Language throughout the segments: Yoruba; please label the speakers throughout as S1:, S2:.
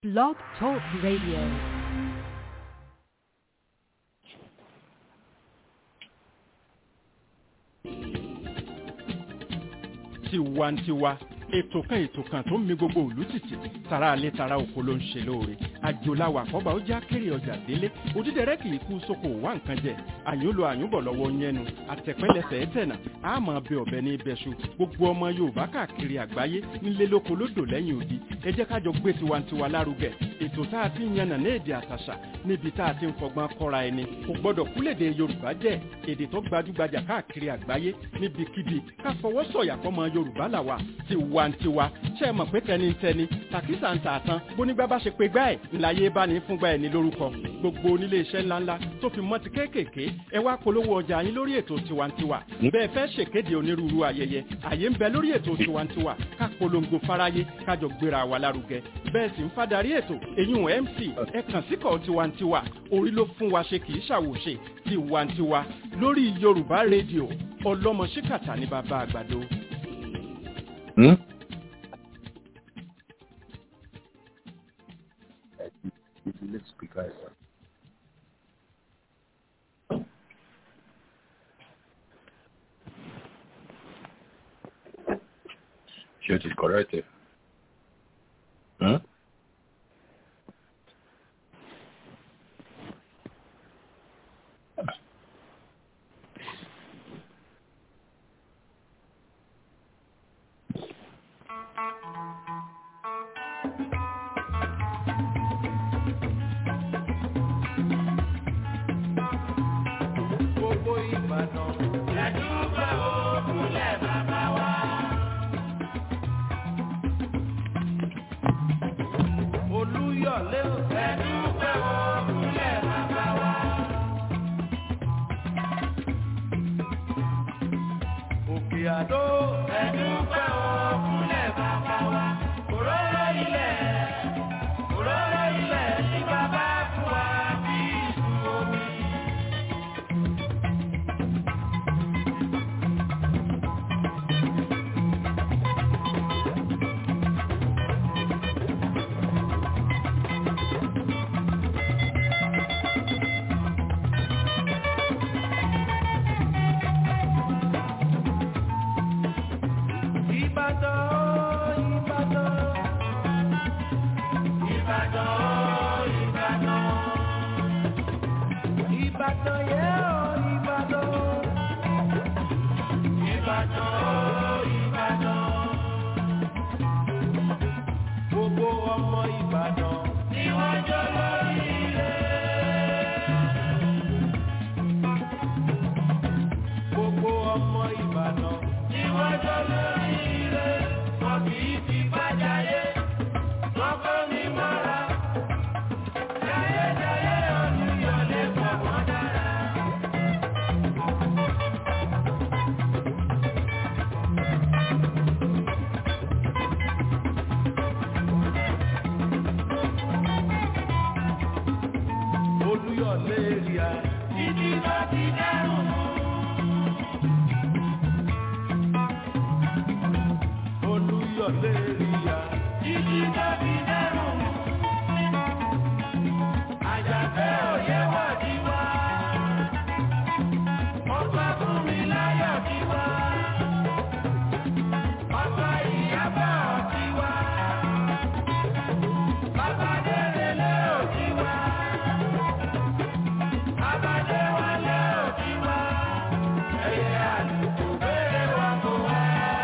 S1: Blog Talk Radio.
S2: tiwantiwa ètò kan ètò kan tó ń mi gbogbo òlú tìtì tara alẹ́ tara oko ló ń ṣe lóore àjòláwà àkọ́bà ó já kéré ọjà délé òdídẹrẹ́ kì í kú sóko wá nǹkan jẹ àyúnlò àyúnbọ̀ lọ́wọ́ yẹnu àtẹ̀pẹ́lẹsẹ̀ ẹ̀tẹ̀nà àmọ́ bẹ ọ̀bẹ ní ibẹ̀ṣu gbogbo ọmọ yorùbá káàkiri àgbáyé nílé lóko lódò lẹ́yìn odi ẹ jẹ́ kájọ gbé tiwantiwa lárugẹ ètò tá a ti ń yànnà ní èdè àtàṣà níbi tá a ti ń fọgbọ́n kọ́ra ẹni kò gbọ́dọ̀ kúlèdè yorùbá jẹ́ èdè tó gbajúgbajà káàkiri àgbáyé níbikíbi ká fọwọ́ sọ̀yà fọmọ yorùbá làwà tiwantiwa ṣe é mọ̀ pé tẹnitẹni tàkísà ń tààtàn bónígbà bá ṣe pé gbá ẹ̀ ńláyé bá ní fúngbà ẹ̀ ní lórúkọ gbogbo onílé iṣẹ́ ńláńlá tó fi mọ́ ti kéékèèké ẹ wá polówó ọjà yín lórí ètò tiwantiwa bẹ́ẹ̀ fẹ́ ṣèkéde onírúurú ayẹyẹ àyè ń bẹ lórí ètò tiwantiwa ká polongo fáráyé kájọ gbéra wa lárugẹ bẹ́ẹ̀ sì ń fadarí ètò eyín mc ẹ kàn síkọ̀ tiwantiwa orí ló fún wa ṣe kì í ṣàwòṣe tiwantiwa lórí yorùbá rédíò ọlọ́mọ ṣíkàtà ní bàbá àgbàdo.
S3: Hmm? Let's speak right now. Ṣé o ti correct ẹ̀? Hmm?
S4: gbogbo ìbàdàn. ẹ̀dúgbà òkúlẹ̀ bàbá wa. olúyọ̀lé o. ẹ̀dúgbà òkúlẹ̀ bàbá wa. òkè àdó. ẹ̀dúgbà òkúlẹ̀ bàbá wa. òróró ilẹ̀. òróró ilẹ̀ ní bàbá fún wa bí ìsú omi. Ìbàdàn, Ìbàdàn. Ìbàdàn, Ìbàdàn. Ìbàdàn yẹ́ ọ́ Ìbàdàn. Ìbàdàn, Ìbàdàn. Gbogbo ọmọ Ìbàdàn. Ni wọ́n jọ lórí ilé. Gbogbo ọmọ Ìbàdàn. Ni wọ́n jọ lórí ilé. Wọ́n kì í fi bájáyé. Wọ́n kọ́ ní mọ́ra. Jayéjayé Olúyọ̀lé pọ̀ wọ́n dára. Olúyọ̀lé ríà. Títí lọ ti dẹ́rùn mú. Olúyọ̀lé ríà. Títí lọ ti dẹ́rùn mú. Àjàfẹ́ òye wà ní wá. Ọba fún mi láyọ̀ ní wá. Ọba ìyábọ̀ ní wá. Bàbá délé lé òní wá. Bàbá dé wálé òní wá. Ẹyẹ àlùkò béèrè wá kó wá.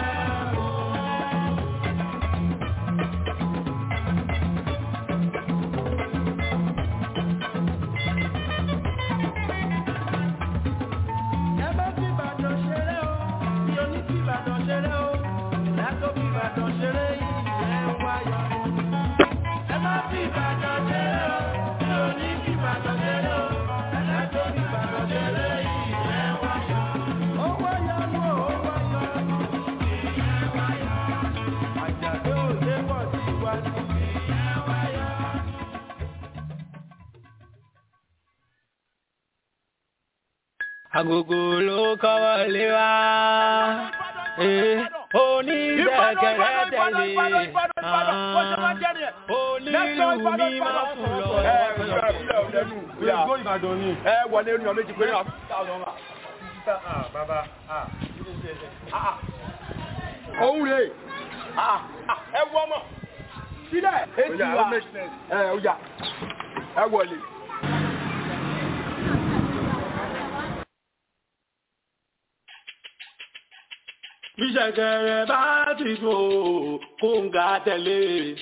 S4: Ẹ bá fi Ìbàdàn ṣeré o, mi ò ní fi Ìbàdàn ṣeré o, ìlà tó fi Ìbàdàn ṣeré ìyẹn wáyọ̀. Ẹ bá fi Ìbàdàn ṣeré o, mi ò ní fi Ìbàdàn ṣeré o, ìlà tó fi Ìbàdàn ṣeré ìyẹn wáyọ̀. Ó wáyọ̀ nù, ó wáyọ̀ nù, ìyẹn wáyọ̀. Àjàdé òde pọ̀ sí iwájú, ìyẹn wáyọ̀.
S5: agogo ló kọ́wọ́ lé wa. Eh,
S1: onídẹ̀kẹ̀rẹ̀ tẹ̀lé onílù mi máa fún lọ.
S3: ẹ wọlé ní ọmọ méjì pé náà. òun rè ẹ wọ ọmọ sílẹ̀ èsì wa ẹ ọjà ẹ wọlé.
S1: Bíṣẹ̀kẹ̀rẹ̀ bá ti tó kóńgà tẹ̀lé,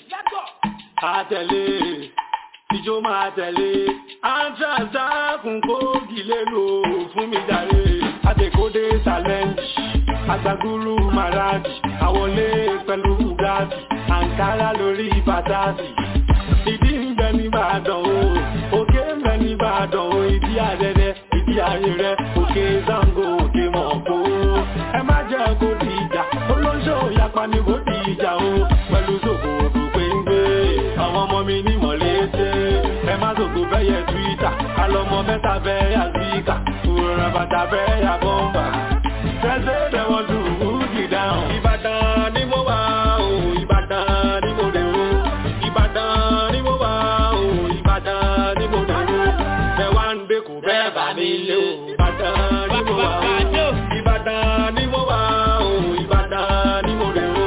S1: àtẹ̀lé, ìjó máa tẹ̀lé, àǹtàǹtà kún kóògì lélo fún mi jàre, àtẹ̀kódé challenge, àgbàgúrú màrájì, àwọlé pẹ̀lú bugatti, àǹkárá lórí pàtàkì. Ìdí ń bẹ nìbàdàn o, òkè ń bẹ nìbàdàn o, ìdí àdẹ́dẹ́, ìdí ayé rẹ̀, òkè Zango, òkè Mọ̀kó. Ẹ má jẹ́ kó di ìjà, olóńṣó yapa ni kó di ìjà o, pẹ̀lú sòkòrò péńgbé. Àwọn ọmọ mi ní mọ̀lẹ́tẹ̀, ẹ má sòkò bẹ́yẹ Twitter, alọ́mọ mẹ́ta bẹ́yà síkà, òrùn bàtà bẹ́yà bọ́mbà. Tẹ́sẹ̀ dẹ̀ wọ́n dùn ún kì dáhùn. Ìbàdàn ni mo wà o, Ìbàdàn ni mo dé o. Ìbàdàn ni mo wà o, Ìbàdàn ni mo dé o. Bẹ́ẹ̀ wá ń dé kò bẹ́ẹ̀ bá mi lé o. Ìbàdàn ni mo wà o. Ìbàdàn ni mo wà o, Ìbàdàn ni mo dé o.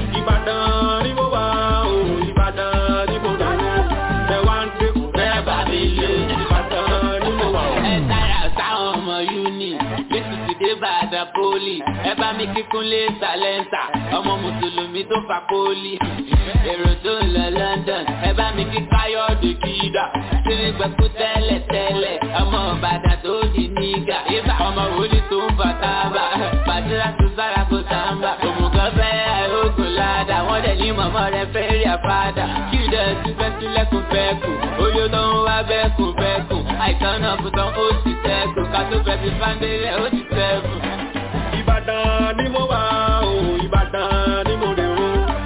S1: Ìbàdàn ni mo wà o, Ìbàdàn ni mo dé o. Bẹ́ẹ̀ wá ń dé kò bẹ́ẹ̀ bá mi lé o. Ìbàdàn ni mo wà o.
S5: ẹ sára sáwọn ọmọ uni lẹ́sù ti dé bàdà poli ẹ bá mi kíkún lé sàlẹ́ńsà ọmọ mùsùlùmí tó fa poli èrò tó ń lọ London ẹ bá mi kí káyọ̀dé kídà sírí gbẹ̀kú tẹ́lẹ̀ tẹ́lẹ̀ ọmọ ìbàdàn tó di nígà ibà ọmọ wòlíì tó ń fa tábà bàtírà tó sára kó sáńbà òmùgọ̀ fẹ́ àìrógùn ládà wọ́n dẹ̀ ní mọ̀mọ́ rẹ fẹ́ rí àfádà kí dẹ̀ ti fẹ́ sílẹ̀kùn fẹ́kùn oyó tó ń wá bẹ́kùn bẹ́kùn àìsàn náà fún tán ó ti sẹ́kùn ká tó fẹ́ fi fáńdélẹ̀ ó ti sẹ́kùn.
S1: Ìbàdàn ni mo wà o, Ìbàdàn ni mo dé o.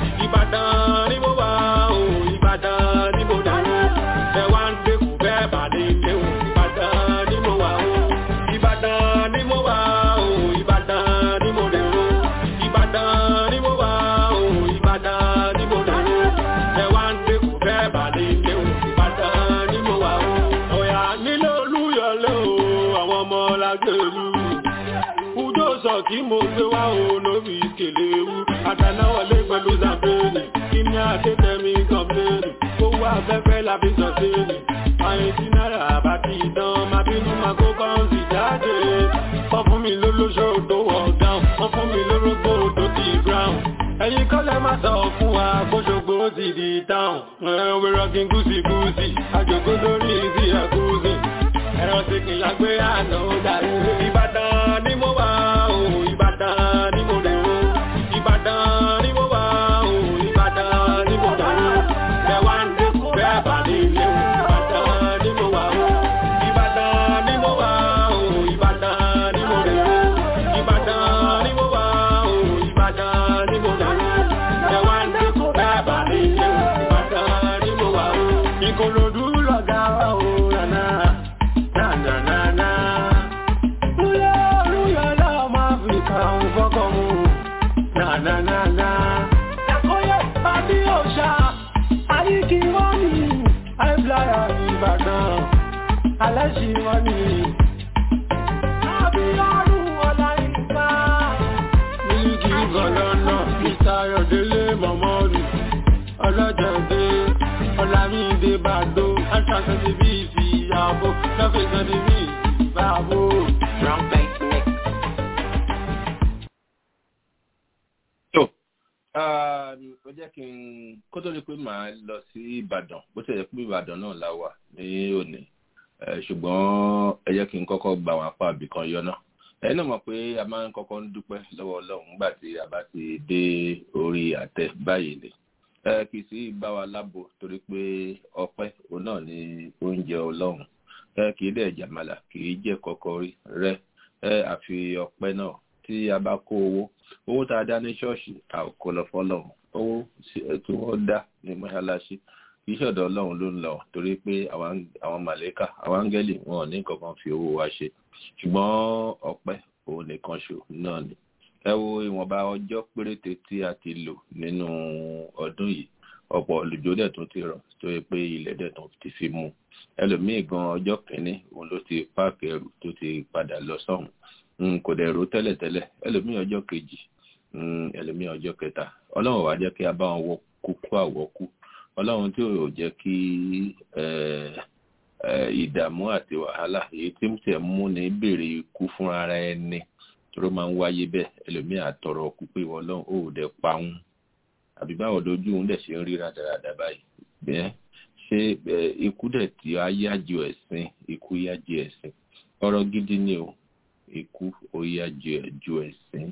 S1: Ìbàdàn ni mo wà o, Ìbàdàn ni mo dé o. Bẹ́ẹ̀ wá ń dé kù bẹ́ẹ̀ bá lè lé o. Ìbàdàn ni mo wà o. Ìbàdàn ni mo wà o, Ìbàdàn ni mo dé o. Ìbàdàn ni mo wà o, Ìbàdàn ni mo dé o. Bẹ́ẹ̀ wá ń dé kù bẹ́ẹ̀ bá lè lé o. Ìbàdàn ni mo wà o. Ọ̀yà nílé Olúyọ̀lé o, àwọn ọmọ lágbèrú ujó sọ kí mo gbé wá o lórí ìkèlè ewu àtànáwọlé pẹ̀lú zambéèrè kí ní àdétẹ́mi kọ̀m̀pléèrè owó afẹ́fẹ́ làbí sọ̀tẹ́ẹ̀lì àyè tí náírà àbátí ìdán máa bínú máa kó kọ́ńsì jáde wọ́n fún mi lólóṣó tó wọ̀ dáhùn wọ́n fún mi lórógbó tó ti ground ẹ̀yin kọ́lẹ̀ máa sọ fún wa gbóṣogbo ti di táwọn ẹ̀wẹ̀ rọ́gìn gúúsì gúúsì àjòkó lórí ìsì ẹ̀kúùsì ẹ̀rọ ti kìlá gbé àná ó dàrú ìbàdàn ni mo wà o ìbàdàn ni mo dé o ìbàdàn ni mo wà o ìbàdàn ni mo dé o bẹ́ẹ̀ wá ń dẹ́kun bẹ́ẹ̀ bá ní ilé o ìbàdàn ni mo wà o ìbàdàn ni mo wà o ìbàdàn ni mo dé o ìbàdàn ni mo wà o ìbàdàn ni mo dé o bẹ́ẹ̀ wá ń dẹ́kun bẹ́ẹ̀ bá ní ilé o ìbàdàn ni mo wà o ìkòròdú lọ̀gá wa o nànà nànà. Ule olúyọ náà máa fi kàrùn fọ́kọ̀ mú. Nànànànà. Ẹ̀kọ́yẹ̀ pàdé òṣà. Àyíkí wọ́n ní àìbláyà Ìbàdàn. Alẹ́ṣì wọ́n ní. Àbíọ́dún Ọláyínká. Mílíkì Gọ̀lọ́nà. Mr. Ayọ̀délé Mọ̀mọ́rù. Ọlọ́jọ̀dé. Ọlámídé Bàdó. Àṣàṣẹ́ bí ìfìyàwó. Lọ́fẹ̀ẹ́sẹ̀ bí ìfìyàwó.
S5: Wrong place mix.
S3: tó ó jẹ́ kí n kó tó di pé màá lọ sí ìbàdàn bó ṣe yẹ pé ìbàdàn náà la wà ní òní Eh, ṣùgbọ́n ẹ jẹ́ kí n kọ́kọ́ gba àwọn apá ibì kan yọ náà ẹ̀yin náà mọ̀ pé a máa ń kọ́kọ́ ń dúpẹ́ lọ́wọ́ ọlọ́run nígbà tí a bá ti dé orí àtẹ báyìí ni ẹ kì í sí bá wa lábo torí pé ọpẹ́ òun náà ni oúnjẹ ọlọ́run ẹ kì í dẹ̀ jàmàlà kì í jẹ́ kọ́kọ́ rí rẹ ẹ àfi ọpẹ́ náà tí a bá kó owó owó tá a dá ní ṣọ́ọ̀ṣì a ò kó lọ fọ́lọ́run owó tí wọ́n dá ní mọ́ṣáláṣí kì í ṣọ̀dọ̀ ọlọ́run ló ń lọ torí pé àwọn màlẹ́kà àwọn áńgẹ́lì wọn ò ní kankan fi owó wa ṣe ṣùgbọ́n ọpẹ́ òun nìkan ṣò náà ni ẹ wo ìwọ̀nba ọjọ́ péréte tí a ti lò nínú ọdún yìí ọ̀pọ̀ olùjó dẹ̀ tún ti rọ̀ tó yẹ pé ilẹ̀ dẹ̀ tún ti fi mú ẹlòmíì gan ọjọ́ kìíní òun ló ti páàkì ẹrù tó ti padà lọ sọ́hùn kò dẹ̀ ro tẹ́lẹ̀tẹ́lẹ̀ ẹlòmíì ọjọ́ kejì ẹlòmíì ọjọ́ kẹta ọlọ́run wá jẹ́ kí a bá wọn wọ kúkú àwọ̀kú ọlọ́run tí ò jẹ́ kí ìdààmú àti wàhálà èyí tí ń tẹ̀ mú ní béèrè ikú fún ara ẹni tó máa ń wáyé bẹ́ẹ̀ ẹlòmíì àtọrọ ọkú pé wọn lọ́hùn ó dẹ̀ pa òun àbí báwo lójú òun dẹ̀ ṣe ń rí rádaràdà báyìí bẹ́ẹ̀ ṣé ikú dẹ̀ tí a yájú ẹ̀sìn ikú yájú ẹ̀sìn ọ̀rọ̀ gidi ni o ikú ó yájú ẹ̀sìn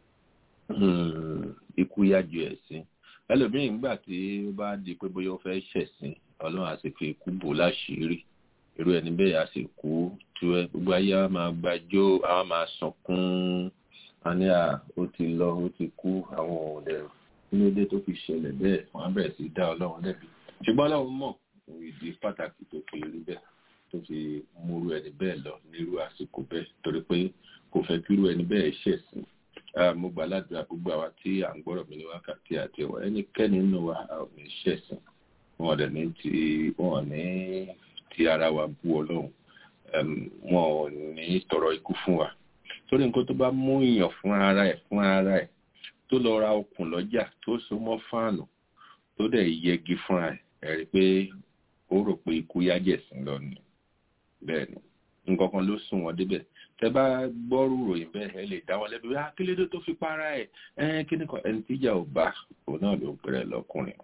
S3: ikú yájú ẹ̀sìn ẹlòmíì nígbà tí ó bá di pé bóyá ó fẹ́ ṣẹ̀sìn ọlọ́run á sì fi ikú bò láṣìírí irú ẹni bẹ́ẹ̀ á sì kú tú ẹ gbogbo ayé á máa gbàjó á máa sọkún àní à ó ti lọ ó ti kú àwọn òde nílé tó fi ṣẹlẹ̀ bẹ́ẹ̀ wọ́n á bẹ̀rẹ̀ sí dá ọlọ́run lẹ́bi ṣùgbọ́n ọlọ́run mọ̀ ìdí pàtàkì tó fi rí bẹ́ẹ̀ tó fi múrú ẹni bẹ́ẹ̀ lọ nírú àsìkò bẹ́ẹ̀ torí pé kò fẹ́ kírú ẹni bẹ́ẹ̀ ṣẹ̀sìn mo gbà ládùúgbà gbogbo àwa tí à ń gbọ́rọ̀ mi ní wákàtí àti ẹ̀wọ̀ ẹnikẹ́ni nínú wa a ò ní ṣẹ̀sìn wọn ò dẹ̀ ní ti wọn ò ní ti ara wa bú ọlọ́run wọn ò ní tọrọ ikú fún wa torí nǹkan tó bá mú èèyàn fún ara ẹ̀ fún ara ẹ̀ tó lọ ra okùn lọ́jà tó so mọ́ fáànù tó dẹ̀ yẹgi fúnra ẹ̀ ẹ̀ rí pé ó rò pé ikú yájẹ̀sìn lọ ni bẹ́ẹ̀ ni nǹkan kan ló sún wọn débẹ̀ tẹ bá gbọ́rù ròyìn bẹ́ẹ̀ ẹ lè dá wọn lẹ́bi wá kí lédè tó fi para ẹ̀ ẹ̀ kí ni kan ẹni tíjà ò bá òun náà ló ń pèrè lọ́kùnrin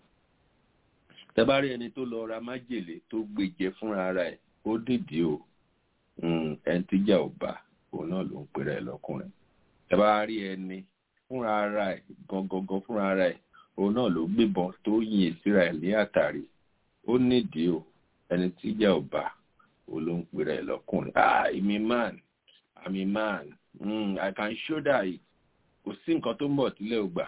S3: tẹ bá rí ẹni tó lọ ra májèlé tó gbèjẹ fúnra ara ẹ̀ ó dìdí o ẹni tíjà ò bá òun náà ló ń pèrè lọ́kùnrin tẹ bá rí ẹni fúnra ara ẹ̀ gangan fúnra ara ẹ̀ òun náà ló gbébọn tó yìn síra ẹ̀ ní àtàrí ó nídìí o ẹni tíjà ò bá òun ló ń pèrè lọ́kùnrin ah èmi man I'm a man. Mm, I can show that kò sí nǹkan tó ń bọ̀ tílẹ̀ ò gbà.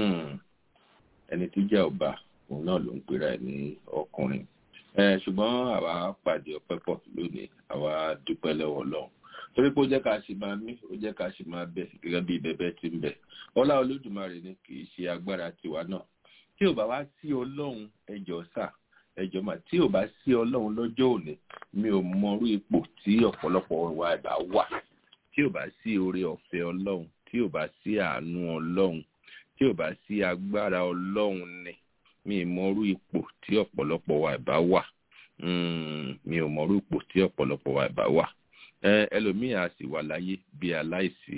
S3: ẹni tí jẹ́ ọba òun náà ló ń pera ẹ̀ ní ọkùnrin. ṣùgbọ́n àwa pàdé ọpẹ́ pọ̀ lónìí àwa dúpẹ́ lọ́wọ́ ọlọ́run. torí pé ó jẹ́ ká ṣe máa mí ó jẹ́ ká ṣe máa bẹ̀ gẹ́gẹ́ bí bẹ́bẹ́ ti ń bẹ̀. ọlá olódùmarè ni kì í ṣe agbára tiwa náà. tí ò bá wá sí ọlọ́run ẹjọ́ sà ẹjọ́ mà tí ò bá sí ọlọ́run lọ́jọ́ òní mi ò mọrú ipò tí ọ̀pọ̀lọpọ̀ wa ẹ̀bà wà tí ò bá sí oore ọ̀fẹ́ ọlọ́run tí ò bá sí àánú ọlọ́run tí ò bá sí agbára ọlọ́run ni mi ò mọrú ipò tí ọ̀pọ̀lọpọ̀ wa ẹ̀bá wà mi ò mọrú ipò tí ọ̀pọ̀lọpọ̀ wa ẹ̀bá wà ẹlòmíì á sì wà láyé bí aláìsí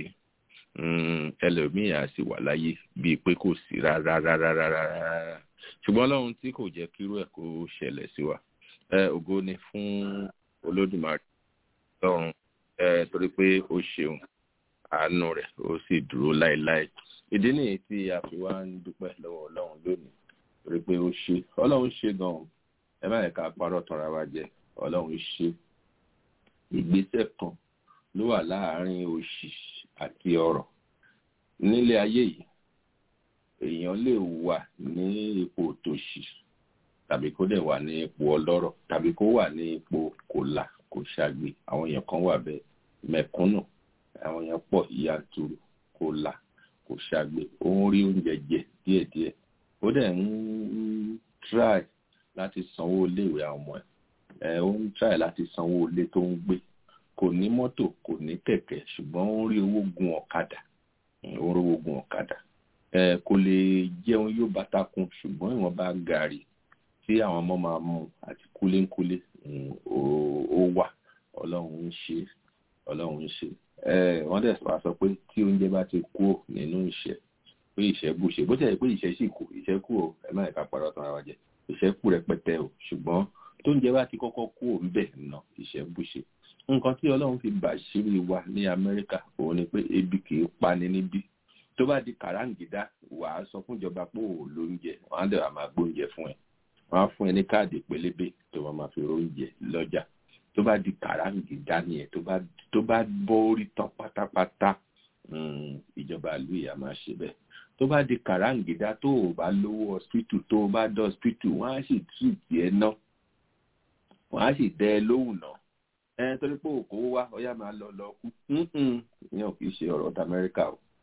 S3: ẹlòmíì á sì wà láyé bíi pé kò sí rárá rárá rárá ṣùgbọ́n ọlọ́run tí kò jẹ́ kírú ẹ̀ kó ṣẹlẹ̀ sí wa ògo ni fún olódùmarè lọ́run torí pé ó ṣeun àánú rẹ̀ ó sì dúró láéláé ìdí nìyí tí a fi wá ń dúpẹ́ lọ́wọ́ ọlọ́run lónìí torí pé ó ṣe ọlọ́run ṣe gan-an ẹ má yẹ ká parọ́ tanra wa jẹ ọlọ́run ṣe ìgbésẹ̀ kan ló wà láàárín òṣì àti ọrọ̀ nílé ayé yìí èèyàn lè wà ní ipò tòṣì tàbí kó dẹ̀ wà ní ipò ọlọ́rọ̀ tàbí kó wà ní ipò kòlà kò ṣàgbé àwọn èèyàn kan wà bẹ́ẹ̀ mẹ̀kúnnù àwọn èèyàn pọ̀ yanturu kò là kò ṣàgbé ó ń rí oúnjẹ jẹ díẹ̀díẹ̀ ó dẹ̀ ń try láti sanwó iléèwé àwọn ọmọ ẹ̀ ó ń try láti sanwó ilé tó ń gbé kò ní mọ́tò kò ní kẹ̀kẹ́ ṣùgbọ́n ó ń rí owó gun ọ̀kadà ó ń rí owó gun ọ̀kadà kò lè jẹun yóò bàtà kun ṣùgbọ́n ìwọ̀nba gàrí tí àwọn ọmọ máa mú àti kúlékúlé ó wà ọlọ́run ń ṣe ọlọ́run ń ṣe wọ́n dẹ̀ wá sọ pé tí oúnjẹ bá ti kú nínú ìṣẹ́ pé ìṣẹ́ bù ṣe bó tẹ̀lé pé ìṣẹ́ sì kù ìṣẹ́ kù o ẹ má ẹ̀ka parọ́ tán ara wa jẹ ìṣẹ́ kù rẹpẹtẹ o ṣùgbọ́n tó oúnjẹ bá ti kọ́kọ́ kú ò ń bẹ̀ nà ìṣẹ́ bù ṣe nǹkan tí ọlọ́run fi bàṣírí wa ní amẹ́ríkà òun ni pé ebi kì í pani níbí tó bá di kàráǹgídá wàá sọ fún ìjọba pé òun lóúnjẹ wọn á dẹ̀ wà máa gbóúnjẹ fún ẹ wọn á fún ẹ ní káàdì pélébé tó wọn máa fi róúnjẹ lọ́jà tó bá di kàráǹgídá nìyẹn tó bá tó bá bọ́ orí tán pátápátá ìjọba ìlú ìyá máa ṣe bẹ́ẹ̀ tó bá di kàráǹgídá tó o bá lówó hospital tó o bá dé hospital wọ́n á sì tú tiẹ̀ ná wọ́n á sì dẹ́ ẹ lóhùn náà ẹ torí pé òkò wá ọyá máa lọ lọ kú ìyẹn ò kì í ṣe ọ̀rọ̀ ọ̀dà amẹ́ríkà o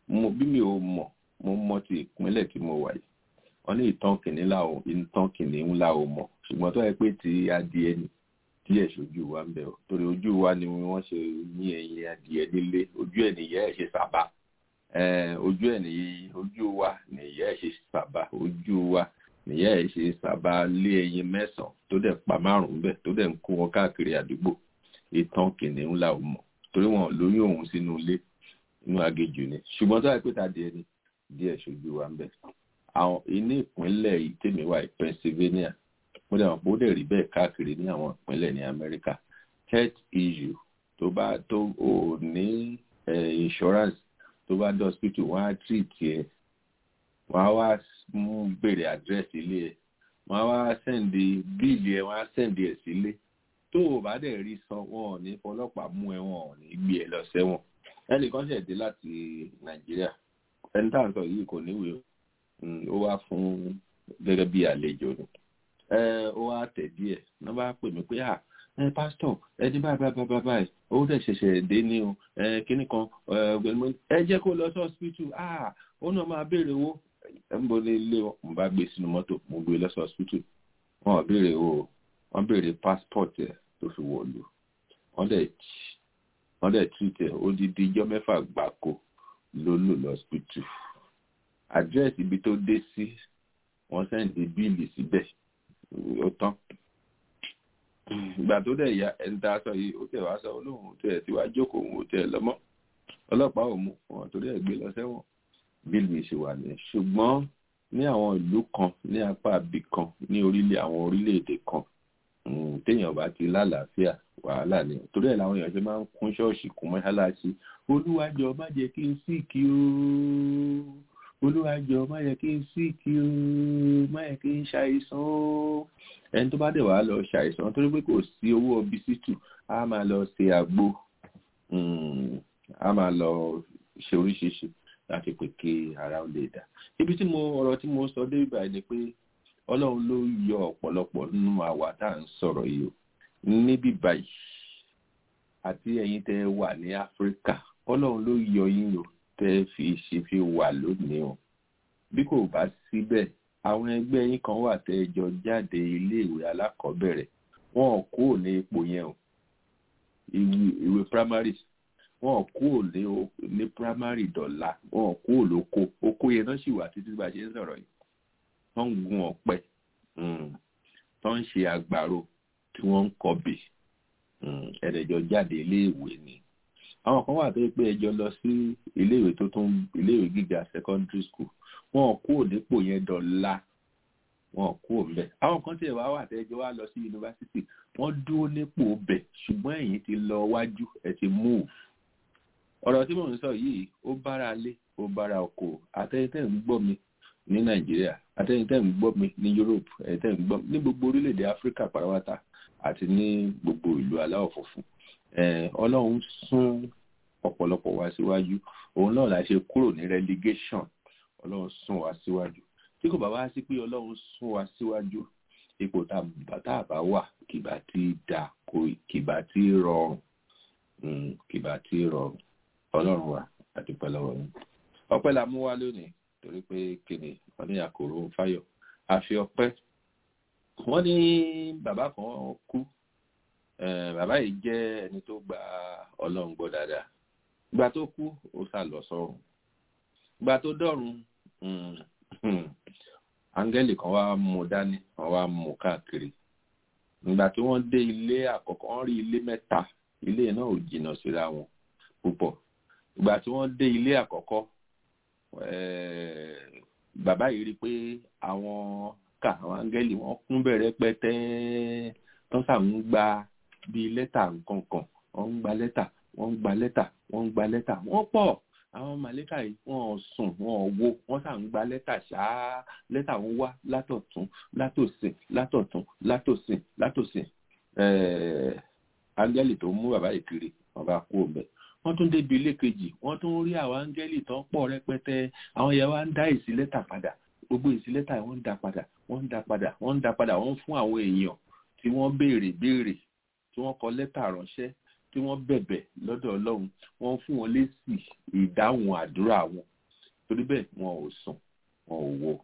S3: mo bí mi ò mọ̀ mo mọ̀ ti ìpínlẹ̀ tí mo wà yìí wọ́n ní ìtàn kìnìún la ò ìtàn kìnìún la ò mọ̀ ṣùgbọ́n tó yẹ pé ti adìẹ ni díẹ̀ ṣojú wa ń bẹ̀ ọ́ torí ojú wa ni wọ́n ṣe ní ẹyin adìẹ nílé ojú ẹ̀ nìyẹ́ ẹ̀ ṣe sábà ojú ẹ̀ nìyí ojú wa nìyẹ́ ẹ̀ ṣe sábà ojú wa nìyẹ́ ẹ̀ ṣe sábà lé ẹyin mẹ́sàn-án tó dẹ̀ pa márùn-ún bẹ̀ tó dẹ̀ ń kó wọn káàkiri àdúgbò ìtàn kìnìún la ò mọ̀ torí wọn lóyún òun sínú ilé inú agéjù ni ṣùgbọ́n tó yẹ pé ta díẹ̀ ni díẹ̀ ṣojú wa ń bẹ̀ àwọn inú ìpínlẹ̀ yìí tèmi wà Pennsylvania mo dẹ̀ mọ̀ pé ó dẹ̀ rí bẹ́ẹ̀ káàkiri ní àwọn ìpínlẹ̀ ní Amẹ́ríkà health issue tó bá tó ò ní insurance tó bá dé hospital wọ́n á treat ẹ̀ wọ́n á wá mú béèrè address ilé ẹ̀ wọ́n á wá sẹ́ndì bíìlì ẹ̀ wọ́n á sẹ́ndì ẹ̀ sílé tó o bá dẹ̀ rí san wọn ò ní fọlọ́pàá mú ẹ wọn ò ní gbé ẹ lọ sẹ́wọ̀n ẹnìkan ṣẹ̀ dé láti Nàìjíríà ẹni tá à ń sọ yìí kò níwèé ó wá fún gẹ́gẹ́ bí àlejò ni ó wá tẹ̀ díẹ̀ wọ́n bá pè mí pé à ẹ pásítọ̀ ẹni báyìí báyìí báyìí báyìí ó dẹ̀ ṣẹ̀ṣẹ̀ dé ní o kíní kan ẹ jẹ́ kó lọ sí hospital à ó náà máa béèrè owó ẹ ń bọ̀ ní ilé wọn mo bá gbé sínú mọ́tò mo gbé lọ sí hospital wọn ò béèrè owó wọ́n béèrè passport ẹ̀ tó fi wọ̀lú wọ́n dẹ̀ wọ́n dẹ̀ treat ẹ̀ ó di di ijọ́ mẹ́fà gbáko ló lò lọ hospital àdírẹ́sì ibi tó dé sí wọ́n sẹ́ǹdì bíìlì síbẹ̀ ó tán ìgbà tó dẹ̀ ya ẹni tá a sọ yìí ó tẹ̀ wá sọ olóhùn tẹ̀ tí wàá jókòó òun ò tẹ̀ lọ́mọ́ ọlọ́pàá ò mú wọn torí ẹ̀ gbé lọ sẹ́wọ̀n bíìlì ṣe wà ní ṣùgbọ́n ní àwọn ìlú kan ní apá ibì kan ní orílẹ̀ àwọn orílẹ̀-èdè kan téèyàn bá ti lálàáfíà wàhálà ni torí ẹ̀ làwọn èèyàn ṣe máa ń kún ṣọ́ọ̀ṣì kún mọ́ṣáláṣí olúwàjọ má jẹ́ kí n sí kí ó olúwàjọ má yẹ kí n sí kí o má yẹ kí n ṣàìsàn o ẹni tó bá dẹ̀ wá lọ ṣàìsàn torí pé kò sí owó ọbísítù á máa lọ ṣe àgbo á máa lọ ṣe oríṣiríṣi láti pè kí ara ó lè dà ibi tí mo ọ̀rọ̀ tí mo sọ dé ibà ni pé ọlọ́run ló yọ ọ̀pọ̀lọpọ̀ nínú àwa tá à ń sọ̀rọ̀ yìí o níbí báyìí àti ẹ̀yin tẹ́ wà ní áfíríkà ọlọ́run ló yọ yín o tẹ́ fi ṣe fi wà lónìí o bí kò bá síbẹ̀ àwọn ẹgbẹ́ yín kan wà tẹ́ jọ jáde iléèwé alákọ̀ọ́bẹ̀rẹ̀ wọn ò kúrò ní ipò yẹn o ìwé primary wọn ò kúrò ní ní primary dọ̀là wọn ò kúrò lóko oko yẹn náà sì wà títí bá a ṣe ń sọ̀rọ̀ yìí wọ́n ń gun ọ̀pẹ tó ń ṣe àgbàro tí wọ́n ń kọbè ẹ̀rẹ̀jọ jáde iléèwé ni àwọn kan wà tó pé ẹjọ́ lọ sí iléèwé tó tún iléèwé gíga secondary school wọn ò kúrò dípò yẹn dọ̀la wọn ò kúrò ńbẹ̀ àwọn kan tiẹ̀ wá wà tẹ́jọ́ wá lọ sí yunifásitì wọ́n dúró nípò bẹ̀ ṣùgbọ́n ẹ̀yin ti lọ wájú ẹ̀ ti move ọ̀rọ̀ tí mò ń sọ yìí ó bára lé ó bára oko àtẹ̀yìntẹ̀ ń gbọ́ mi ní nàìjíríà àtẹ̀yìntẹ̀ ń gbọ́ mi ní europe ẹ̀yìntẹ̀ ń gbọ́ mi ní gbogbo orílẹ̀-èdè áfíríkà pàrọwátà àti ní gbogbo ìlú aláwọ̀ funfun ọlọ́run sún ọ̀pọ̀lọpọ̀ wá síwájú òun náà la ṣe kúrò ní relegation ọlọ́run sún wá síwájú tí kò bá wá sí pé ọlọ́run sún wá síwájú ipò tá a bá wà kìbá tí dà kò kìbá tí rọrùn kìbá tí rọrùn ọlọ́run wa àti pẹ̀lọ́wọ́ ni ọpẹ́ la mú wá lónìí torí pé kìnìún wọn ní àkòrò fáyọ̀ àfi ọpẹ́ wọ́n ní bàbá kan kú bàbá yìí jẹ́ ẹni tó gba ọlọ́run gbọ́ dáadáa ìgbà tó kú ó sá lọ sọ́run ìgbà tó dọ̀run áńgẹ́lì kan wá mú dání wọ́n wá mú káàkiri ìgbà tí wọ́n dé ilé àkọ́kọ́ wọ́n rí ilé mẹ́ta ilé náà ò jìnnà síra wọn púpọ̀ ìgbà tí wọ́n dé ilé àkọ́kọ́ bàbá yìí rí i pé àwọn ká àwọn áńgẹ́lì wọ́n kún bẹ̀rẹ̀ pẹ́tẹ́ wọ́n sà ń gba bíi lẹ́tà nǹkankan wọ́n ń gba lẹ́tà wọ́n ń gba lẹ́tà wọ́n ń gba lẹ́tà wọ́n pọ̀ àwọn màlẹ́kà yìí wọ́n ò sùn wọ́n ò wo wọ́n sà ń gba lẹ́tà ṣáá lẹ́tà ń wá látọ̀tún látòsìn látọ̀tún látòsìn látòsìn áńgẹ́lì tó mú bàbá yìí kiri wọ́n bá kú ọ̀bẹ wọ́n tún débi ilé kejì wọ́n tún rí àwọn áńgẹ́lì tó ń pọ̀ rẹpẹtẹ àwọn yẹn wá ń dá èsì lẹ́tà padà gbogbo èsì lẹ́tà wọ́n ń dá padà wọ́n ń dá padà wọ́n ń dá padà wọ́n ń fún àwọn èèyàn tí wọ́n béèrè béèrè tí wọ́n kọ lẹ́tà ránṣẹ́ tí wọ́n bẹ̀bẹ̀ lọ́dọ̀ ọlọ́run wọ́n fún wọn lésì ìdáhùn àdúrà wọn torí bẹ́ẹ̀ wọn ò sùn wọn ò wo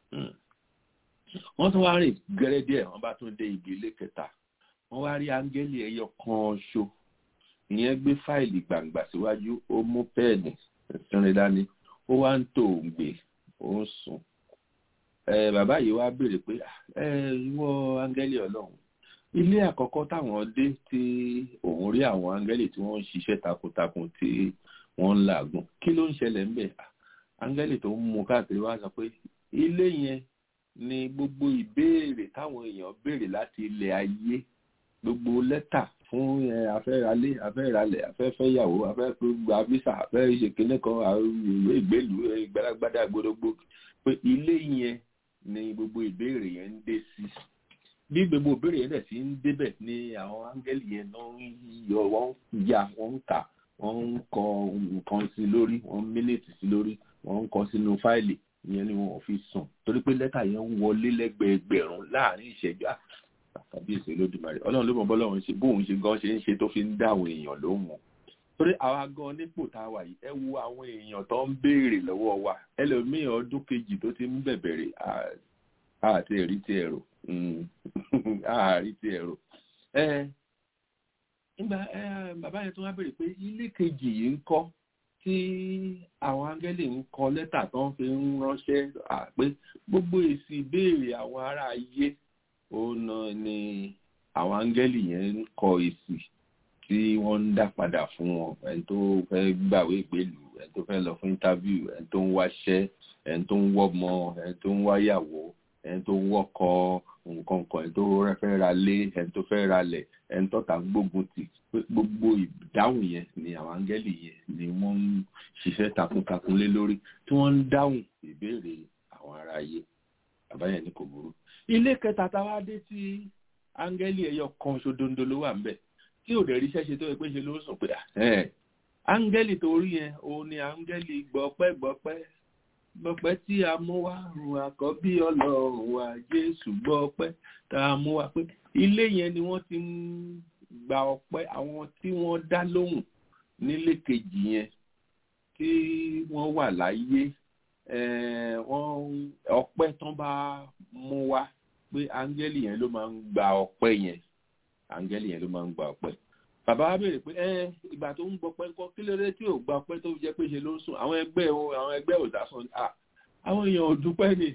S3: wọ́n tún wá rìn gẹ́rẹ́ díẹ̀ wọ́n bá tún dé ibi ilé kẹta wọ́n wá rí áńgẹ́lì ẹyọ kan ṣo ìyẹn gbé fáìlì gbàǹgbà síwájú ó mú pẹ́ẹ̀nì ìsinrin dání ó wá ń tò ń gbé ó ń sùn bàbá yìí wá béèrè pé ìwọ áńgẹ́lì ọlọ́run ilé àkọ́kọ́ táwọn dé tí òun rí àwọn áńgẹ́lì tí wọ́n ń ṣiṣẹ́ takuntakun tí wọ́n ń làágùn kí ló ń ṣẹlẹ̀ ńbẹ̀ áńgẹ́lì tó ń mú káàkiri wá sọ pé ilé yẹn ni gbogbo ìbéèrè táwọn èèyàn béèrè láti ilẹ̀ ayé gbogbo lẹ́tà fún afẹ́ralé afẹ́ralẹ̀ afẹ́fẹ́yàwó afẹ́gba visa afẹ́ṣekínní kan ìwé ìgbélú gbadagbada gbódógbó pé ilé yẹn ni gbogbo ìbéèrè yẹn ń dé sí bí gbogbo ìbéèrè yẹn dẹ̀ sí ń débẹ̀ ni àwọn áńgẹ́lì yẹn náà ń yọ wọ́n ń ya wọ́n ń kà wọ́n ń kọ nǹkan sí lórí wọ́n ń mílíìtì sí lórí wọ́n ń kọ sínú fáìlì ìyẹn ni wọn ò fi sùn torí pé lẹ́tà yẹn ń wọlé lẹ́gbẹ̀ẹ́gbẹ̀rún láàrin ìṣẹ́jú àkàbíyèsí olódùmarè ọlọ́run ló mọ̀ bọ́lọ́run ṣe bóun ṣe gan ṣe ń ṣe tó fi ń dá àwọn èèyàn lóhùn torí àwa gan nípò tá a wà yìí ẹ wo àwọn èèyàn tó ń béèrè lọ́wọ́ wa ẹlòmíì ọdún kejì tó ti ń bẹ̀bẹ̀rẹ̀ àti ẹ̀rí ti ẹ̀rọ àárí ti ẹ̀rọ nígbà bàbá yẹn tó wá béèrè pé ilé kejì yìí ń kọ́ tí àwọn áńgẹ́lì ń kọ lẹ́tà tó ń fi ń ránṣẹ́ pé gbogbo èsì ìbéèrè àwọn ará ayé òun ni àwọn áńgẹ́lì yẹn ń kọ èsì tí wọ́n ń dá padà fún wọn ẹni tó fẹ́ gbàwé ìgbélú ẹni tó fẹ́ lọ fún interview ẹni tó ń wáṣẹ́ ẹni tó ń wọ́mọ ẹni tó ń wáyàwó ẹni tó ń wọ́kọ nǹkan kan ẹni tó fẹ́ ra lé ẹni tó fẹ́ ra lẹ̀ ẹni tó ta gbógun tì gbogbo ìdáhùn yẹn ni àwọn áńgẹ́lì yẹn ni wọ́n ń ṣiṣẹ́ takuntakun lé lórí tí wọ́n ń dáhùn ìbéèrè àwọn ará ayé àbáyẹn ní kò burú. ilé kẹta táwa dé tí áńgẹ́lì ẹyọ kan ṣodondo ló wà ńbẹ̀ tí ò dẹ̀ ríṣẹ́ ṣe tó yẹ pé ṣe ló sùn pé áńgẹ́lì tó rí yẹn òun ni áńgẹ́lì gbọ́pẹ́ gbọ́pẹ́ gbọ́pẹ́ tí a mú wá rùn àkọ́bí ọlọ́run wa jésù gbọ́pẹ́ tá a mú wá pé ilé yẹn ni wọ́n ti ń gba ọpẹ́ àwọn tí wọ́n dá lóhùn nílé kejì yẹn tí wọ́n wà láyé wọ́n ọpẹ́ tán bá mú wá pé áńgẹ́lì yẹn ló máa ń gba ọpẹ́ yẹn áńgẹ́lì yẹn ló máa ń gba ọpẹ́ bàbá wa béèrè pé ẹ ìgbà tó ń gbọpẹ́ ńkọ́ kí ló dé tí ò gba ọpẹ́ tó jẹ́ pé ṣe ló ń sùn àwọn ẹgbẹ́ àwọn ẹgbẹ́ ò dá sùn àwọn èèyàn ò dúpẹ́ ni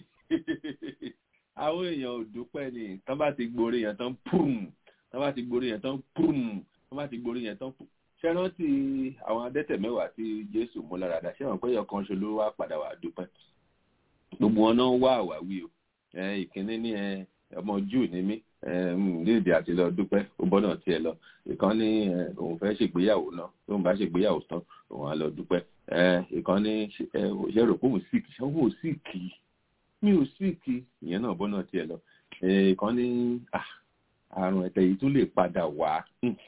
S3: àwọn èèyàn ò dúpẹ́ ni tán bá ti gborí yẹn tán pùm tán bá ti gborí yẹn tán pùm tán bá ti gborí yẹn tán pùm ṣé rántí àwọn adẹ́tẹ̀ mẹ́wàá tí jésù mú lára dá ṣé wọn pé ọkàn ṣe ló wá padà wá dúpẹ́ gbogbo wọn náà wá àwáwí o ìkíní ní ọmọ júù ní mí nídìí àti lọ dúpẹ́ ó bọ́nà tiẹ̀ lọ ìkan ní òun fẹ́ ṣègbéyàwó náà tóun bá ṣègbéyàwó tán òun á lọ dúpẹ́ ìkan ní ṣe rò pé òun síìkì ṣé òun ò síìkì mi ò síìkì ìyẹn náà bọ́nà tiẹ̀ lọ ìkan ní àrùn ẹ̀tẹ̀ yìí tún lè padà wá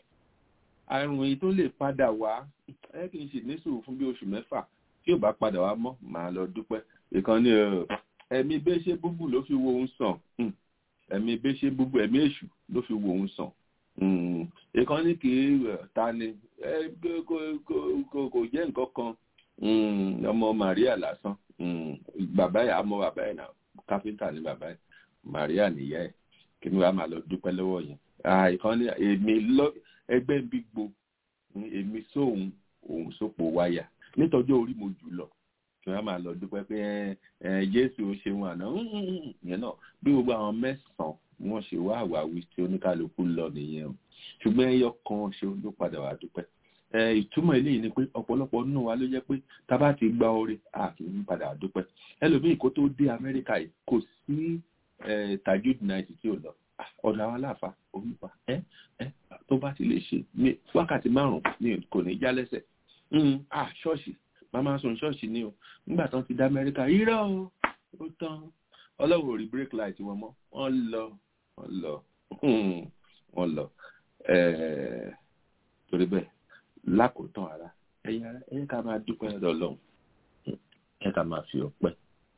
S3: àrùn yìí tó lè padà wá ẹ kì í ṣe ní sùúrù fún bí oṣù mẹ́fà tí ò bá padà wá mọ́ màá lọ dúpẹ́ ìkan ní ẹ̀mí bẹ́ẹ̀ ṣe búbù ló fi wo òun sàn ẹ̀mí bẹ́ẹ̀ ṣe búbù ẹ̀mí èṣù ló fi wo òun sàn ìkan ní kì í ta ni kò jẹ́ nǹkan kan ọmọ Maria lásán bàbá yà á mọ bàbá yẹn náà káfíńtà ní bàbá yẹn Maria nìyá ẹ̀ kí ni wàá máa lọ dúpẹ́ lọ́wọ́ yẹn ìkan ní èmi ẹgbẹ́ ń bí gbo èmi sóhun òun sópo wáyà nítọ́jú orí mo jù lọ kí wọ́n máa lọ dúpẹ́ pé ẹ jésù ó ṣeun àná yẹn náà bí gbogbo àwọn mẹ́sàn-án wọ́n ṣe wá àwáwí tí oníkálukú lọ nìyẹn o ṣùgbọ́n ẹyọ kan ṣe ló padà wá dúpẹ́ ìtumọ̀ eléyìí ni pé ọ̀pọ̀lọpọ̀ nínú wa ló jẹ́ pé tá a bá ti gba oore a kì í padà dúpẹ́ ẹlòmíì kó tó dé amẹ́ríkà yìí kò sí tajud night tí ò lọ ọ̀dọ̀ àwọn aláàfáà olùpa ẹ ẹ tó bá ti lè ṣe ní wákàtí márùn-ún ní kò ní já lẹ́sẹ̀ ah ṣọ́ọ̀ṣì màmá sùn ṣọ́ọ̀ṣì ni o nígbà tán ti dá amẹ́ríkà irọ́ o ó tán ọlọ́run ò rí break light wọn mọ́ wọ́n lọ wọ́n lọ wọ́n lọ torí bẹ́ẹ̀ lákòótán ara ẹ̀yin ara ẹ̀yin ká máa dúpẹ́ lọ́dọ̀ ọlọ́run ẹ̀yin ká máa fi ọpẹ́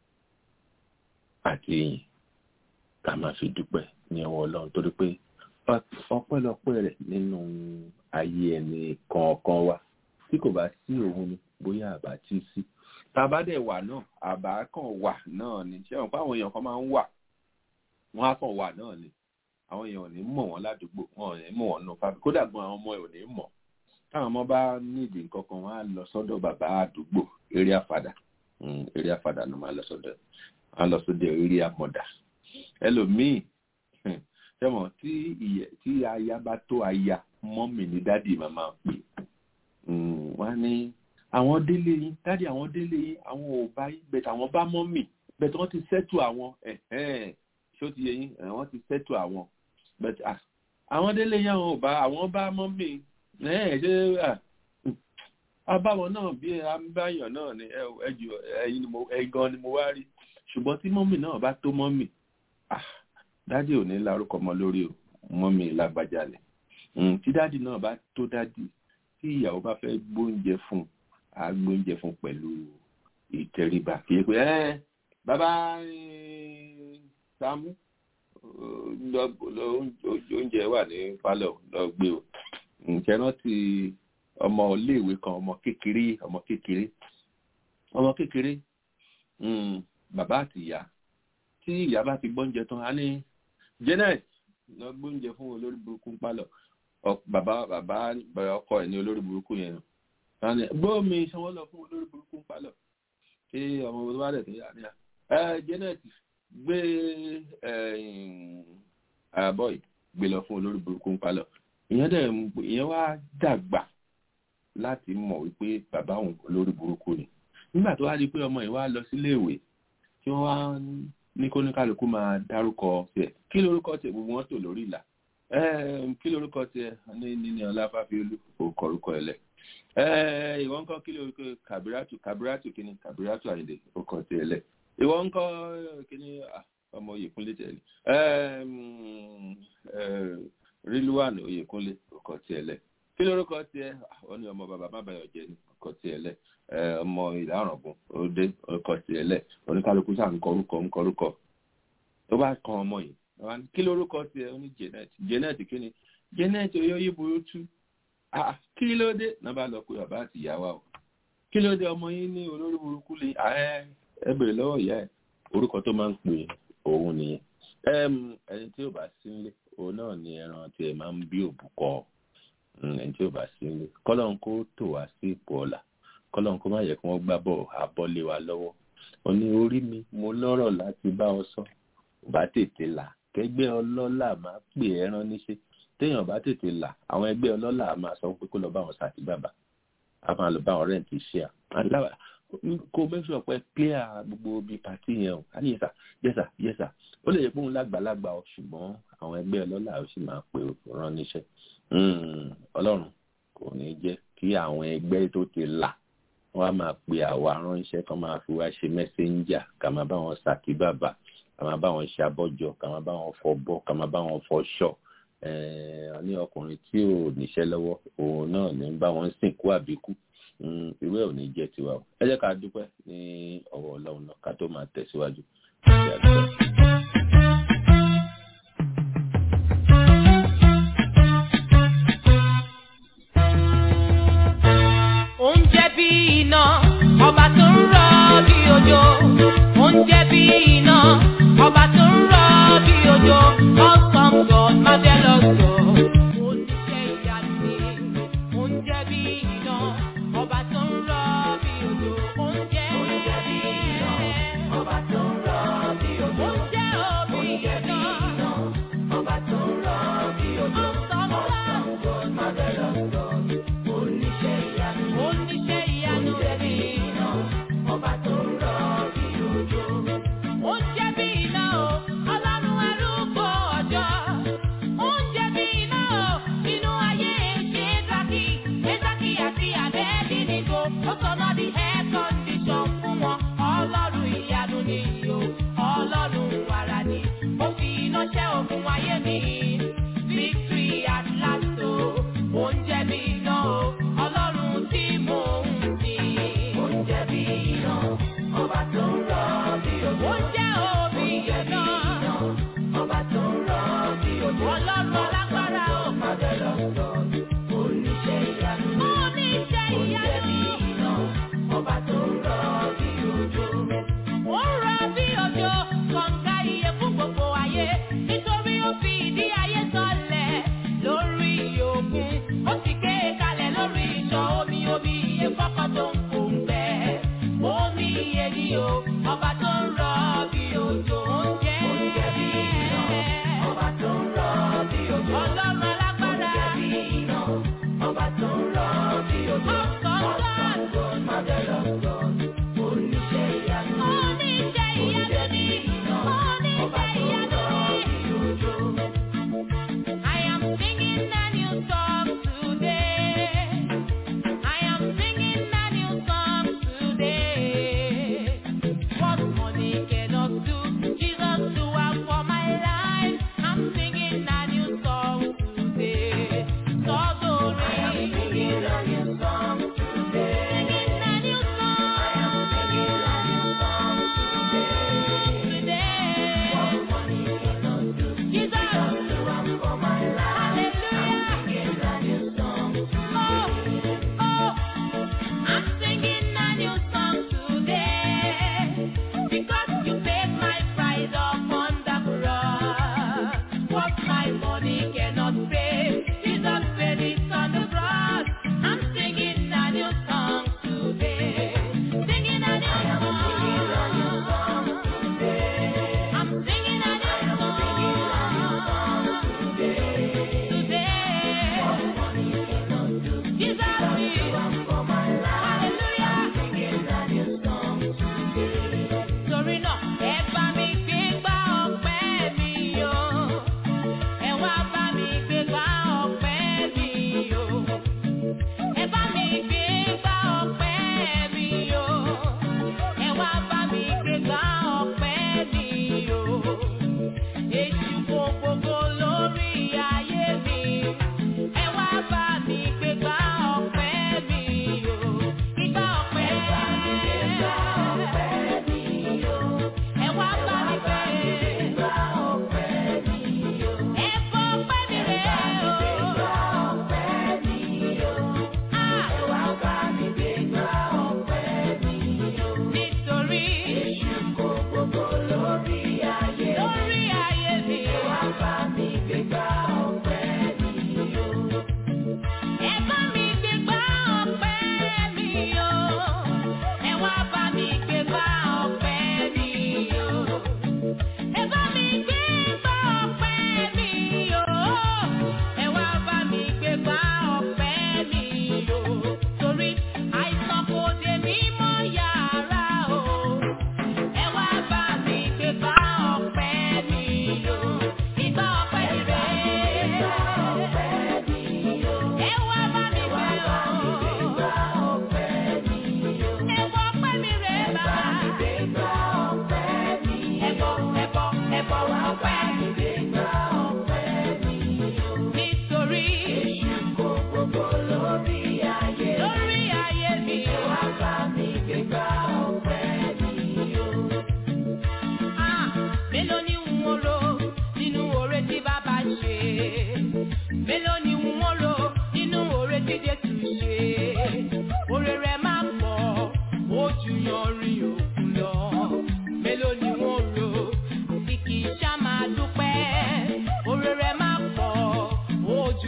S3: àti ìyìn ká máa fi dúpẹ́ ní ọwọ́ ọlọ́run torí pé ọpẹ́lọpẹ́ rẹ̀ nínú ayé ẹni kọ̀ọ̀kan wa tí kò bá sí òun ni bóyá àbá tí sí tàbá dẹ̀ wà náà àbá kan wà náà ni ṣé wọn pa àwọn èèyàn kan máa ń wà wọn á kàn wà náà ni àwọn èèyàn ò ní mọ̀ wọ́n ládùúgbò wọn ò ní mọ̀ wọ́n nù fábí kódà gan àwọn ọmọ ẹ̀ ò ní mọ̀ táwọn ọmọ bá nídìí nǹkan kan wọn á lọ sọ́dọ̀ bàbá àdúgbò eré àfàdà eré àfàdà ló máa lọ sọ́dọ̀ wọn á lọ sọ́dọ̀ eré àmọ̀dà ẹlòmíì sẹ́wọ̀n tí ìyẹ tí aya bá tó aya mọ́mì ní dádì màmá pè wọ́n á ní àwọn délé yín dádì àwọn délé yín àwọn ò bá yín bẹ̀tẹ̀ àwọn bá mọ́mì bẹ̀tẹ̀ wọ́n ti sẹ́tù àwọn ṣó ti yẹ yín wọ́n ti sẹ́tù àwọn bẹ̀tẹ̀ àwọn délé yín àwọn ò bá àwọn bá mọ́mì ṣé abáwọn náà bí abáyàn náà ni ẹjù ẹyin ẹgan ni mo wá rí ṣùgbọ́n tí mọ́mì náà bá tó mọ́mì dádì ò ní lárúkọ mọ́ lórí o mọ́mì lágbájá lẹ̀ tí dádì náà bá tó dádì tí ìyàwó bá fẹ́ gbóúnjẹ fún a gbóúnjẹ fún pẹ̀lú ìtẹríba kì í pé ẹ bàbá Sàámú oúnjẹ wà ní pálọ̀ lọ gbé o ǹjẹ́ rántí ọmọ iléèwé kan ọmọ kékeré ọmọ kékeré ọmọ kékeré bàbá àti ìyá tí ìyá bá ti gbóúnjẹ tán á ní Janet lọ gbóúnjẹ fún olórí burúkú pálọ̀ bàbá bàbá ọkọ ẹ̀ ní olórí burúkú yẹn nù gbóòmì sanwó lọ fún olórí burúkú pálọ̀ kí ọmọ tó bá dẹ̀ tó yà ní à ẹ Janet gbé àbọ̀ yìí gbé lọ fún olórí burúkú pálọ̀ ìyẹn dẹ̀ ìyẹn wá dàgbà láti mọ̀ wípé bàbá òun olórí burúkú ni nígbà tó wá di pé ọmọ yìí wá lọ sílé ìwé tí wọ́n wá ní kó ní kálukú máa dárúkọ tiẹ̀ kí lórúkọ tiẹ̀ gbogbo wọn tò lórí ìlà kí lórúkọ tiẹ̀ ní níní ọláfàfíolú orúkọ orúkọ ẹlẹ ìwọ ńkọ́ kí lórúkọ kàbíràtù kàbíràtù kíni kàbíràtù àyìndé orúkọ tiẹ̀ lẹ ìwọ ńkọ́ kíni ọmọ oyèkúnlé tẹ̀lé rílùwàn oyèkúnlé orúkọ tiẹ̀ lẹ kí lórúkọ tiẹ̀ ó ní ọmọ bàbá má bàyọ̀ jẹ́ ní orúkọ tiẹ̀ lẹ ọmọ ìlà ọ̀rọ̀gùn òde orúkọ tiẹ̀ lẹ̀ oníkálukú sáà ń kọ orúkọ ń kọ orúkọ tó bá kan ọmọ yìí kí lórúkọ tiẹ̀ ó ní Janet Janet kí ni Janet oyóyí burú tú kí ló dé náà bá lọ pé bàbá àti ìyá wa o kí ló dé ọmọ yín ní olórí burúkú lè ẹ bèrè lọ́wọ́ ìyá ẹ̀ orúkọ tó máa ń pè òun nìyẹn ẹni tí ò bá sí nílé òun náà ni ẹran tiẹ̀ máa ń bí òbúkọ ẹni tí ò bá sí nílé kọ́lọ́n kó tò wá sí ipò ọ̀la kọ́lọ́n kó má yẹ kí wọ́n gbá bọ̀ abọ́lé wa lọ́wọ́ ó ní orí mi mo lọ́rọ̀ láti bá ọ sọ bá tètè là kẹgbẹ́ ọlọ́lá máa pè é rán níṣẹ́ téèyàn bá tètè là àwọn ẹgbẹ́ ọlọ́lá máa sọ pé kó lọ bá wọn sàtì bàbà a máa lọ bá wọn rẹ́ǹtì ṣíà kó mẹ́sàn pé clear gbogbo bíi pàtí yẹn o àní yẹsà yẹsà yẹsà ó lè yẹ pé òun lágbàlagbà ọ ṣùgbọ́n àwọn ẹgbẹ́ ọlọ́lá ó sì máa pè rán níṣẹ́ ọlọ́run kò ní jẹ́ kí àwọn ẹgbẹ́ tó ti là wọ́n á máa pe àwa ránṣẹ́ kan máa fi wá ṣe mẹ́sẹ́ńjà ká máa bá wọn ṣàkí bàbà ká máa bá wọn ṣe abọ́jọ ká máa bá wọn fọbọ́ ká máa bá wọn fọṣọ ní ọkùnrin tí ò níṣẹ́ lọ́wọ́ òun náà ní bá wọn sìnkú àbíkú irú ẹ̀ ò ní jẹ́ tiwa o ẹ jẹ́ ká dúpẹ́ ní ọwọ́ ọlọ́run náà ká tó máa tẹ̀síwájú.
S6: oúnjẹ bí iná ọba tó ń rọ bí òjò oúnjẹ bí iná ọba tó ń rọ bí òjò awesome God marvelous God oníṣẹ́ ìyanu ni oúnjẹ bí iná ọba tó ń rọ bí òjò oúnjẹ bí iná ọba tó ń rọ bí òjò.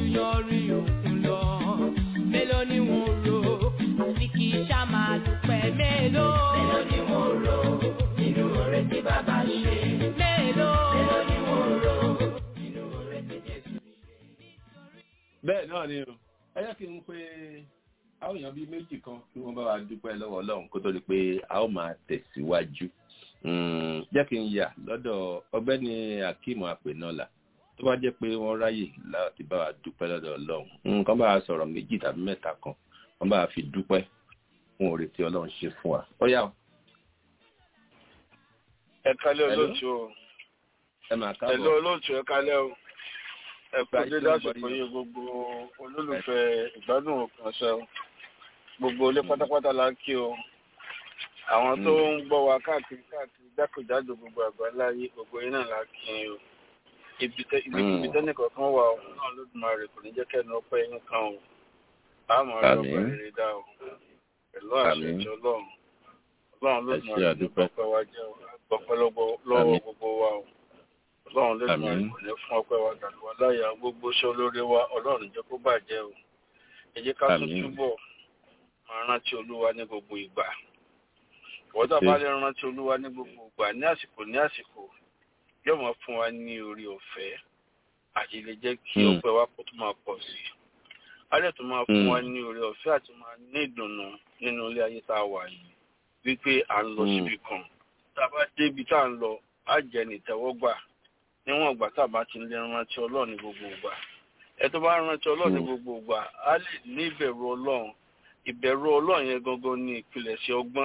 S6: ju yanrìn òkun lọ. Mélòó ni wọ́n rò ní kì í ṣá máa dúpẹ́ mélòó. Mélòó ni wọ́n rò nínú oore tí bàbá ṣe. Mélòó. Mélòó ni wọ́n rò nínú oore tí Jésù ṣe.
S3: bẹ́ẹ̀ náà ni o ẹ jẹ́ kí n pe àwọn èèyàn bíi méjì kan kí wọ́n bá wa dúpẹ́ lọ́wọ́ ọlọ́run kó tó di pé a ó máa tẹ̀síwájú Mm, jẹ́ kí n yà lọ́dọ̀ ọgbẹ́ni akeem apẹ̀nọ́là tó bá jẹ́ pé wọ́n ráyè láti bá wa dúpẹ́ lọ́dọ̀ ọlọ́run nǹkan bá wa sọ̀rọ̀ méjì tàbí mẹ́ta kan wọ́n bá wa fi dúpẹ́ fún oore tí ọlọ́run ṣe fún wa ó yá o
S7: ẹ kálẹ́
S3: Hello?
S7: olóòtú o
S3: ẹ máa
S7: ẹ̀lọ́
S3: káàbọ̀
S7: olóòtú ẹ kálẹ́ o ẹ kú
S3: Gba
S7: dédé
S3: ìṣẹ́
S7: àsìkò
S3: ìgbọ́ yìí.
S7: yìí gbogbo olólùfẹ́ ìgbádùn òpin ọ̀sẹ̀ o gbogbo ilé pátápátá la ń kí o àwọn tó ń gbọ́ wa káàkiri káàkiri jákèjádò gbogbo àgbáláyé gbogbo yín náà la kí yín o ibi tẹ ibi
S3: Mm.
S7: ibi tẹ́nìkan kan wà o náà lódùmarè kò ní jẹ́ kẹ́nu ọpẹ́ yín kan o àmọ́ ọ̀rọ̀
S3: Àmín.
S7: ọpẹ́ rere dá o pẹ̀lú àṣẹ
S3: Àmín.
S7: ìjọ ọlọ́run ọlọ́run
S3: Ẹ ṣé
S7: lódùmarè ní
S3: àdúpẹ́.
S7: ọpẹ́ wa jẹ́ o àgbọ̀pẹ́ lọ́wọ́ lọ́wọ́
S3: Àmín.
S7: gbogbo wa o ọlọ́run lódùmarè
S3: Àmín.
S7: kò ní fún ọpẹ́ wa gàdúrà láyà gbogbo iṣẹ́ olóore wa ọlọ́run jẹ́ kó bàjẹ́ o ẹ jẹ́ ká tún
S3: Àmín.
S7: túbọ̀ máa rántí olúwa ní gbogbo ìgbà ìwọ́n tá a bá lè rántí olúwa ní gbogbo ìgbà ní àsìkò ní àsìkò yóò máa fún wa ní orí ọ̀fẹ́ àti lè jẹ́ kí
S3: Mm.
S7: ọpẹ́ wa kó tó máa pọ̀ sí i á lè tún máa fún
S3: Mm.
S7: wa ní orí ọ̀fẹ́ àti máa ní ìdùnnú nínú ilé ayé tá a wà yìí wípé à ń lọ
S3: Mm.
S7: síbi kan tá a bá débi tá à ń lọ á jẹ́ ní ìtẹ́wọ́gbà níwọ̀n ìgbà tá a bá ti lè rántí ọlọ́run ní gbogbo ìgbà ẹ tó bá rántí ọlọ́run ní
S3: Mm.
S7: gbogbo ìgbà á lè ní ìbẹ̀rù ọlọ́run ìbẹ̀rù ọlọ́run yẹn gangan ní ìpilẹ̀ṣẹ̀ ọgbọ́n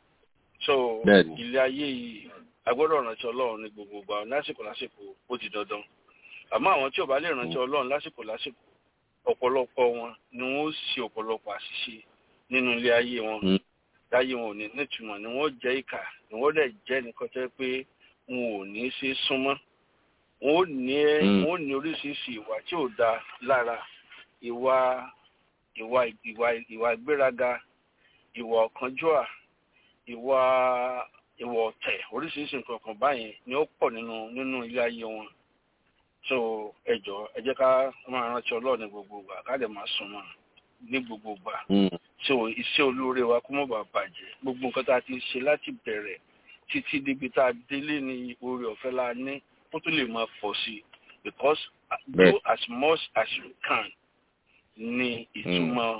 S7: so
S3: Bẹ́ẹ̀ni.
S7: ilé ayé yìí a gbọ́dọ̀ rántí ọlọ́run ní gbogbo ìgbà lásìkò lásìkò ó ti dandan àmọ́ àwọn tí ò bá lè rántí ọlọ́run lásìkò lásìkò ọ̀pọ̀lọpọ̀ wọn ni wọ́n ó ṣe ọ̀pọ̀lọpọ̀ àṣìṣe nínú ilé ayé wọn
S3: Mm.
S7: láyé wọn ò ní nítumọ̀ ni wọ́n jẹ́ ìkà ni wọ́n dẹ̀ jẹ́ nìkan tẹ́ pé wọn ò ní ṣe súnmọ́ wọn ò ní
S3: Mm.
S7: wọn ò ní oríṣiríṣi ìwà tí ò da lára ìwà ìwà ìwà ìwà ìgbéraga ìwà ọ̀kánjúà ìwà ìwà ọ̀tẹ̀ oríṣiríṣi nǹkan kan báyẹn ni ó pọ̀ nínú nínú ilé ayé wọn so ẹ jọ̀ọ́ ẹ jẹ́ ká máa rántí Ọlọ́run ní gbogbo ìgbà ká lè máa súnmọ́ ní gbogbo ìgbà
S3: Mm.
S7: so iṣẹ́ olóore wa kó má bàa bàjẹ́ gbogbo nǹkan tá a ti ṣe láti bẹ̀rẹ̀ títí débi tá a délé ní oore ọ̀fẹ́ la ní kó tó lè máa pọ̀ sí i because uh,
S3: Bẹ́ẹ̀.
S7: do as much as you can ní ìtumọ̀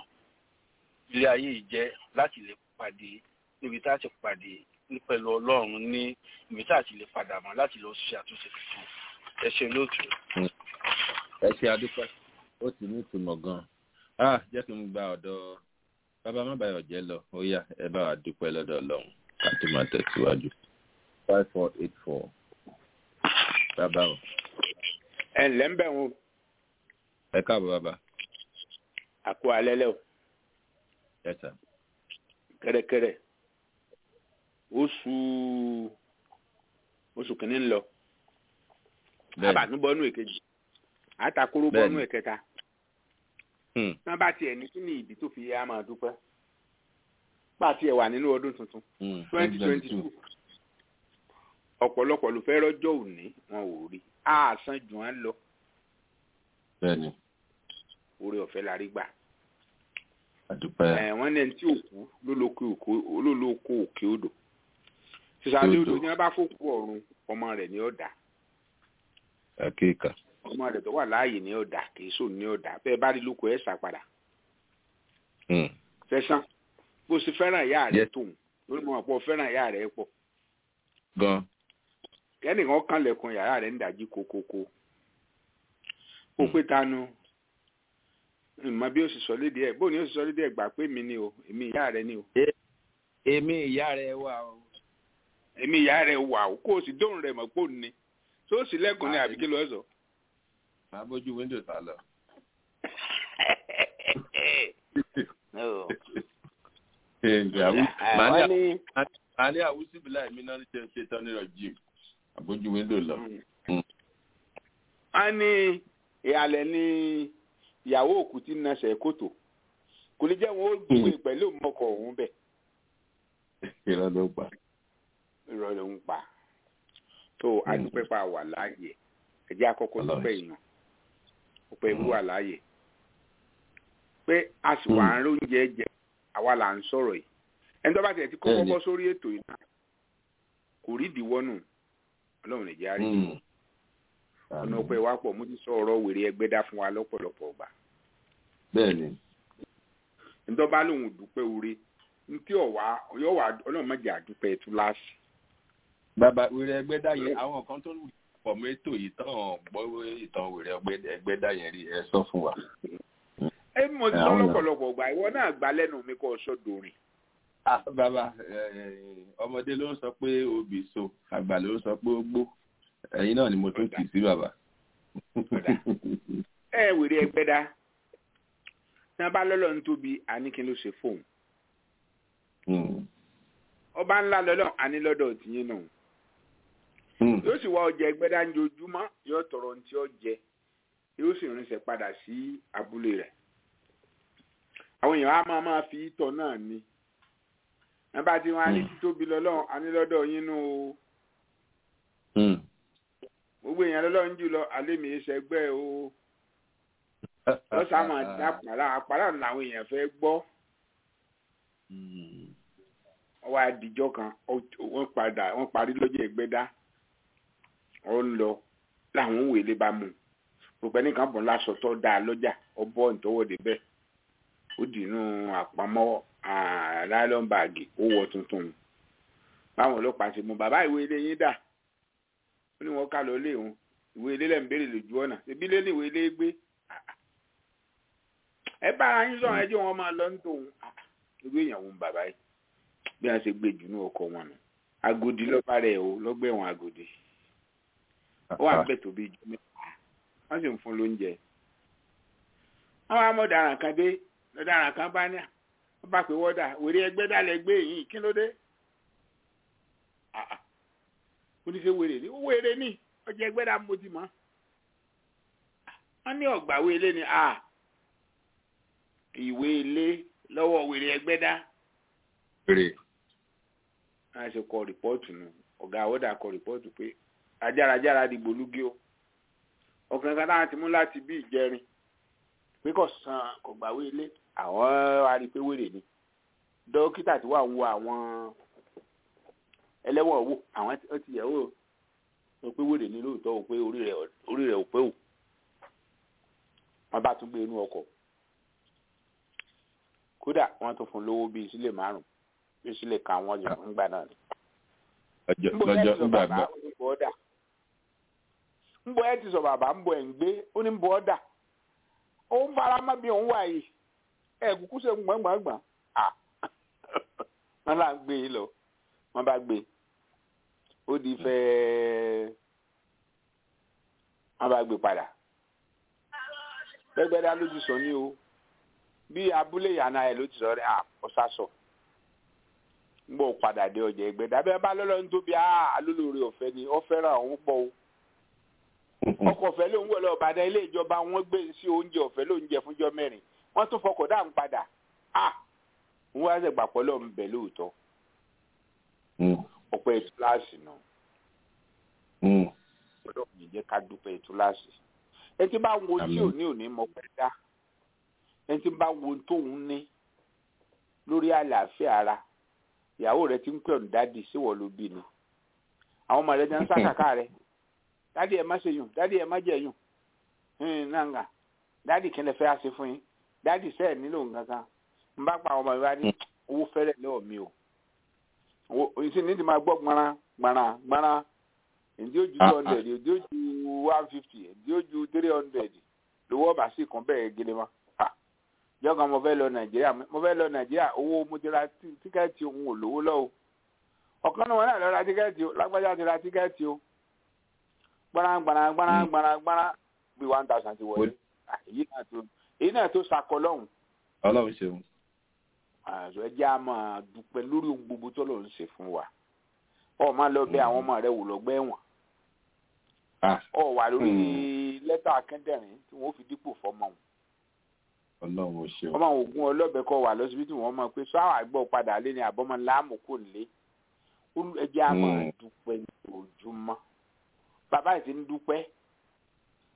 S7: ilé ayé yìí jẹ́ láti lè pàdé níbi tá a ti pàdé ní pẹ̀lú ọlọ́run ní ibi tá a ti lè padà mọ́ láti lọ ṣe àtúnṣe tuntun ẹ ṣe lóòtú.
S3: ẹ ṣe adúpẹ́ ó ti ní ìtumọ̀ gan-an ah jẹ́ kí n gba ọ̀dọ̀ bàbá má bàyọ̀ jẹ́ lọ ó yá ẹ bá wa dúpẹ́ lọ́dọ̀ ọlọ́run ká tó máa tẹ̀síwájú five four eight four bàbá o
S8: ẹ ǹlẹ́ ń bẹ̀ wọn
S3: ẹ káàbọ̀ bàbá
S8: àkó alẹ́ lẹ́ o
S3: ẹ sà
S8: kẹ́rẹ́kẹ́rẹ́ oṣù oṣù kìíní ń lọ
S3: bẹ́ẹ̀ni
S8: àbànú bọ́nú èkejì àtàkùrú
S3: Bẹ́ẹ̀ni.
S8: bọ́nú ẹ̀kẹta
S3: Hmm.
S8: wọ́n bá tiẹ̀ ní kí ni ìdí tó fi yẹ á máa dúpẹ́ bá tiẹ̀ wà nínú ọdún tuntun
S3: Hmm.
S8: twenty twenty two ọ̀pọ̀lọpọ̀ ló fẹ́ rọ́jọ́ òní wọn ò rí àásán jù wọ́n lọ
S3: bẹ́ẹ̀ni
S8: orí ọ̀fẹ́ la rí gbà
S3: àdúpẹ́
S8: ẹ̀ wọ́n ní ẹni tí òkú ló lóko òkú- ló lóko òkè odò sísàlẹ̀ odò
S3: Odò.
S8: ní wọ́n bá fòkú ọ̀run ọmọ rẹ̀ ní ọ̀dà
S3: àkéèkà
S8: ọmọ rẹ̀ tó wà láàyè ní ọ̀dà kìí sóò ní ọ̀dà bẹ́ẹ̀ bá rí lóko ẹ̀ sá padà
S3: Hmm.
S8: fẹsán bó ṣe fẹ́ràn ìyá rẹ̀
S3: Yes.
S8: tóun lórí mọ̀ pọ̀ fẹ́ràn ìyá rẹ̀ pọ̀
S3: gan
S8: kẹ́nìkan kanlẹ̀kùn yàrá rẹ̀ ń dàjí kokoko ó pé tanu ìmọ̀ bí ó sì sọ léde ẹ̀ bó ni ó sì sọ léde ẹ̀ gbà pé mi ni o èmi ìyá rẹ̀ ni o
S3: èmi ìyá rẹ wà o
S8: èmi ìyá rẹ̀ wà o kó o sì dóhùn rẹ̀ mọ̀ pé òun ni tó o sì lẹ́kùn ní àbí kí ló sọ.
S3: máa bójú wíńdò sá lọ.
S8: wọ́n ní
S3: àní àwùsíbìlà èmi náà ṣe ṣe tán nírọ̀ jìm àbójú wíńdò lọ.
S8: wọ́n ní ìhàlẹ̀ ní ìyàwó òkú tí ń nasẹ̀ kòtò kò ní jẹ́ wọn ó gbé pẹ̀lú mọ́kọ̀ òun bẹ̀
S3: irọ́ ló pa.
S8: irọ́ ló ń pa tó adúpẹ́ pa wà láàyè ẹ̀jẹ̀ àkọ́kọ́
S3: Ọlọ́run.
S8: dúpẹ́ èèyàn ọ̀pọ̀ ìwú wà láàyè pé a sì wà ń róúnjẹ jẹ àwa là ń sọ̀rọ̀ yìí ẹni tó bá tiẹ̀ ti kọ́kọ́
S3: Bẹ́ẹ̀ni.
S8: bọ́ sórí ètò yìí náà kò rí ìdíwọ́ nù ọlọ́run nìjẹ́ àrí
S3: Mm.
S8: ọ̀nà ọ̀pẹ wa pọ̀ mo ti sọ ọ̀rọ̀ wèrè ẹgbẹ́ dá fún wa lọ́pọ̀lọpọ̀ ọgbà
S3: bẹ́ẹ̀ni
S8: ntọ́ bá lòun dúpẹ́ oore ntí ọ̀wá ọ̀yọ́ wà ọlọ́run mọ̀jẹ̀ àdúpẹ́ túláàsì
S3: bàbá wèrè ẹgbẹ́ dá yẹn àwọn kan tó lù pọ̀ mọ́ ètò yìí tán gbọ́ ìtàn wèrè ọgbẹ́- ẹgbẹ́ dá yẹn rí ẹ sọ fún wa.
S8: ẹ mo ti sọ
S3: Àwọn èèyàn.
S8: lọ́pọ̀lọpọ̀ ọgbà ìwọ náà gbà lẹ́nu mi kọ́ ọ̀ṣọ́ dorin
S3: Ah, bàbá eh, ọmọdé ló ń sọ pé obì so àgbà ló ń sọ pé ó gbó ẹ̀yin náà ni mo tún kì í sí bàbá.
S8: ẹ wèrè ẹgbẹ́ dá tí wọ́n bá lọ́lọ́ ń tóbi àníkín ló ṣe fóun
S3: Mm.
S8: ọba ńlá lọ́lọ́ àní lọ́dọ̀ tìyín náà
S3: Mm.
S8: yóò sì wá ọjà ẹgbẹ́ dá ń jojúmọ́ yóò tọrọ ní tí ó jẹ yóò sì rinṣẹ́ padà sí abúlé rẹ̀ àwọn èèyàn á máa máa fi ìtọ̀ náà ní wọ́n bá ti wọn á ní
S3: Mm.
S8: títóbi lọ́lọ́ àní lọ́dọ̀ yín nù o
S3: Mm.
S8: gbogbo èèyàn lọ́lọ́ ń jù lọ alẹ́ mi ṣẹgbẹ́ o lọ́sàá máa dá àpàrà àpàrà làwọn èèyàn fẹ́ gbọ́
S3: Mm.
S8: wọ́n wá dijọ́ kan ó- wọ́n padà wọ́n parí lọ́jọ́ ẹgbẹ́dá ó ń lọ láwọn òwe lè bá mú gbogbo ẹnìkan bọ̀ lásọ tó dáa lọ́jà ó bọ́ ìtọ́wọ́dé bẹ́ẹ̀ ó dìínú àpamọ́ láìlọ́n báàgì ó wọ tuntun báwọn ọlọ́pàá ṣe mú bàbá ìwé ilé yín dà ó ní wọn ká lọ lé òun ìwé ilé lẹ́ ń béèrè lójú ọ̀nà ṣebí lé ní ìwé ilé gbé ẹ bára yín sọ̀rọ̀ ẹjọ́ wọn máa lọ ní tòun irú èèyàn wo ń bàbá yìí bí wọn ṣe gbé jù ní ọkọ wọn nù agodi lọba rẹ o lọgbẹwọn agodi ó wà bẹ́ẹ̀ tó bí ju mẹ́ta wọn sì ń fún lóúnjẹ àwọn amọ̀daràn kan dé lọ́daràn kan bá ní wọ́n bá pé wọ́dà wèrè ẹgbẹ́ dálẹ̀ gbé yìí kí ló dé Ah, ah. ó ní ṣe wèrè ní ó wèrè ní ọjà ẹgbẹ́ dá mo ti mọ̀ wọ́n ní ọ̀gbàwé ilé ni ah ìwé ilé lọ́wọ́ wèrè ẹgbẹ́ dá
S3: Wèrè.
S8: a ṣe kọ rìpọ́ọ̀tù nù ọ̀gá àwọ̀dà kọ rìpọ́ọ̀tù pé ajárajára dìgbò lúgí o ọkùnrin kan táwọn ti mú láti bí ìjẹrin pé kò san kò gbàwé ilé àwọn arí pé wèrè ni dókítà tí wà ń wo àwọn ẹlẹ́wọ̀n wò àwọn tí- ó ti yẹ̀ wò ó pé wèrè ni lóòótọ́ o pé orí rẹ̀ orí rẹ̀ ò pé o wọ́n bá tún gbé inú ọkọ̀ kódà wọ́n tún fún lówó bíi sílẹ̀ márùn-ún bíi sílẹ̀ kan wọ́n yọ ńgbà náà ni
S3: Ọjọ́
S8: nbọ ẹ
S3: lọ́jọ́
S8: ti sọ
S3: ńgbà
S8: bàbá
S3: gbà.
S8: ó ní bọ́ ọ́dà nbọ ẹ ti sọ bàbá nbọ ẹ̀ ń gbé ó ní bọ́ ọ́dà ó ń fara mọ́ bí òun wà yìí ẹ kúkú ṣe gbọ̀ngbọ̀ngbọ̀n à wọ́n là ń gbé yìí lọ wọ́n bá gbé ó di fẹ́ wọ́n bá gbé padà gbẹgbẹdá ló ti sọ ní o bí abúlé yàrá ẹ ló ti sọ rẹ à ọ̀sà sọ ń bọ̀ padà dé ọjà ẹgbẹ́ dábẹ́ bá lọ́lọ́ ní tóbi alólórí ọ̀fẹ́ ni ó fẹ́ràn òun pọ̀ o ọkọ̀ ọ̀fẹ́ ló ń wọ̀ lọ Ìbàdàn ilé ìjọba wọn gbé sí oúnjẹ ọ̀fẹ́ ló ń jẹ fúnjọ́ mẹ́rin wọ́n tún fọkọ̀ dáhùn padà à ń wá ṣẹ̀gbà pọ̀lọ́ ń bẹ̀ lóòótọ́
S3: Mm.
S8: ọ̀pẹ́ ìtúláàsì náà
S3: Mm.
S8: ọlọ́run yìí jẹ́ ká dúpẹ́ ìtúláàsì ẹ ti bá wo tí
S3: Àmín.
S8: ò ní òní mọ pẹ́ dá ẹ ti bá wo tóun ní lórí àlàáfíà ara ìyàwó rẹ ti ń pè ọ́n dádì síwọ̀ ló bí ni àwọn ọmọ rẹ ti ń sàkàkà rẹ dádì ẹ má ṣe yùn dádì ẹ má jẹ yùn hìn nàngà dádì kí n lè fẹ́ àṣẹ fún yín dádì sẹ́ẹ̀ nílò nǹkan kan n bá pa àwọn ọmọ mi wá ní owó fẹ́rẹ̀ lọ́wọ́ mi o owó ìsìn ní ti máa gbọ́ gbọ́nrán gbọ́nrán gbọ́nrán èdè ojú two hundred èdè ojú one fifty èdè ojú three hundred lówó ọba sí kan bẹ́ẹ̀ gẹ́lẹ́ mọ́ jọ́kan mo fẹ́ lọ nàìjíríà mo fẹ́ lọ nàìjíríà owó mo ti ra tí- tíkẹ́ẹ̀tì òun ò lówó lọ́wọ́ ọ̀kan náà wọn náà lọ ra tíkẹ́ẹ̀tì o lágbájá ti ra tíkẹ́ẹ̀tì o gbọ́nrán gbọ́nrán gbọ́nrán gbọ́nrán gbọ́nrán bíi one thousand ti wọlé Ah, èyí náà tó èyí náà tó sakọ lọ́hùn
S3: Ọlọ́run ṣeun.
S8: àṣọ ẹ jẹ́ a máa dúpẹ́ lórí ohun gbogbo tó lọ́ọ́ ń ṣe fún wa ọ máa lọ bẹ àwọn ọmọ rẹ wò lọ́gbẹ́ ẹ̀wọ̀n
S3: Ah,
S8: ọ wà lórí
S3: Hmm.
S8: lẹ́tà akẹ́ndẹ̀rín tí wọ́n fi dípò fọmọ wọn
S3: Ọlọ́run ò ṣeun.
S8: ọmọ ògùn ọlọ́bẹ kọ wà lọ́sibítù wọn mọ̀ pé sọ àwọn àgbọ̀ padà lé ní àbọ̀mọ́ láàmú kò lé Olú- ẹ jẹ́ a máa
S3: Hmm.
S8: dúpẹ́ ní ojúmọ́ bàbá yìí ti ń dúpẹ́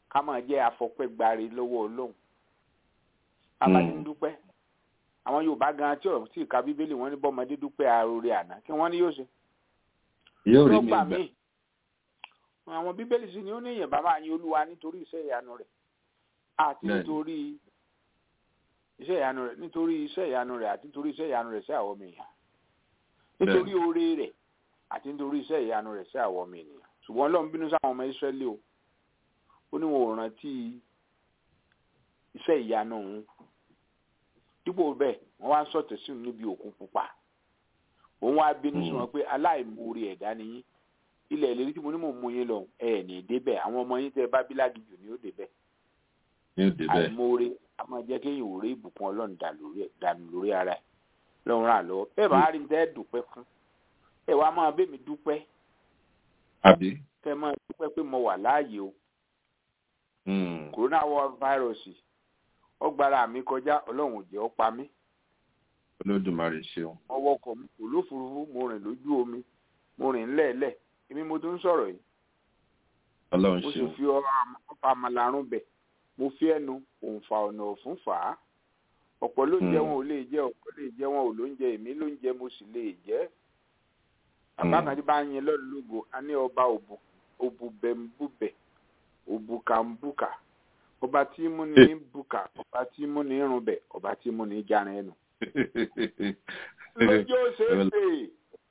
S8: ká máa jẹ́ afọpẹ́gbáre lọ́wọ́ ọlọ́run abáni ń dúpẹ́ àwọn yorùbá gan tí ọ̀rọ̀ tí ìka bíbélì wọn ní bọ́mọdé dúpẹ́ àròrè àná kí wọ́n ní yóò ṣe
S3: yóò rí mi
S8: lọ́gbà
S3: gbà
S8: míì àwọn bíbélì sì ni ó ní èèyàn bàbá yín olúwa nítorí iṣẹ́ ìyanu rẹ̀ àti
S3: Bẹ́ẹ̀ni.
S8: nítorí iṣẹ́ ìyanu rẹ̀ nítorí iṣẹ́ ìyanu rẹ̀ àti nítorí iṣẹ́ ìyanu rẹ̀ sí àwọn ọmọ èèyàn nítorí oore rẹ̀ àti nítorí iṣẹ́ ìyanu rẹ̀ sí àwọn ọmọ ènìyàn ṣùgbọ́n ọlọ́run bínú sáwọn ọmọ ìsírẹ́lì o ó ní wọn ò rántí iṣẹ́ ìyanu òun dípò bẹ́ẹ̀ wọ́n wá ń sọ̀tẹ̀ sí òun níbi òkun pupa òun wá bínú sí
S3: Mm.
S8: wọn pé aláìmoore ẹ̀dá ni yín ilẹ̀ ìlérí tí mo ní mò ń mú yín lọ ẹ̀ ní débẹ̀ àwọn ọmọ yín tẹ́ bá bí lágìjù ni ó débẹ̀
S3: yóò dé bẹ́ẹ̀
S8: àìmoore a máa jẹ́ kéèyàn ò rí ìbùkún ọlọ́run dà lórí ẹ̀- dànù lórí ara ẹ̀ lọ́run ràn án lọ́wọ́ bẹ́ẹ̀ bá rí ní tẹ́ dúpẹ́ fún ẹ̀ wá máa bẹ́ẹ̀ mi dúpẹ́
S3: àbí
S8: kẹ́ máa dúpẹ́ pé mo wà láàyè o
S3: Mm.
S8: corona virus ọgbàrá mi kọjá ọlọ́run ò jẹ́ ó pa mí
S3: olódùmarè ṣeun
S8: mo wọkọ̀ mi kò lófurufú mo rìn lójú omi mo rìn lẹ́ẹ̀lẹ̀ èmi mo tún sọ̀rọ̀ yìí
S3: ọlọ́run
S8: mo sì
S3: ṣeun
S8: fi ọ̀pá àmàlàrún bẹ̀ mo fi ẹnu òǹfà ọ̀nà ọ̀fun fà á ọ̀pọ̀ ló ń jẹ
S3: Mm.
S8: wọn ò lè jẹ ọ̀pọ̀ lè jẹ wọn ò ló ń jẹ èmi ló ń jẹ mo sì lè jẹ bàbá
S3: Mm.
S8: kan tí bá ń yin lọ́dún lógo a ní ọba òbú òbúbẹ̀mbúbẹ̀ òbúkàmbúkà ọba tí mú ní bùkà ọba tí mú ní irunbẹ̀ ọba tí mú ní járin ẹnu lójú ó ṣe é pè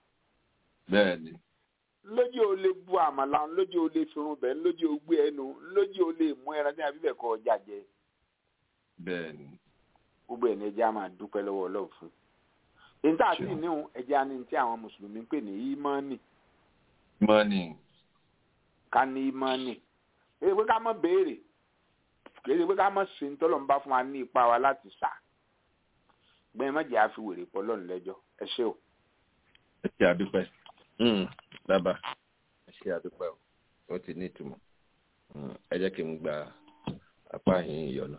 S3: bẹ́ẹ̀ ni
S8: lójú ó lè bu àmàlà lójú ó lè firun bẹ̀ lójú ó gbé ẹnu lójú ó lè mú ẹran tí a bí bẹ̀ kọ́ ọjà jẹ
S3: bẹ́ẹ̀ ni
S8: gbogbo ẹ̀ ní ẹjẹ́ á máa dúpẹ́ lọ́wọ́ ọlọ́run fún èyí tá a sì
S3: Sure.
S8: níhun ẹjẹ́ á ní tí àwọn mùsùlùmí ń pè ní ímánì
S3: mọ́nì
S8: ká ní ímánì èyí pé ká mọ̀ béèrè kì í ṣe pé ká mọ̀ sí ní tọ́lọ̀ ń bá fún wa ní ipa wa láti sà gbẹ̀yìn mọ̀jẹ̀ á fi wèrè pọ̀ lọ́run lẹ́jọ́ ẹ ṣé o.
S3: ẹ ṣe àdúpẹ́ Mm. bàbá ẹ ṣe àdúpẹ́ o ó ti ní ìtumọ̀ Mm. ẹ jẹ́ kí n gba apá yín ìyọ̀nà.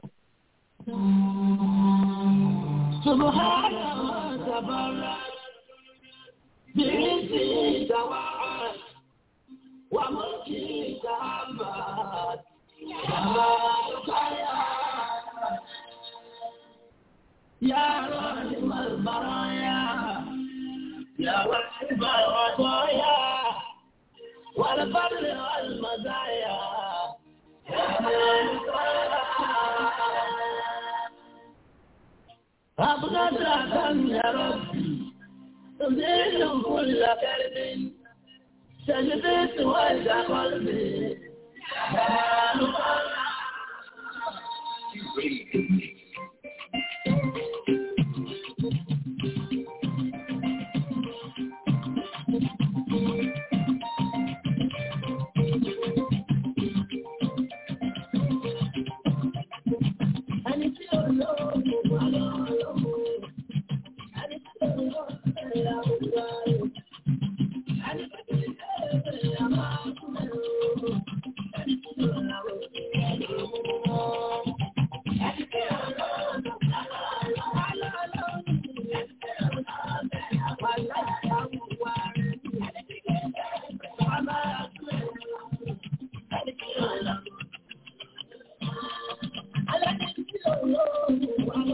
S9: Thank you.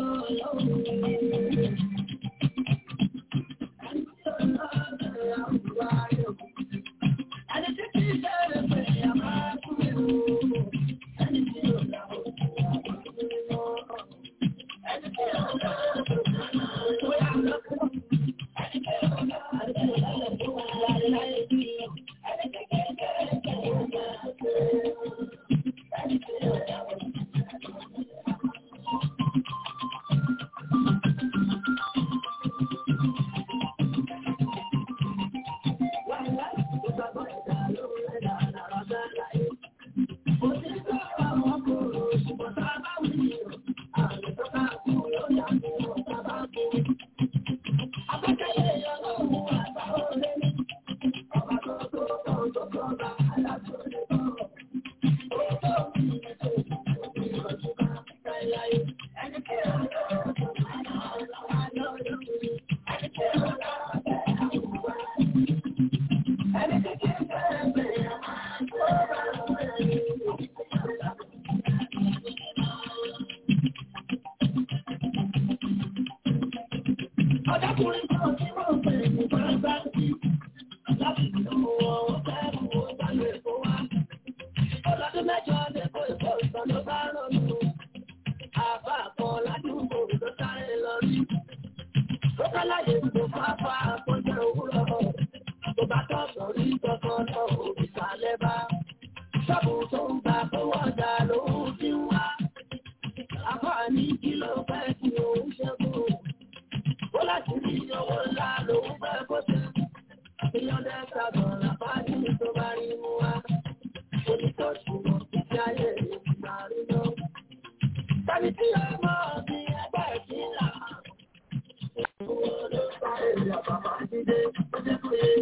S9: Ọjọ́kùnrin kan tí wọ́n pè ní bàbá sí. Láti ìlú ọ̀wọ́ fẹ́rù ó bá lè kó wá. Ọlọ́dún mẹ́jọ lè kó ìfọ̀ ìtàn ló bá rọrùn. Àbá kan ládùúgbò ló sáré lọ rí. Ó kálàyé tó fáfá àpọ̀jọ òwúrọ̀. Tó bá tọ̀ sọ̀rí kankan lọ òbí sálẹ̀ bá. Ṣọ́ọ̀bù tó ń gbà fowó ọjà lòún ti wá. Àbá ní kí ló fẹ́ kí òun ṣẹ́gun. Ó láti rí owó ńlá lòún fẹ́ kó ṣe. Èèyàn dẹ́ta gan làbá ní tó bá rí mú wá. Onítọ̀sí mọ̀ títí ayé ìgbà rí lọ. Tàbí tí ọmọ mi ẹgbẹ́ ìpínlẹ̀. Owó ló bá èèyàn bàbá dídé, ó jẹ́ kó yé.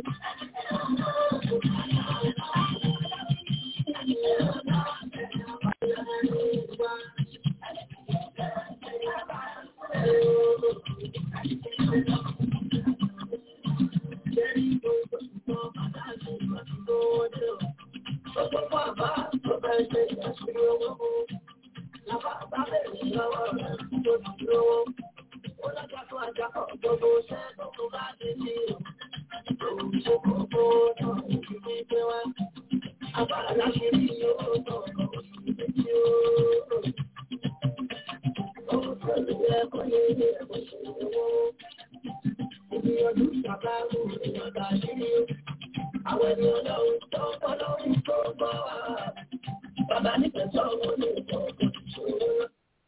S9: Àwọn ènìyàn lọ́wọ́ tó ń bọ́ lọ́wọ́ tó ń bọ́ wá. Bàbá nífẹ̀ẹ́ sọ̀rọ̀ ní ìtọ́jú ìṣòro.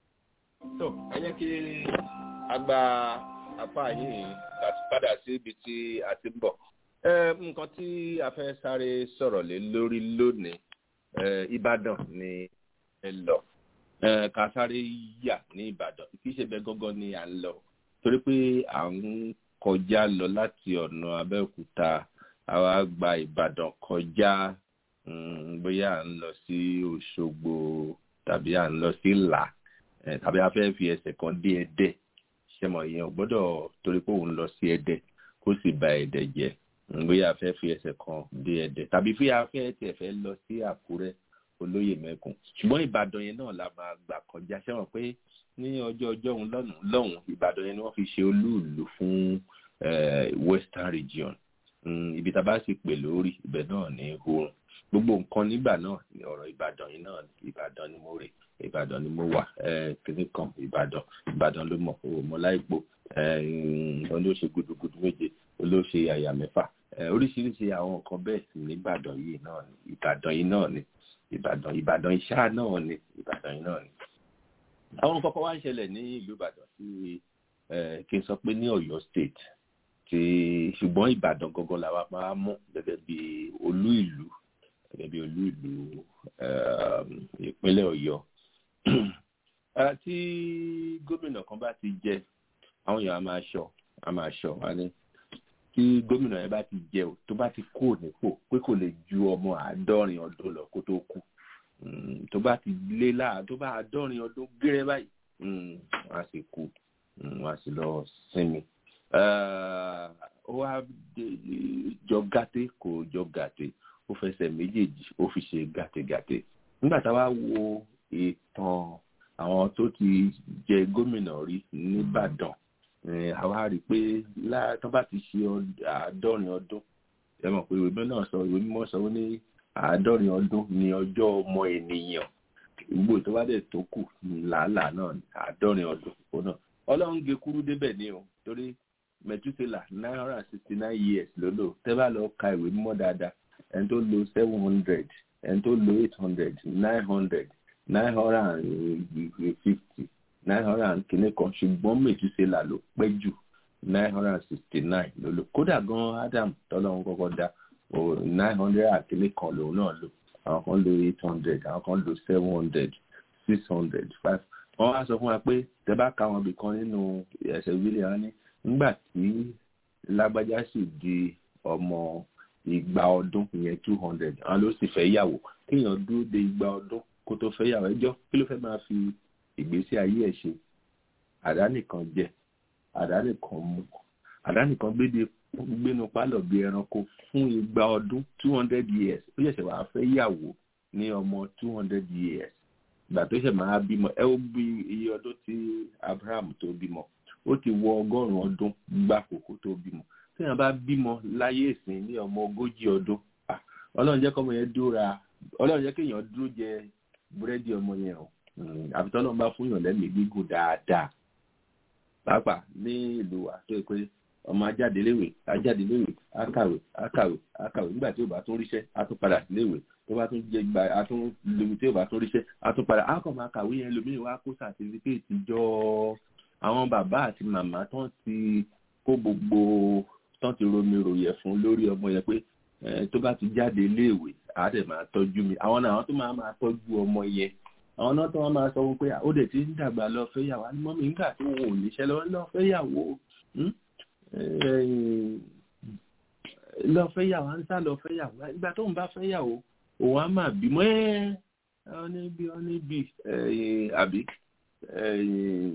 S3: tó ẹ jẹ́ kí a gba apá yìí láti padà sí ibi tí a ti ń bọ̀. ẹ nǹkan tí a fẹ́ sáré sọ̀rọ̀ lé lórí lónìí ẹ ìbàdàn ni ẹ lọ ẹ ká sáré yà ní ìbàdàn kì í ṣe bẹ́ẹ̀ gángan ni à ń lọ torí pé à ń kọjá lọ láti ọ̀nà abẹ́òkúta àwa gba ìbàdàn kọjá mm, bóyá à ń lọ sí òṣogbo tàbí à ń lọ sí ìlà eh, tàbí a fẹ́ fi ẹsẹ̀ kan dé ẹdẹ ṣẹmọ yẹn ò gbọ́dọ̀ torí pé òun lọ sí ẹdẹ kó sì ba ẹdẹ jẹ́ Mm, bóyá a fẹ́ fi ẹsẹ̀ kan dé ẹdẹ tàbí fi afẹ́ tiẹ̀ fẹ́ lọ sí àkúrẹ́ olóyè mẹ́kùn ṣùgbọ́n ìbàdàn yẹn náà la máa gbà kọjá ṣẹ́wọ̀n pé ní ọjọ́ ọjọ́ òun lọ́nà lọ́hùn ìbàdàn yẹn ni wọ́n fi ṣe olúùlú fún eh, western region Mm, ibi tá a bá sì pè lórí ibẹ̀ náà ní oorun gbogbo nǹkan nígbà náà ní ọ̀rọ̀ ìbàdàn yìí náà ìbàdàn ni mo rè ìbàdàn ni mo wà kíní kan ìbàdàn ìbàdàn ló mọ̀ òmò láìpò olóṣè gudugudu méje olóṣè àyà mẹ́fà oríṣiríṣi àwọn nǹkan bẹ́ẹ̀ sì ní ìbàdàn yìí náà ni ìbàdàn yìí náà ni ìbàdàn ìbàdàn iṣá náà ni ìbàdàn yìí náà ni. àwọn kọ́kọ́ wá ń ṣẹlẹ̀ ní ìlú ìbàdàn sí kí n sọ pé ní ọ̀yọ́ state ti ṣùgbọ́n ìbàdàn gangan làwa máa mú gẹ́gẹ́ bí olú ìlú gẹ́gẹ́ bí olú ìlú ìpínlẹ̀ ọ̀yọ́ tí gómìnà kan bá ti jẹ àwọn èèyàn á máa ṣọ á máa ṣọ wá ní tí gómìnà yẹn bá ti jẹ o tó bá ti kó nípò pé kò lè ju ọmọ àádọ́rin ọdún lọ kó tó kú tó bá ti lé láà tó bá àádọ́rin ọdún gẹ́rẹ́ báyìí wọ́n á sì kú wọ́n á sì lọ sinmi ó wá jọ gàté kò jọ gàté ó fẹsẹ̀ méjèèjì ó fi ṣe gàtégàté nígbà tá a wá wo ìtàn àwọn tó ti jẹ gómìnà rí nìbàdàn àwa rí i pé tó bá ti ṣe àádọ́rin ọdún ẹ mọ̀ pé ìwé náà sọ ìwé mímọ́ sọ ó ní àádọ́rin ọdún ní ọjọ́ ọmọ ènìyàn gbogbo tó bá dẹ̀ tó kù làálàá náà àádọ́rin ọdún kó náà ọlọ́run gé kúrú débẹ̀ ní o torí mẹtúsílà nine hundred and sixty nine years ló lò tẹ́ bá lọ ka ìwé mímọ́ dáadáa ẹni tó lo seven hundred ẹni tó lo eight hundred nine hundred nine hundred and fifty nine hundred and kìíní kan ṣùgbọ́n mẹtúsílà ló pẹ́ jù nine hundred and sixty nine ló lò kódà gan adam tọ́lọ́run kọ́kọ́ dá nine hundred and kìíní kan lòun náà lò àwọn kan lo eight hundred àwọn kan lo seven hundred six hundred five wọ́n wá sọ fún wa pé tẹ́ bá ka wọn bìkan nínú ẹsẹ̀ wílẹ̀ wọn ní nígbà tí lágbájá sì di ọmọ igba ọdún ìyẹn two hundred àwọn ló sì fẹ́ yàwó kéèyàn dúró de igba ọdún kó tó fẹ́ yàwó ẹjọ́ kí ló fẹ́ máa fi ìgbésí ayé ẹ̀ ṣe àdánìkan jẹ àdánìkan mu àdánìkan gbénu pálọ̀ bí ẹranko fún igba ọdún two hundred years ó ṣẹ̀ṣẹ̀ wàá fẹ́ yàwó ní ọmọ two hundred years ìgbà tó ṣẹ̀ máa bímọ ẹ ó bí iye ọdún tí Abraham tó bímọ ó ti wọ ọgọ́rùn-ún ọdún gbákòókò tó bímọ téèyàn bá bímọ láyé ìsìn ní ọmọ ogójì ọdún ah, ọlọ́run jẹ́ kọ́mọ yẹn dúra ọlọ́run jẹ́ kéèyàn dúró jẹ búrẹ́dì ọmọ yẹn o Mm, àfi tọ́lọ́run bá fún yàn lẹ́mìí gígùn dáadáa pàápàá ní ìlú wa tó yẹ pé ọmọ ajáde léwe ajáde léwe akàwé akàwé akàwé nígbà tí ó bá tún ríṣẹ́ á tún padà sí léwe tó bá tún jẹ gba á tún léwu tí ó bá tún ríṣẹ́ á tún padà á kàn máa kàwé yẹn lómìnira wá kó sàtífíkẹ́ẹ̀tì jọ àwọn bàbá àti màmá tán ti kó gbogbo tán ti romi ròyẹ̀ fún lórí ọmọ yẹn pé eh, tó bá ti jáde léèwé á dẹ̀ máa tọ́jú mi àwọn náà àwọn tó máa máa tọ́jú ọmọ yẹn àwọn náà tó wọn máa sọ wọn pé ó dẹ̀ ti ń dàgbà lọ fẹ́yàwó á ní mọ́mí nígbà tí wọn ò níṣẹ́ lọ́wọ́ lọ fẹ́yàwó hmm? Eh, lọ fẹ́yàwó á ń sá lọ fẹ́yàwó ìgbà tó ń bá fẹ́yàwó òun á máa bímọ ẹ́ ọ níbi ọ níbi àbí eh,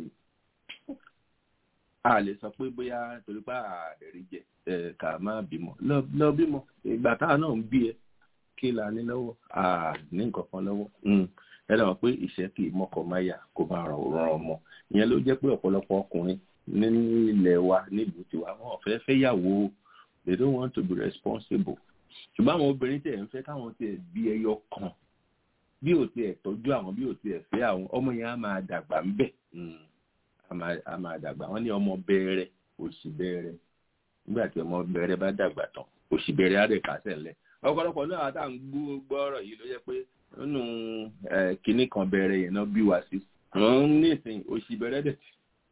S3: a lè sọ pé bóyá torí pé àdẹ̀rí jẹ eh, ká má bímọ lọ lọ bímọ ìgbà táwa náà ń bí ẹ kí la ní lọ́wọ́ à ní nǹkan kan lọ́wọ́ Mm. ẹ lọ́wọ́ pé ìṣẹ́ kì í mọ́kọ máyà kó máa ràn ràn ọmọ ìyẹn ló jẹ́ pé ọ̀pọ̀lọpọ̀ ọkùnrin ní ilẹ̀ wa nílùú tiwa wọn ò fẹ́ fẹ́ yàwó they don't want to be responsible ṣùgbọ́n àwọn obìnrin tẹ̀ ń fẹ́ káwọn tiẹ̀ bí ẹyọ kan bí ò tiẹ̀ tọ́jú àwọn bí ò tiẹ̀ fẹ́ àwọn ọmọ yẹn á máa dàgbà ń bẹ̀ Mm. á máa- á máa dàgbà wọ́n ní ọmọ bẹ̀rẹ̀ òṣì bẹ̀rẹ̀ nígbà tí ọmọ bẹ̀rẹ̀ bá dàgbà tán òṣì bẹ̀rẹ̀ á dẹ̀ kásẹ̀ lẹ̀ ọ̀pọ̀lọpọ̀ náà àtà ń gbọ́ gbọ́rọ̀ yìí ló jẹ́ pé nínú eh, kinní kan bẹ̀rẹ̀ yẹn náà bí wá sí wọ́n ní ìsìn òṣì bẹ̀rẹ̀ dẹ̀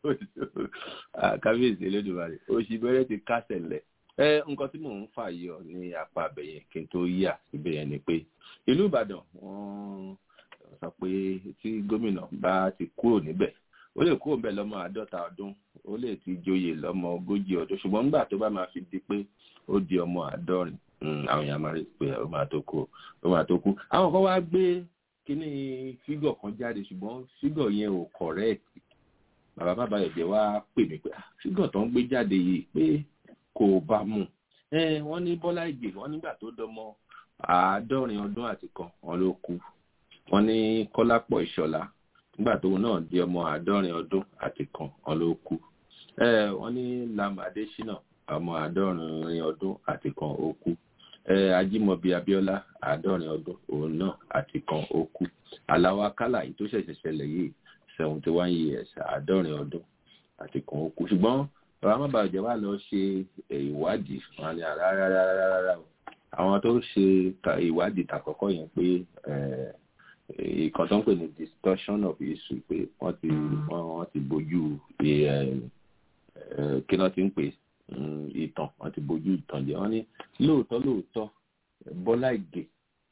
S3: Ah, kábíyèsí elédùnmarè òṣì bẹ̀rẹ̀ ti kásẹ̀ lẹ̀ ẹ nǹkan tí mò ń fà yọ ní apá abẹ̀yẹn kí n tó yà síbẹ̀ yẹn ni pé ìlú Ìbàdàn wọ́n sọ pé tí gómìnà bá ti kúrò níbẹ̀ ó lè kúrò níbẹ̀ lọ́mọ àádọ́ta ọdún ó lè ti joyè lọ́mọ ogójì ọdún ṣùgbọ́n nígbà tó bá máa fi di pé ó di ọmọ àádọ́rin mm, àwọn èèyàn máa rí i pé ó máa tó kú ó máa tó kú àwọn kan wá gbé kíní fígọ̀ kan jáde ṣùgbọ́n fígọ̀ yẹn ò correct bàbá bàbá ẹ̀jẹ̀ wá pè mí pé "Ah, fígọ̀ tó ń gbé jáde yìí pé kò bá mu ẹ wọ́n ní Bọ́lá Ìgè wọ́n nígbà tó dọmọ àádọ́rin ọdún àti kan wọ́n ló kú wọ́n ní Kọ́lápọ̀ Ìṣọ̀lá nígbà tóun náà di ọmọ àádọ́rin ọdún àti kan wọ́n ló kú ẹ wọ́n ní Lam Adésínà ọmọ àádọ́rin ọdún àti kan ó kú ẹ Ajímọ̀bí Abíọ́lá àádọ́rin ọdún òun náà àti kan ó kú Àlàó Akálà yìí tó ṣẹ̀ṣẹ̀ ṣẹlẹ̀ yìí seventy one years àádọ́rin ọdún àti kan ó kú ṣùgbọ́n bàbá má bàa jẹ́ wà lọ ṣe ìwádìí wọn ni rárá o àwọn tó ṣe ka- ìwádìí tàkọ́kọ́ yẹn pé eh, ìkan tó ń pè ní discussion of issue pé wọ́n ti wọ́n wọ́n ti bójú eh, eh, kí náà ti ń pè mm, ìtàn wọ́n ti bójú ìtàn jẹ́ wọ́n ní lóòótọ́ lóòótọ́ Bọ́lá Ìgè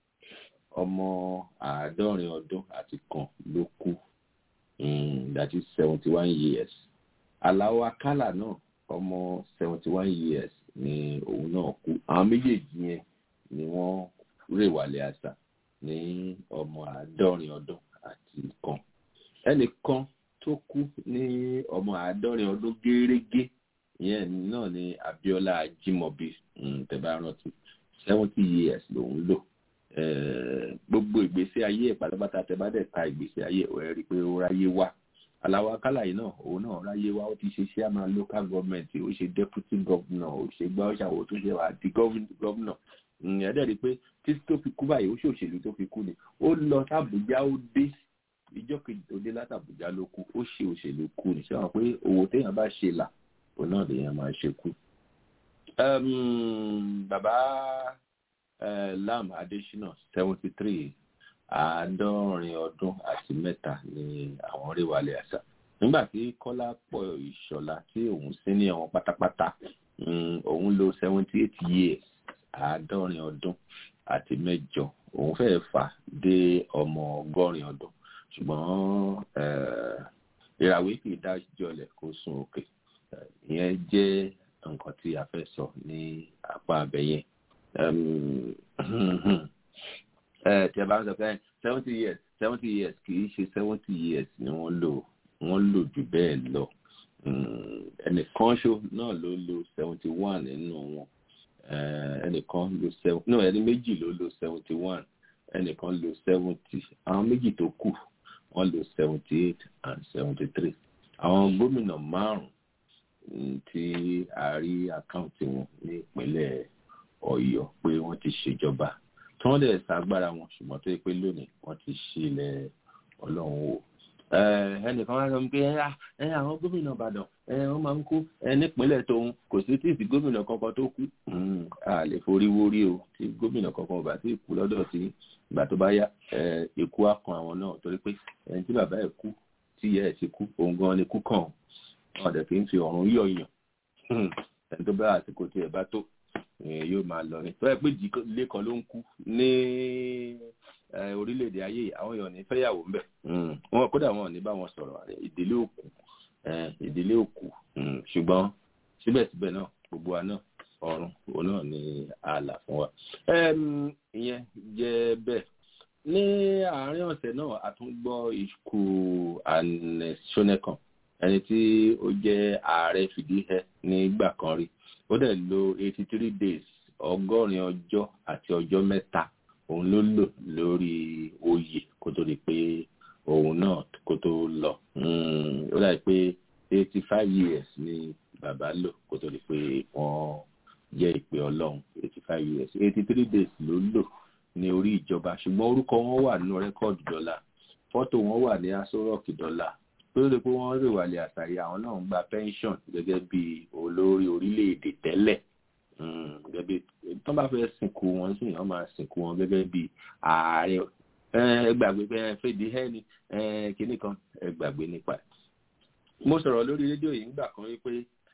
S3: ọmọ àádọ́rin ọdún àti kan ló kú mm, that is seventy one years Àlàó Akálà náà ọmọ seventy one years ni òun náà kú àwọn méjèèjì yẹn ni wọ́n rèwàlẹ̀ àṣà ní ọmọ àádọ́rin ọdún àti kan ẹnìkan tó kú ní ọmọ àádọ́rin ọdún gẹ́rẹ́gẹ́ ìyẹn náà ni Abíọ́lá Ajímọ̀bí mm, tẹ́ bá rántí seventy years lòun lò Eh, gbogbo ìgbésí ayé ẹ̀ pátápátá tẹ́ bá dẹ̀ ka ìgbésí ayé ẹ̀ ẹ̀ rí i pé ó ráyé wá Àlàó Akálà yìí náà òun náà ráyé wá ó ti ṣe chairman local government ó ṣe deputy governor ó ṣe gbá ọ̀ṣàwọ̀ tó ṣe wà di governor ẹ̀ dẹ̀ rí i pé títí tó fi kú báyìí ó ṣòṣèlú tó fi kú ni ó lọ sàbújá ó dé ìjọ kejì tó dé látàbújá ló kú ó ṣe òṣèlú kú ni ṣé wọn pé owó téèyàn bá ṣe là òun náà lèèyàn máa ṣe kú. Um, bàbá uh, Lam Adésínà seventy three àádọ́rin ọdún àti mẹ́ta ni àwọn rí wálé àṣà nígbà tí Kọ́lápọ̀ Ìṣọ̀lá tí òun sí ní àwọn pátápátá mm, òun lò seventy eight years àádọ́rin ọdún àti mẹ́jọ òun fẹ́ẹ́ fà dé ọmọ ọgọ́rin ọdún ṣùgbọ́n eh, ìràwé kì í dájọ́lẹ̀ kó sún òkè Eh, ìyẹn jẹ́ nǹkan tí a fẹ́ sọ ní apá abẹ́yẹn tí a bá ń sọ pé seventy years seventy years kì í ṣe seventy years ni wọ́n lò wọ́n lò jù bẹ́ẹ̀ lọ ẹnìkan ṣo náà ló lò seventy one nínú wọn ẹnìkan lò seven no ẹni méjì ló lò seventy one ẹnìkan lò seventy àwọn méjì tó kù wọ́n lò seventy eight and seventy three àwọn gómìnà márùn tí a rí àkáǹtì wọn ní ìpínlẹ̀ ọ̀yọ́ pé wọ́n ti ṣèjọba tí wọ́n dẹ̀ ṣàgbára wọn ṣùgbọ́n tó yẹ pé lónìí wọ́n ti ṣílẹ̀ ọlọ́run wò ẹnìkan wá sọ pé ẹ àwọn gómìnà ìbàdàn ẹ wọ́n máa ń kú ẹ nípínlẹ̀ tóun kò sí tí ìsì gómìnà kankan tó kú a lè forí wórí o tí gómìnà kankan ò bá sí kú lọ́dọ̀ sí ìgbà tó bá yá ikú á kan àwọn náà torí pé ẹni tí bàbá ẹ̀ kú tí ìyá ẹ̀ ti kú òun gan ni kú kàn wọn dẹ̀ kì í fi ọ̀run yọ̀yàn ẹni tó bá àsìkò tí ẹ̀ bá tó yóò máa lọ ní. tọ́yẹ pé ìdílé kan ló ń kú ní orílẹ̀-èdè ayé àwọn èèyàn ní fẹ́yàwó ń bẹ̀. wọn kódà wọn ò ní bá wọn sọ̀rọ̀ ìdílé òkú ìdílé òkú ṣùgbọ́n síbẹ̀síbẹ̀ náà gbogbo wa náà ọ̀run òun náà ní ààlà fún wa. ìyẹn jẹ́ bẹ́ẹ̀ ní àárín ọ̀sẹ̀ náà a tún gbọ́ ikú anẹ́sọ́nẹ́kan ẹni tí ó jẹ́ ààrẹ fìdíhẹ nígbà kan rí ó dẹ̀ lo eighty three days ọgọ́rin ọjọ́ àti ọjọ́ mẹ́ta òun ló lò lórí oyè kó tó di pé òun náà kó tó lọ ó dàbí pé eighty five years ni bàbá lò kó tó di pé wọ́n jẹ́ ìpè ọlọ́run eighty five years eighty three days ló lò ní orí ìjọba ṣùgbọ́n orúkọ wọn wà nínú rẹ́kọ̀dù dọ́là fọ́tò wọn wà ní aṣọ rọ́ọ̀kì dọ́là tó lè pé wọ́n rè wàlẹ̀ àtàrí àwọn náà ń gba pension gẹ́gẹ́ bí olórí orílẹ̀-èdè tẹ́lẹ̀ gẹ́gẹ́ bí tó bá fẹ́ sìnkú wọn sì wọ́n máa sìnkú wọn gẹ́gẹ́ bí ààrẹ ẹgbàgbé pé fèdí hẹ́ni kínní kan ẹgbàgbé nípa ẹ̀. mo sọ̀rọ̀ lórí rédíò yìí nígbà kan wípé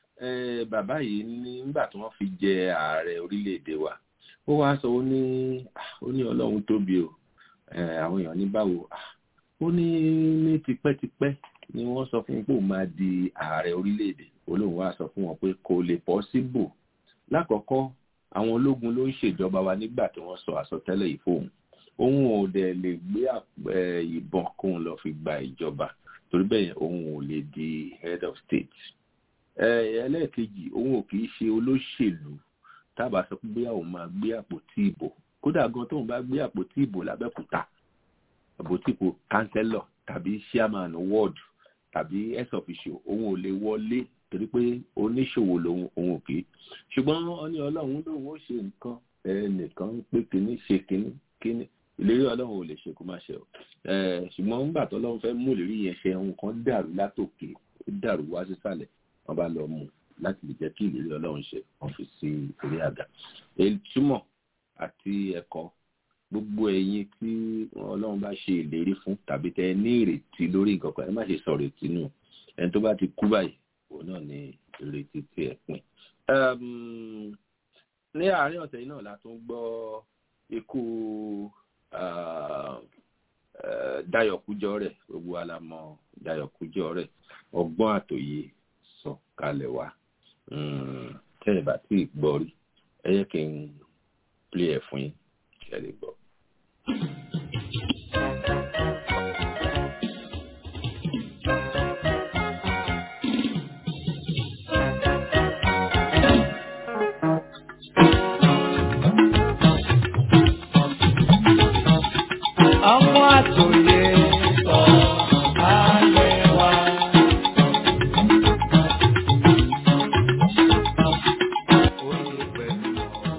S3: bàbá yìí nígbà tí wọ́n fi jẹ ààrẹ orílẹ̀-èdè wa ó wá sọ ó ní ó ní ọlọ́run tóbi o àwọn èèyàn ní báwo ó ní ní tipẹ́tipẹ́ ni wọ́n sọ fún pé òun máa di ààrẹ orílẹ̀-èdè olóhùn wa sọ fún wọn pé kò lè pọ́síbù lákọ̀ọ́kọ́ àwọn ológun ló ń ṣèjọba wa nígbà tí wọ́n sọ àsọtẹ́lẹ̀ yìí fóun òun ò dẹ̀ lè gbé ìbọn kóun lọ fi gba ìjọba torí bẹ́ẹ̀ òun ò lè di head of state ẹlẹ́ẹ̀kejì òun ò kì í ṣe olóṣèlú tábà sọ pé bóyá òun máa gbé àpótí ìbò kódà gan tóun bá gbé àpótí ìbò lábẹ́kúta àpótí ìbò kánsẹ́lọ̀ tàbí chairman ward tàbí ex officio òun ò lè wọlé torí pé oníṣòwò lòun òun ò kì í ṣùgbọ́n wọ́n ní ọlọ́run lòun ó ṣe nǹkan ẹnìkan ń pé kínní ṣe kínní kínní ìlérí ọlọ́run ò lè ṣe kó má ṣe o ṣùgbọ́n nígbà tó ọlọ́run fẹ́ mú ìlérí yẹn ṣe nǹkan dàrú látòkè ó dàrú wá sísàlẹ̀ wọ́n bá lọ mú láti lè jẹ́ kí ìlérí ọlọ́run ṣe wọ́n fi sí orí àga èyí túmọ̀ àti ẹ̀kọ́ gbogbo ẹ̀yin tí ọlọ́run bá ṣe ìlérí fún tàbí tẹ ní ìrètí lórí nǹkan kan ẹ má ṣe sọ̀rọ̀ ìtì nù ẹni tó bá ti kú báyìí òun náà ní ìrètí tí ẹ pin. ní àárín ọ̀sẹ̀ yìí náà la tún gbọ́ ikú Dayọ̀ Kújọrẹ̀ gbogbo alamọ Dayọ̀ Kújọrẹ̀ ọgbọ́n àtòyè sọ kalẹ̀ wá tẹ́ ẹ bá tí ì gbọ́ rí ẹ yẹ kí n plé ẹ̀ fún yín kí ẹ lè gbọ́.
S4: ọmọ àtòyè sọ ayé wa. Oyè pẹ̀lú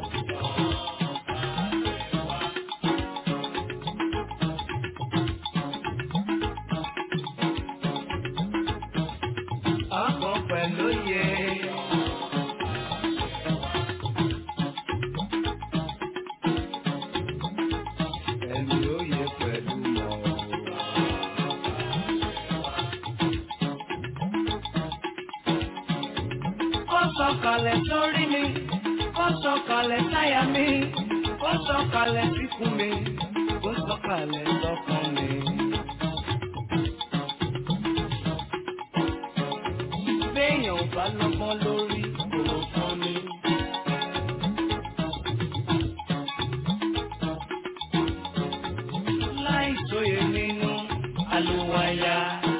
S4: ọmọ pẹ̀lú yẹ. Ẹni oyè pẹ̀lú mọ̀. Ó sọ̀kalẹ̀ sórí mi, ó sọ̀kalẹ̀ sáyà mi, ó sọ̀kalẹ̀ síkùn mi, ó sọ̀kalẹ̀ sọ́kàn mi. Béèyàn ò bá lọ́gbọ́n lórí kò fún mi. Láì sóye nínú àlùwàyà.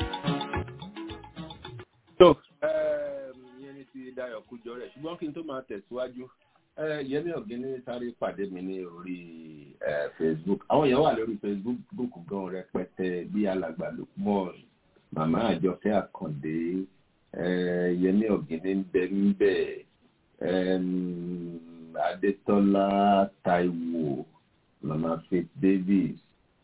S3: tó ìyẹn ní ti Dayọ̀ Kújọrẹ̀ ṣùgbọ́n kí n tó máa tẹ̀síwájú Yẹmí Ọ̀gíní sáré pàdé mi ní orí Facebook àwọn èèyàn wà lórí Facebook gan rẹpẹtẹ bí alàgbà Lukman màmá Àjọkẹ́ Àkàndé yẹmí ọ̀gẹ́dẹ́ ń bẹ ń bẹ adétọ́lá taiwo mama faith davis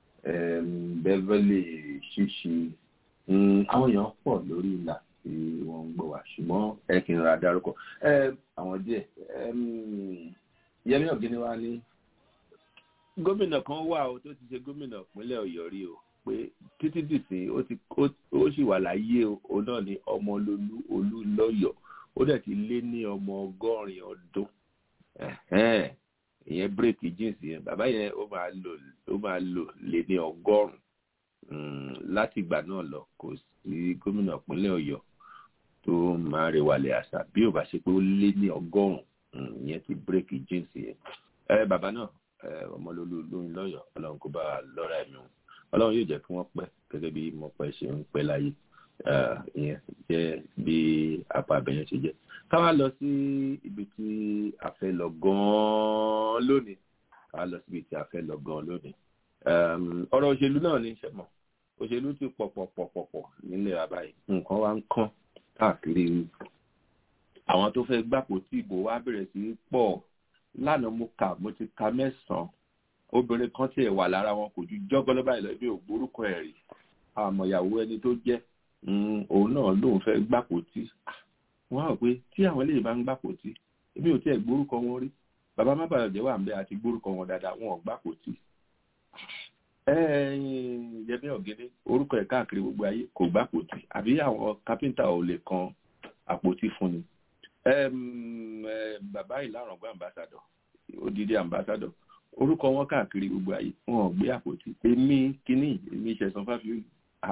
S3: beverly ṣíṣí àwọn èèyàn pọ̀ lórí ìlà tí wọ́n ń gbọ́ wá ṣùgbọ́n ẹ kì í ra dárúkọ àwọn díẹ̀ yẹmí ọ̀gẹ́dẹ́ wa ní gómìnà kan wà ó tó ti ṣe gómìnà ìpínlẹ̀ ọ̀yọ́ rí o pé títí dìsín ó ti ó sì wà láyé o náà ní ọmọlólú olúlọ́yọ̀ ó dẹ̀ ti lé ní ọmọ ọgọ́rin ọdún ìyẹn bírèkì jíǹsì yẹn bàbá yẹn ó máa lò ó máa lò lé ní ọgọ́rùn-ún láti ìgbà náà lọ kò sí gómìnà ìpínlẹ̀ ọ̀yọ́ tó máa rẹwàlẹ̀ àṣà bí ò bá ṣe pé ó lé ní ọgọ́rùn-ún ìyẹn ti bírèkì jíǹsì yẹn bàbá náà ọmọlólú lóyún lọ́yọ̀ ọlọ́run kó bá lọ́ra ẹ̀mí wọn ọlọ́run yóò jẹ́ kí wọ́n pẹ́ gẹ́gẹ́ bí mo pẹ́ ṣe ń pẹ́ láyé ìyẹn jẹ́ bí apá abẹ́yẹn ṣe jẹ́ ká wá lọ sí ibi tí a fẹ́ lọ gan-an lónìí ká wá lọ sí ibi tí a fẹ́ lọ gan-an lónìí ọ̀rọ̀ òṣèlú náà ní ìṣẹ̀mọ̀ òṣèlú ti pọ̀pọ̀pọ̀pọ̀ nílẹ̀ àbáyé nǹkan wá ń kán káàkiri àwọn tó fẹ́ gbàpò tí ìbò wá bẹ̀rẹ̀ sí pọ̀ lánàá mo kà mo ti ka mẹ́sàn-án obìnrin kan tí ẹ wà lára wọn kò ju jọgọlọ báyìí lọ ibi ògbórúkọ ẹ rí àmọ̀yàwó ẹni tó jẹ́ òun náà lóun fẹ́ gbàpótí wọn rò pé tí àwọn eléyìí bá ń gbàpótí èmi ò tiẹ̀ gbórúkọ wọn rí bàbá má bàa jẹ́ wà ń bẹ àti gbórúkọ wọn dáadáa wọn ò gbàpótí. yẹmí ọ̀gẹ́dẹ́ orúkọ ẹ̀ káàkiri gbogbo ayé kò gbàpótí àbí àwọn kápẹ́ńtà ò lè kan àpótí fún ni. bàbá ìlànà ambassador odidi ambassador orúkọ wọn káàkiri gbogbo ayé wọn ò gbé àpótí èmi kínní èmi ìṣẹ̀sán fáfiolì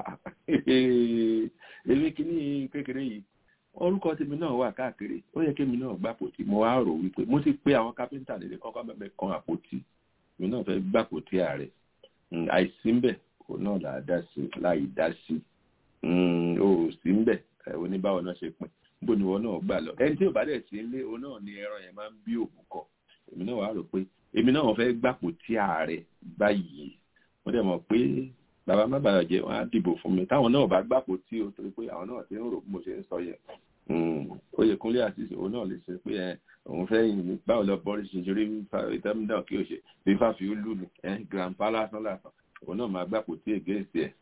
S3: èmi kínní kékeré yìí orúkọ tèmi náà wà káàkiri ó yẹ kémi náà gbá àpótí mo wá rò wípé mo ti pé àwọn kápẹ́ńtà lè kọ́kọ́ bẹ̀bẹ̀ kan àpótí èmi náà fẹ́ gbá àpótí ààrẹ àìsí ńbẹ̀ òun náà là á dá sí láì dá sí o ò sí ńbẹ̀ oníbàwọ̀ náà ṣe pin bó ni wọn náà gbà lọ ẹni tí ò bá dẹ̀ sí ilé òun náà ni ẹran yẹn máa ń bí òbúkọ èmi náà wàá rò pé èmi náà fẹ́ gbàpò tí ààrẹ báyìí wọ́n dẹ̀ mọ̀ pé bàbá má bàa jẹ́ wọ́n á dìbò fún mi táwọn náà bá gbàpò tí o torí pé àwọn náà ti ń rò bí mo ṣe ń sọ yẹn Oyèkúnlé àti òun náà lè ṣe pé ẹ òun fẹ́ yìn mí báwo lọ bọ́ọ̀lì ṣe ṣe rí ìtẹ́mídà kí o ṣe bí fàfi ó lù mí ẹ grandpa lásán lásán òun náà máa gbàpò tí ègé sí ẹ.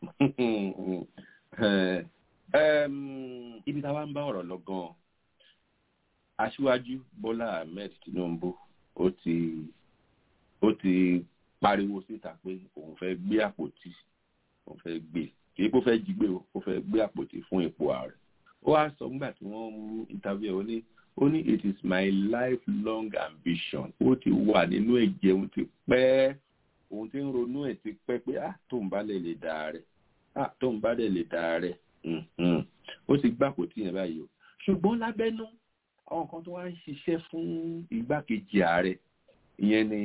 S3: ibi táwa ń bá ọ̀rọ̀ lọ gan-an aṣíwájú Bọ́lá Ahmed Tinubu ó ti ó ti pariwo síta pé òun fẹ́ gbé àpótí òun fẹ́ gbé kì í kó fẹ́ jí gbé o ó fẹ́ gbé àpótí fún ipò ààrẹ ó wá sọ nígbà tí wọ́n mú interview ó ní ó ní it is my lifelong ambition ó ti wà nínú ẹ̀jẹ̀ òun ti pẹ́ òun ti ń ronú ẹ̀ ti pẹ́ pé ah tóun bá lè lè dà rẹ̀ ah tóun bá lè lè dà rẹ̀ ó ti gbé àpótí yẹn báyìí o ṣùgbọ́n lábẹ́nú àwọn kan tó wá ń ṣiṣẹ́ fún igbákejì ààrẹ ìyẹn ni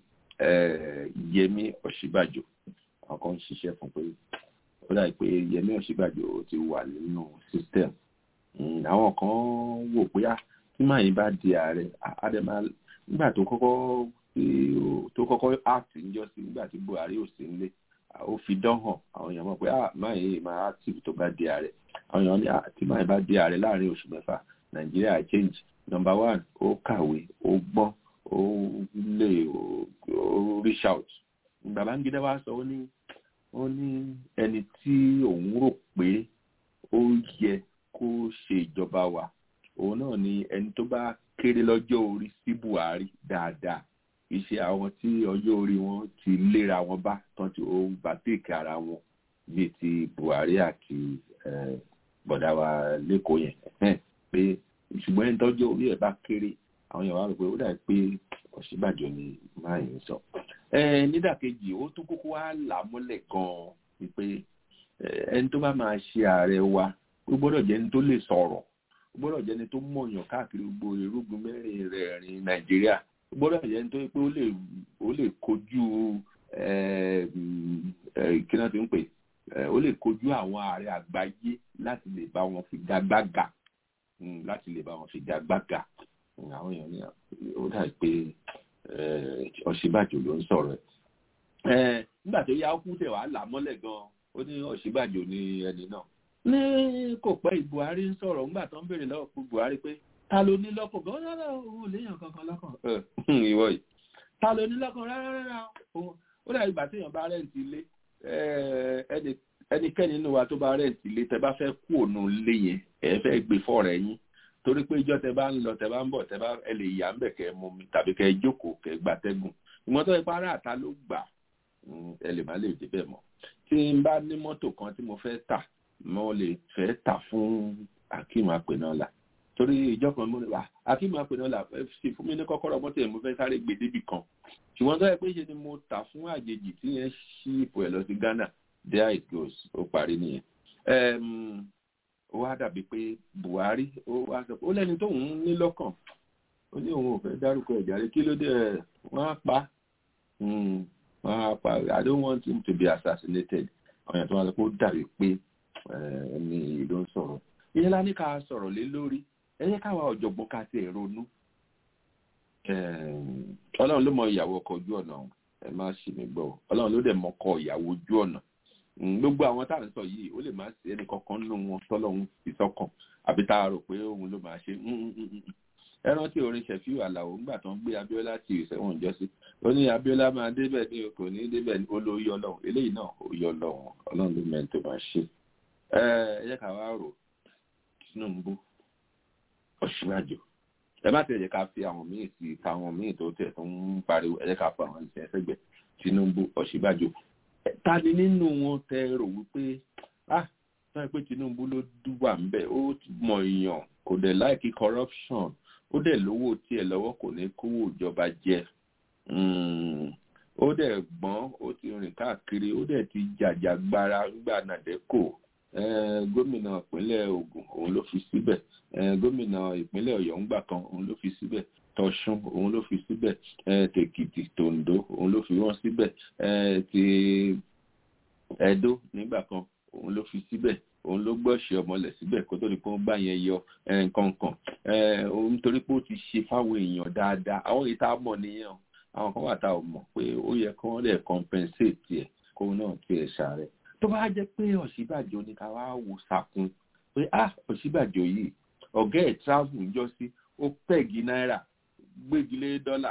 S3: Yẹmí Ọ̀ṣínbàjò àwọn kan ń ṣiṣẹ́ fún pé ó dàbí pé Yẹmí Ọ̀ṣínbàjò ti wà nínú system àwọn kan wò pé á tí màáyín bá di ààrẹ àdèmà nígbà tó kọ́kọ́ tó kọ́kọ́ act níjọ́ sí nígbà tí Buhari ò sí nílé ó fi dán hàn àwọn èèyàn mọ̀ pé ah màáyín máa active tó bá di ààrẹ àwọn èèyàn ní tí màáyín bá di ààrẹ láàrin oṣù mẹ́fà Nàìjíríà change number one ó kàwé ó gbọ́n ó lè ó reach out Babangida wá sọ ó ní ó ní ẹni tí òun rò pé ó yẹ kó ṣe ìjọba wa òun náà ni ẹni tó bá kéré lọ́jọ́ orí sí Buhari dáadáa kì í ṣe àwọn tí ọjọ́ orí wọn ti léra wọn bá tán tí ó bá tèkè ara wọn bíi ti Buhari àti bọ̀dá wa lẹ́kọ̀ọ́ yẹn pé ṣùgbọ́n ẹni tọ́jọ́ orí ẹ̀ bá kéré àwọn èèyàn wá rò pé ó dàbí pé Ọ̀ṣínbàjò ni máa ń sọ. nídàkejì ó tún kókó wá là mọ́lẹ̀ gan-an wípé ẹni tó bá máa ṣe ààrẹ wa ó gbọ́dọ̀ jẹ́ ẹni tó lè sọ̀rọ̀ ó gbọ́dọ̀ jẹ́ ẹni tó mọ̀yàn káàkiri gbogbo irúgbìn mẹ́rin rẹ̀ rìn Nàìjíríà ó gbọ́dọ̀ jẹ́ ẹni tó yẹ pé ó lè kojú kí náà ti ń pè ó lè kojú àwọn ààrẹ àgbáyé láti lè bá wọn fi gagbága láti lè bá wọn fi gagbága àwọn èèyàn ní ó dàbí pé Ọ̀ṣínbàjò ló ń sọ̀rọ̀ ẹ̀ nígbà tó yá kú tẹ̀ wá là mọ́lẹ̀ gan-an ó ní Ọ̀ṣínbàjò ní ẹni náà ní kò pẹ́ Buhari ń sọ̀rọ̀ ńgbà tó ń béèrè lọ́wọ́ fún Buhari pé ta ló ní lọ́kàn gan rárá òun ò léèyàn kankan lọ́kàn ìwọ yìí ta ló ní lọ́kàn rárá rárá òun ó dàbí ìgbà téèyàn bá rẹ́ǹtì ilé ẹnikẹ́ni nínú wa tó bá rẹ́ǹtì ilé tẹ bá fẹ́ kú òun ilé yẹn ẹ fẹ́ gbé fọ́ọ̀rẹ́ yín torí pé ìjọ tẹ bá ń lọ tẹ bá ń bọ̀ tẹ bá ẹ lè yà ń bẹ̀ kẹ́ mú mi tàbí kẹ́ jókòó kẹ́ gbàtẹ́gùn ìmọ̀ tó ipá ara àta ló gbà ẹ lè má lè débẹ̀ mọ́ tí n bá ní mọ́tò kan tí mo fẹ́ tà mo lè fẹ́ tà fún Akeem Apenola torí ìjọ kan mo ní wà Akeem Apenola sì fún mi ní kọ́kọ́rọ́ mọ́tò yẹn mo fẹ́ sáré gbé débì kan ṣùgbọ́n tó yẹ pé ṣe ni mo tà fún àjèjì tí yẹn ṣí ipò ẹ̀ lọ sí Ghana there it goes ó parí nìyẹn ó wá dàbí pé Buhari ó wá sọ pé ó lẹ́ni tóun ní lọ́kàn ó ní òun ò fẹ́ dárúkọ ẹ̀jáde kí ló dé ẹ̀ wọ́n á pa wọ́n á pa I don't want him to be assassinated ọ̀yàn tó wá sọ pé ó dàbí pé ẹni ló ń sọ̀rọ̀ ìyẹn lá ní ká sọ̀rọ̀ lé lórí ẹ yẹ káwa ọ̀jọ̀gbọ́n ká ti ronú ọlọ́run ló mọ ìyàwó ọkọ̀ ojú ọ̀nà ẹ má ṣì mí gbọ́ ọlọ́run ló dẹ̀ mọ ọkọ̀ ìyàwó ojú ọ̀nà gbogbo àwọn tá à ń sọ yìí ó lè má sí ẹnì kankan nínú wọn tọ́lọ́run fi sọ́kàn àbí tá a rò pé òun ló máa ṣe ẹ rántí orin ṣẹ̀fíù àlàó ńgbà tó ń gbé Abíọ́lá ti ìṣẹ̀wọ̀n jọ sí ó ní Abíọ́lá máa débẹ̀ ní kò ní débẹ̀ ní ó ló yọ lọ́hùn eléyìí náà ó yọ lọ́hùn ọlọ́run ló mẹ́rin tó máa ṣe ẹ ẹ yẹ ká wá rò Tinubu Ọ̀ṣínbàjò ẹ má tẹ̀lé ká fi àwọn míì sí táwọn míì tó tẹ̀ tó ń pariwo ẹ yẹ ká fọ àwọn ìṣẹ̀ ẹsẹ̀gbẹ̀ Tinubu Ọ̀ṣínbàjò ta ni nínú wọn tẹ rò wípé ah sọ pé Tinubu ló dúwà ńbẹ ó mọ èèyàn kò dẹ̀ láìkí corruption ó dẹ̀ lówó tiẹ̀ lọ́wọ́ kò ní kówó ìjọba jẹ ó dẹ̀ gbọ́n ó ti rìn káàkiri ó dẹ̀ ti jàjàgbara ńgbà nàdẹ́kò gómìnà ìpínlẹ̀ Ògùn òun ló fi síbẹ̀ gómìnà ìpínlẹ̀ Ọ̀yọ́ ńgbà kan òun ló fi síbẹ̀ tọ̀ṣun òun ló fi síbẹ̀ tèkìtì tòǹdó òun ló fi wọ́n síbẹ̀ ti ẹdó nígbà kan òun ló fi síbẹ̀ òun ló gbọ́ṣẹ́ ọmọlẹ̀ síbẹ̀ kó tó di pé wọ́n bá yẹn yọ nǹkan kan òun nítorí pé ó ti ṣe fáwọn èèyàn dáadáa àwọn èyí tá a mọ̀ nìyẹn àwọn kan wà tá a mọ̀ pé ó yẹ kí wọ́n lè compensate tiẹ̀ kóun náà tiẹ̀ ṣàárẹ̀ tó bá jẹ́ pé Ọ̀ṣínbàjò ní ká wá wò sàkún pé ah Ọ̀ṣínbàjò yìí ọ̀gá ẹ̀ travel ń jọ sí ó pẹ̀gì náírà gbégilé dọ́là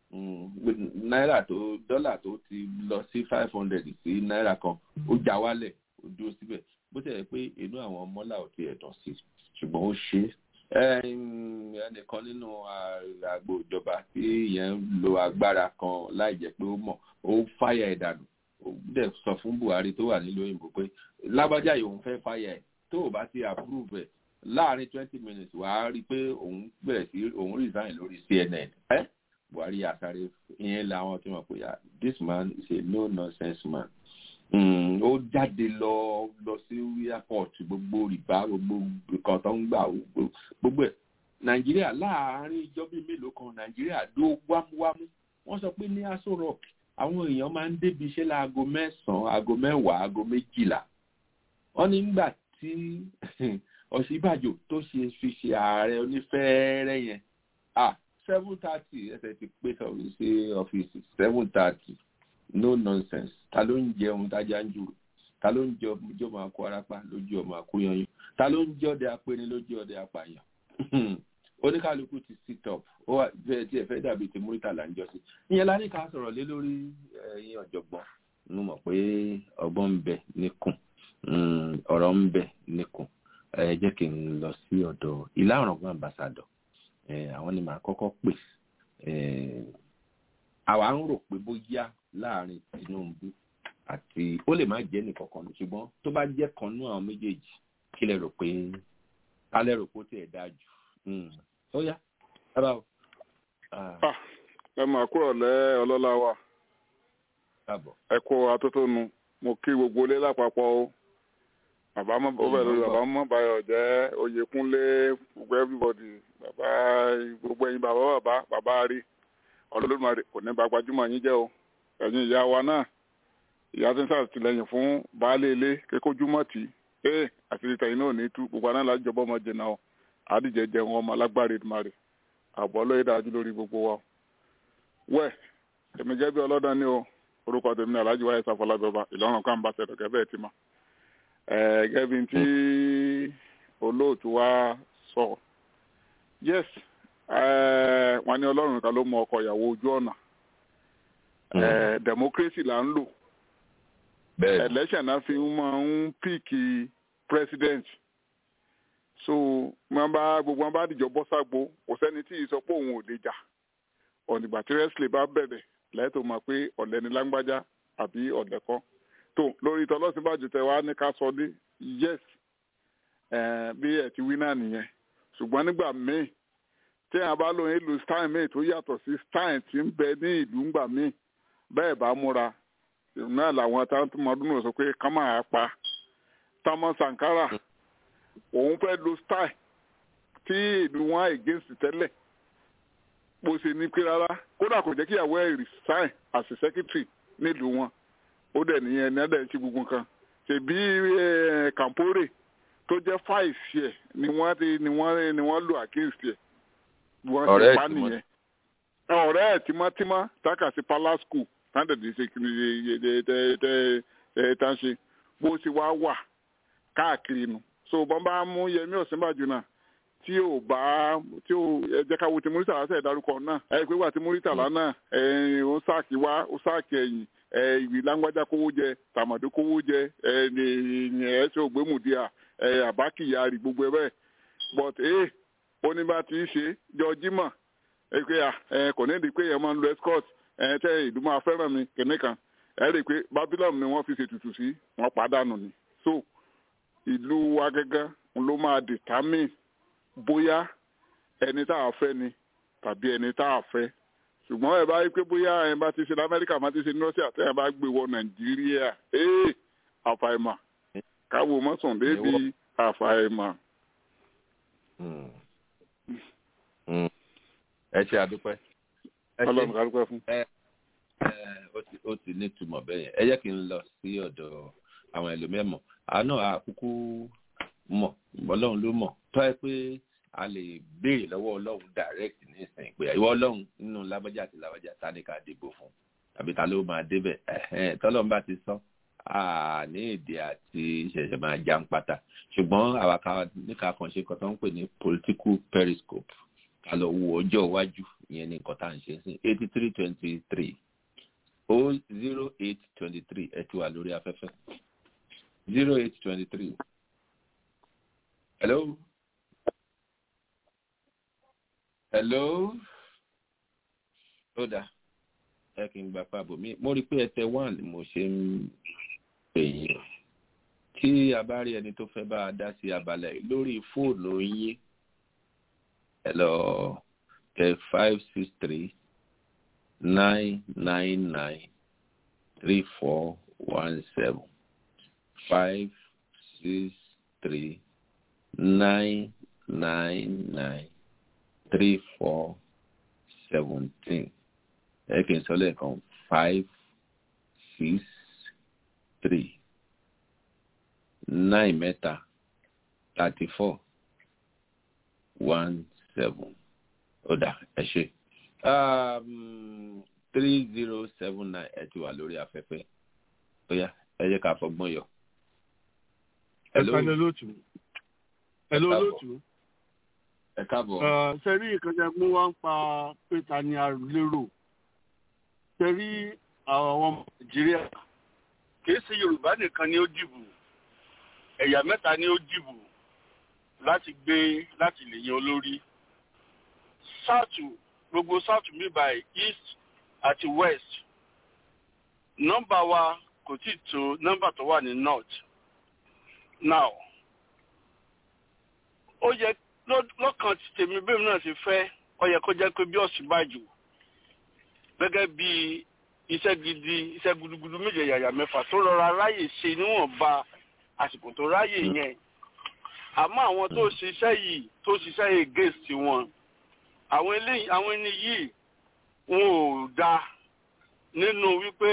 S3: náírà tó dọ́là tó ti lọ sí five hundred sí náírà kan ó já wálẹ̀ ó dúró síbẹ̀ bó ti yẹ pé inú àwọn mọ́là ò ti ẹ̀dàn sí ṣùgbọ́n ó ṣe é ẹnìkan nínú àgbo ìjọba tí ìyẹn ń lo agbára kan láì jẹ́ pé ó mọ̀ ó fáyà ẹ̀ dànù ó dẹ̀ sọ fún Buhari tó wà nílùú òyìnbó pé lágbájá yìí òun fẹ́ fáyà ẹ̀ tó o bá ti approve ẹ̀ láàrin twenty minutes wàá rí i pé òun bẹ̀rẹ̀ sí òun resign lórí CNN ẹ́ Buhari àsáré ìyẹn làwọn tí wọ́n pè ya this man is a no nonsense man ó jáde lọ lọ sí airport gbogbo rìbá gbogbo nǹkan tó ń gbà gbogbo ẹ̀ Nàìjíríà láàárín ìjọ bíi mélòó kan Nàìjíríà ló wámúwámú wọ́n sọ pé ní Aso Rock àwọn èèyàn máa ń débi iṣẹ́ láago mẹ́sàn-án aago mẹ́wàá aago méjìlá wọ́n ní nígbà tí Ọ̀ṣínbàjò tó ṣe fi ṣe ààrẹ onífẹ́ẹ́rẹ́ yẹn ah seven thirty ẹsẹ̀ ti pé sọ̀rọ̀ sí ọ́fíìsì seven thirty no nonsense ta ló ń jẹun tájà ń jù ta ló ń jẹ ọjọ́ máa kó arapa lójú ọmọ àkóyanyún ta ló ń jẹ ọdẹ apẹni lójú ọdẹ apààyàn oníkàlùkù ti sit up ó wà bẹ́ẹ̀ tí ẹ fẹ́ dàbí ti múrítàlá ń jọ sí ìyẹn la ní ká sọ̀rọ̀ lé lórí ẹ̀yin ọ̀jọ̀gbọ́n mo mọ̀ pé ọgbọ́n ń bẹ níkùn ọ̀rọ̀ ń bẹ níkùn ẹ jẹ́ kí n lọ sí ọ̀dọ̀ ìlà ọ̀rọ̀gbọ́n ambassador àwọn ni màá kọ́kọ́ pè àwa ń rò pé bóyá láàrin Tinubu àti ó lè má jẹ́ nìkankan ṣùgbọ́n tó bá jẹ́ kan nú àwọn méjèèjì kí lẹ rò pé ká lẹ rò pé ó tiẹ̀ dáa jù ó yá rárá o.
S10: ẹ mà kúrò lẹ́ ọlọ́lá wa ẹ kó atótónu mo kí gbogbo ilé lápapọ̀ o bàbá mọ ó bẹ̀rẹ̀ lórí bàbá mọ báyọ̀ jẹ́ oyèkúnlé gbogbo everybody bàbá gbogbo ẹ̀yin bàbá bàbá bàbá rí ọlọ́lọ́mọdé kò ní bá gbajúmọ̀ yín jẹ́ o ẹ̀yin ìyá wa náà ìyá tí ń sàtìlẹ́yìn fún baálé ilé kékójúmọ́ tì í ee àṣírí tẹ̀yìn náà ní tú gbogbo aná láti jọbọ́ ọmọ jìnnà o àdìjẹ jẹun ọmọ alágbára ìdùmarè àbọ̀ lóye dájú lórí gbogbo wa. wẹ́ẹ̀ èmi gẹ́gẹ́ bí ọlọ́dàn ni o orúkọ tèmi ní alhaji wáyé sáfọlábẹ́ọba ìlọrin kan bá ṣẹ̀dọ̀ gẹ́gẹ́ bẹ́ẹ̀ ti mọ̀ gẹ́gẹ́ bí tí olóòtú wa sọ yes wọ́n ní ọlọ́run kan ló mọ ọkọ ìyàwó ojú ọ̀nà democracy là ń lò election náà fi máa ń píìkì president so wọn bá gbogbo wọn bá dìjọ bọ́ ságbó kò sẹ́ni tí ì sọ pé òun ò lè jà ọ̀nìgbà tí wrestling bá bẹ̀rẹ̀ lẹ́tọ̀ mọ̀ pé ọ̀lẹ́ ni lágbájá àbí ọ̀lẹ́ kọ́ tó lórí tọ́lọ́sìnbàjò tẹ wá ní ká sọ ní yes bí ẹ̀ ti wí náà nìyẹn ṣùgbọ́n nígbà míì tí a bá lóyún ìlú stein míì tó yàtọ̀ sí stein tí ń bẹ ní ìlú ńgbà míì bẹ́ẹ̀ bá múra náà làwọn táwọn náà sọ pé ká máa pa Thomas Sankara òun fẹ́ lo style tí ìlú wọn against tẹ́lẹ̀ bó ṣe ní pé rárá kódà kò jẹ́ kí ìyàwó ẹ̀ resign as a secretary nílùú wọn ó dẹ̀ nìyẹn ní ẹ̀dẹ̀ ṣe gbogbo nǹkan ṣèbí Kampore tó jẹ́ fáìsì ẹ̀ ni wọ́n ti ni wọ́n ni wọ́n lò against ẹ̀ wọ́n ṣe pa nìyẹn ọ̀rẹ́ ẹ̀ tímọ́tímọ́ tákà sí palace school táǹdẹ̀dì ṣe kí ni tá ń ṣe bó ṣe wá wà káàkiri nu so bọ́n bá mú Yẹmí Ọ̀sínbàjò náà tí ò bá tí ò ẹ jẹ́ ká wo ti Muritàlá sẹ̀ dárúkọ náà ẹ pé wà tí Muritàlá náà ẹ ó sáàkì wá ó sáàkì ẹ̀yìn ẹ ìwé lágbájá kówó jẹ tàmọ̀dé kówó jẹ ẹ ní ẹ ṣe ògbémùdíà ẹ àbákìyàrí gbogbo ẹ bẹ́ẹ̀ but ẹ ó ní bá ti ṣe jọ jímọ̀ ẹ pé ẹ kò ní di pé ẹ máa ń lo escort ẹ tẹ ìlú máa fẹ́ràn mi kìnìkan ẹ rí i pé Babylon ni wọ́n fi ṣètùtù sí wọ́n pàdánù ni so ìlú wa gẹ́gẹ́ ló máa determine bóyá ẹni tá a fẹ́ ni tàbí ẹni tá a fẹ́ ṣùgbọ́n ẹ bá rí pé bóyá ẹ bá ti ṣe ní amẹ́ríkà má ti ṣe ní russia tẹ́ ẹ bá gbé wọ nàìjíríà ee àfàìmà káwọ mọ́sàn débi àfàìmà.
S3: ẹ ṣe àdúpẹ́.
S10: ọlọ́run ká dúpẹ́ fún.
S3: ó ti ní ìtumọ̀ bẹ́ẹ̀ yẹn ẹ jẹ́ kí n lọ sí ọ̀dọ̀ àwọn ẹlòmíràn àánú àkúkú mọ̀ ọlọ́run ló mọ̀ tọ́ ẹ pé a lè béèrè lọ́wọ́ ọlọ́run direct nísìnyí pé ìwọ ọlọ́run nínú lábájá àti lábájá ta ni ká dìbò fún tàbí ta ló máa débẹ̀ tọ́lọ́run bá ti sọ ní èdè àti ìṣẹ̀ṣẹ̀ máa já ń pátá ṣùgbọ́n àwa ká níka kan ṣe nǹkan tó ń pè ní political periscope ká lọ wo ọjọ́ iwájú ìyẹn ní nǹkan tá à ń ṣe sí eighty three twenty three o zero eight twenty three ẹ ti wà lórí afẹ́fẹ́ zero eight twenty three. Hello. Hello. Ó dà ẹ kì í gba pàbò mi. Mo rí i pé ẹtẹ one ni mo ṣe ń pè yín. Tí a bá rí ẹni tó fẹ́ bá a dá sí abala yìí lórí fóònù yín. Ẹ lọ tẹ five six three nine nine nine three four one seven five six three nine nine nine three four seventeen ẹ kì í sọ lẹ́ẹ̀kan five six three nine mẹ́ta thirty four one seven ó dà ẹ ṣe three zero seven nine ẹ ti wà lórí afẹ́fẹ́ ó yá ẹ jẹ́ ká fọgbọ́n yọ.
S11: ẹ kálẹ̀ lóòtú ẹ ló lóòtú.
S3: ẹ káàbọ̀.
S11: sẹ́rí ìkànnì mú wá ń pa pé ta ni a lérò sẹ́rí àwọn ọmọ nàìjíríà kìí ṣe yorùbá nìkan ni ó dìbò ẹ̀yà mẹ́ta ni ó dìbò láti gbé láti lè yan olórí south gbogbo south mi by east àti west nọ́mbà wa kò tí ì tó nọ́mbà tó wà ní north now ó yẹ lọ́kàn tí tèmi bẹ́ẹ̀ náà ti fẹ́ ó yẹ kó jẹ́ pé bí Ọ̀ṣínbàjò gẹ́gẹ́ bí iṣẹ́ gidi iṣẹ́ gudugudu méje yàyà mẹ́fà tó rọra ráyè ṣe níwọ̀nba àsìkò tó ráyè yẹn àmọ́ àwọn tó ṣiṣẹ́ yìí tó ṣiṣẹ́ yìí gèsì wọn àwọn eléyìí àwọn ẹni yìí wọn ò da nínú wípé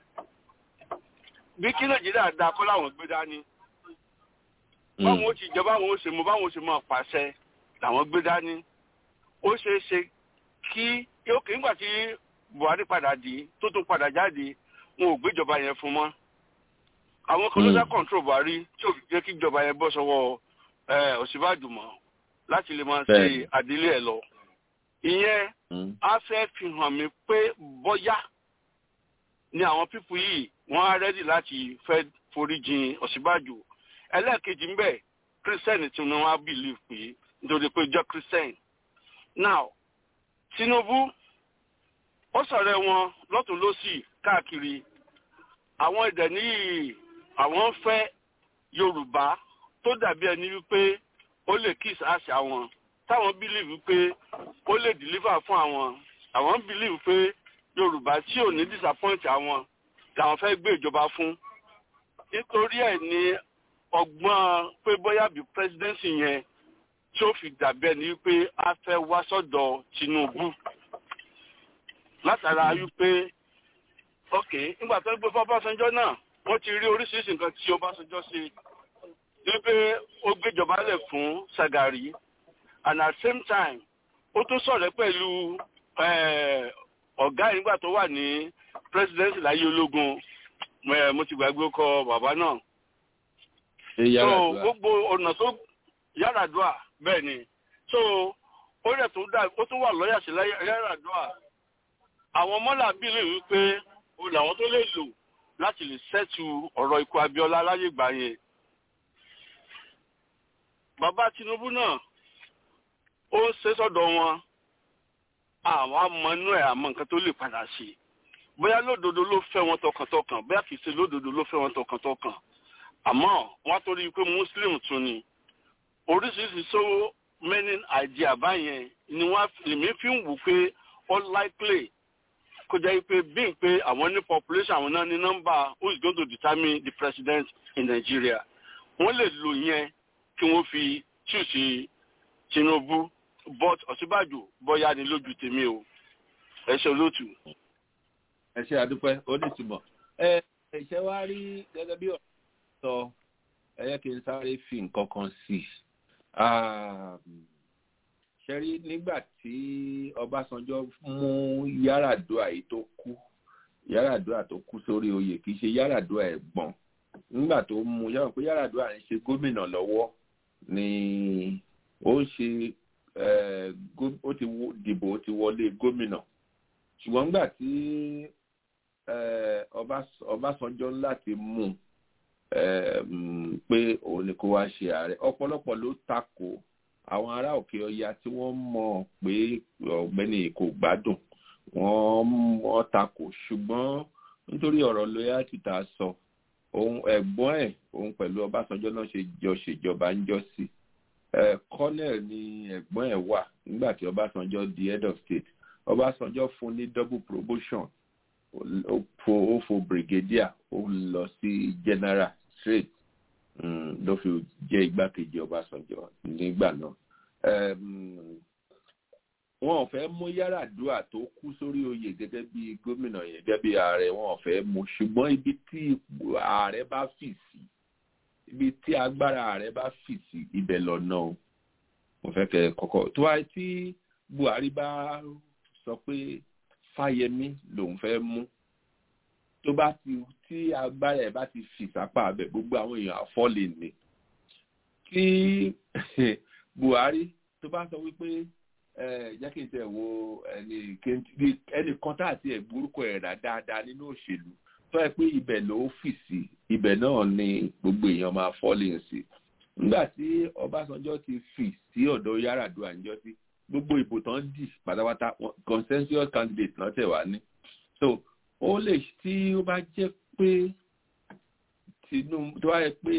S11: bí kí Nàìjíríà da kọ́ làwọn gbé dání báwọn ó ti jẹ báwọn ó ṣe mọ báwọn ó ṣe máa pàṣẹ làwọn gbé dání ó ṣeé ṣe kí yóò kí nígbà tí Buhari padà dé tó tún padà jáde wọn ò gbéjọba yẹn fún mọ́ àwọn kan ló dá control buhari tí ò fi jẹ́ kí ìjọba yẹn bọ́ sọ́wọ́ òsínbàjò mọ́ láti lè máa ṣe àdílé ẹ̀ lọ ìyẹn á fẹ́ fi hàn mí pé bọ́yá ni àwọn pípù yìí wọ́n á rẹ́dì láti fẹ́ foríjìn òsínbàjò ẹlẹ́ẹ̀kejì ń bẹ̀ kírísítẹ́nì tí wọ́n á bìlíf pé nítorí pé jẹ́ kírísítẹ́nì now tinubu ó sọ̀rọ̀ wọn lọ́tún lọ́sì káàkiri àwọn ìdẹ̀ níyì àwọn ń fẹ́ yorùbá tó dàbí ẹni wípé ó lè kiss àṣà wọn táwọn believe wípé ó lè deliver fún àwọn àwọn believe pé yorùbá tí ò ní disappoint àwọn làwọn fẹ́ gbé ìjọba fún nítorí ẹ̀ ní ọgbọ́n pé bóyá bí presidency yẹn tí ó fi dàbí ẹni wípé a fẹ́ wá sọ́dọ̀ tinubu látara wípé ok nígbà tó ń gbé fọ́básanjọ́ náà wọ́n ti rí oríṣiríṣi nǹkan tí ọbásanjọ́ ṣe wípé ó gbéjọba lẹ̀ fún sagari and at the same time ó tún sọ̀rọ̀ pẹ̀lú ọ̀gá yìí nígbà tó wà ní presidency láyé ológun mo ti gbàgbé ọkọ bàbá náà so gbogbo ọ̀nà tó yàràdùà bẹ́ẹ̀ ni so ó rẹ̀ tó dá ó tún wà lọ́yà sí yàràdùà àwọn mọ́là bílẹ̀ wípé o làwọn tó lè lò láti lè sẹ́tù ọ̀rọ̀ ikú abiola láyé gbà yẹn bàbá tinubu náà ó ń ṣe sọ́dọ̀ wọn àwọn amọ̀ inú ẹ̀ àmọ́ nǹkan tó lè padà sí bóyá lódodo ló fẹ́ wọn tọkàntọkàn bóyá kìí ṣe lódodo ló fẹ́ wọn tọkàntọkàn àmọ́ wọ́n torí pé muslim tún ni oríṣiríṣi so many idea báyẹn ni wọ́n lèmi fi ń wù pé all likely kó jẹ́ pé bí n pé àwọn ní population àwọn náà ní number who is going to determine the president in Nigeria wọ́n lè lò yẹn kí wọ́n fi choose Tinubu but Ọ̀ṣínbàjò bọ́yá ni lójú tèmi o ẹ ṣe olóòtú.
S3: ẹ ṣe àdúpẹ́ oníṣùmọ̀ ẹ ṣe wá rí gẹ́gẹ́ bí ọ̀rọ̀ sọ ẹ yẹ kí n sáré fi nǹkan kan sí i ṣe rí nígbà tí Ọbásanjọ́ mú Yar'Adua yìí tó kú Yar'Adua tó kú sórí oyè kì í ṣe Yar'Adua ẹ̀gbọ́n nígbà tó mú yàrá pé Yar'Adua ń ṣe gómìnà lọ́wọ́ ni ó ń ṣe ó ti dìbò ó ti wọlé gómìnà ṣùgbọ́n nígbà tí Ọbásanjọ́ láti mú pé òun ni kó wá ṣe ààrẹ ọ̀pọ̀lọpọ̀ ló takò àwọn ará òkè ọya tí wọ́n mọ̀ pé ọ̀gbẹ́ni kò gbádùn wọ́n mọ̀ takò ṣùgbọ́n nítorí ọ̀rọ̀ loyalty tá a sọ òun ẹ̀gbọ́n ẹ̀ òun pẹ̀lú Ọbásanjọ́ náà ṣe jọ ṣèjọba ń jọ sí colonel ni ẹ̀gbọ́n ẹ̀ wà nígbà tí Ọbásanjọ́ di head of state Ọbásanjọ́ fún ní double promotion ó fo brigadier ó lọ sí general straight ló fi jẹ́ igbákejì Ọbásanjọ́ nígbà náà wọn ò fẹ́ mú Yar'Adua tó kú sórí oyè gẹ́gẹ́ bí gómìnà yẹn gẹ́gẹ́ bí ààrẹ wọn ò fẹ́ mú ṣùgbọ́n ibi tí ààrẹ bá fì sí ibi tí agbára ààrẹ bá fì sí ibẹ̀ lọ́nà o mo fẹ́ kẹ́ kọ́kọ́ tó wáyé tí Buhari bá sọ pé Fáyẹmí lòun fẹ́ mú tó bá ti tí agbára ẹ̀ bá ti fì sápá abẹ gbogbo àwọn èèyàn àfọ́lé ni tí Buhari tó bá sọ wípé jẹ́ kí n tẹ̀ wo ẹnì kan tá àti ẹ̀gbórúkọ ẹ̀ rà dáadáa nínú òṣèlú tó yẹ pé ibẹ̀ ló fì sí ibẹ̀ náà ni gbogbo èèyàn máa fọ́lé sí nígbà tí Ọbásanjọ́ ti fì sí ọ̀dọ̀ Yar'Adua níjọ́ sí gbogbo ìbò tán dì pátápátá consensus candidate náà tẹ̀ wá ní so ó lè tí ó bá jẹ́ pé Tinubu tó wáyé pé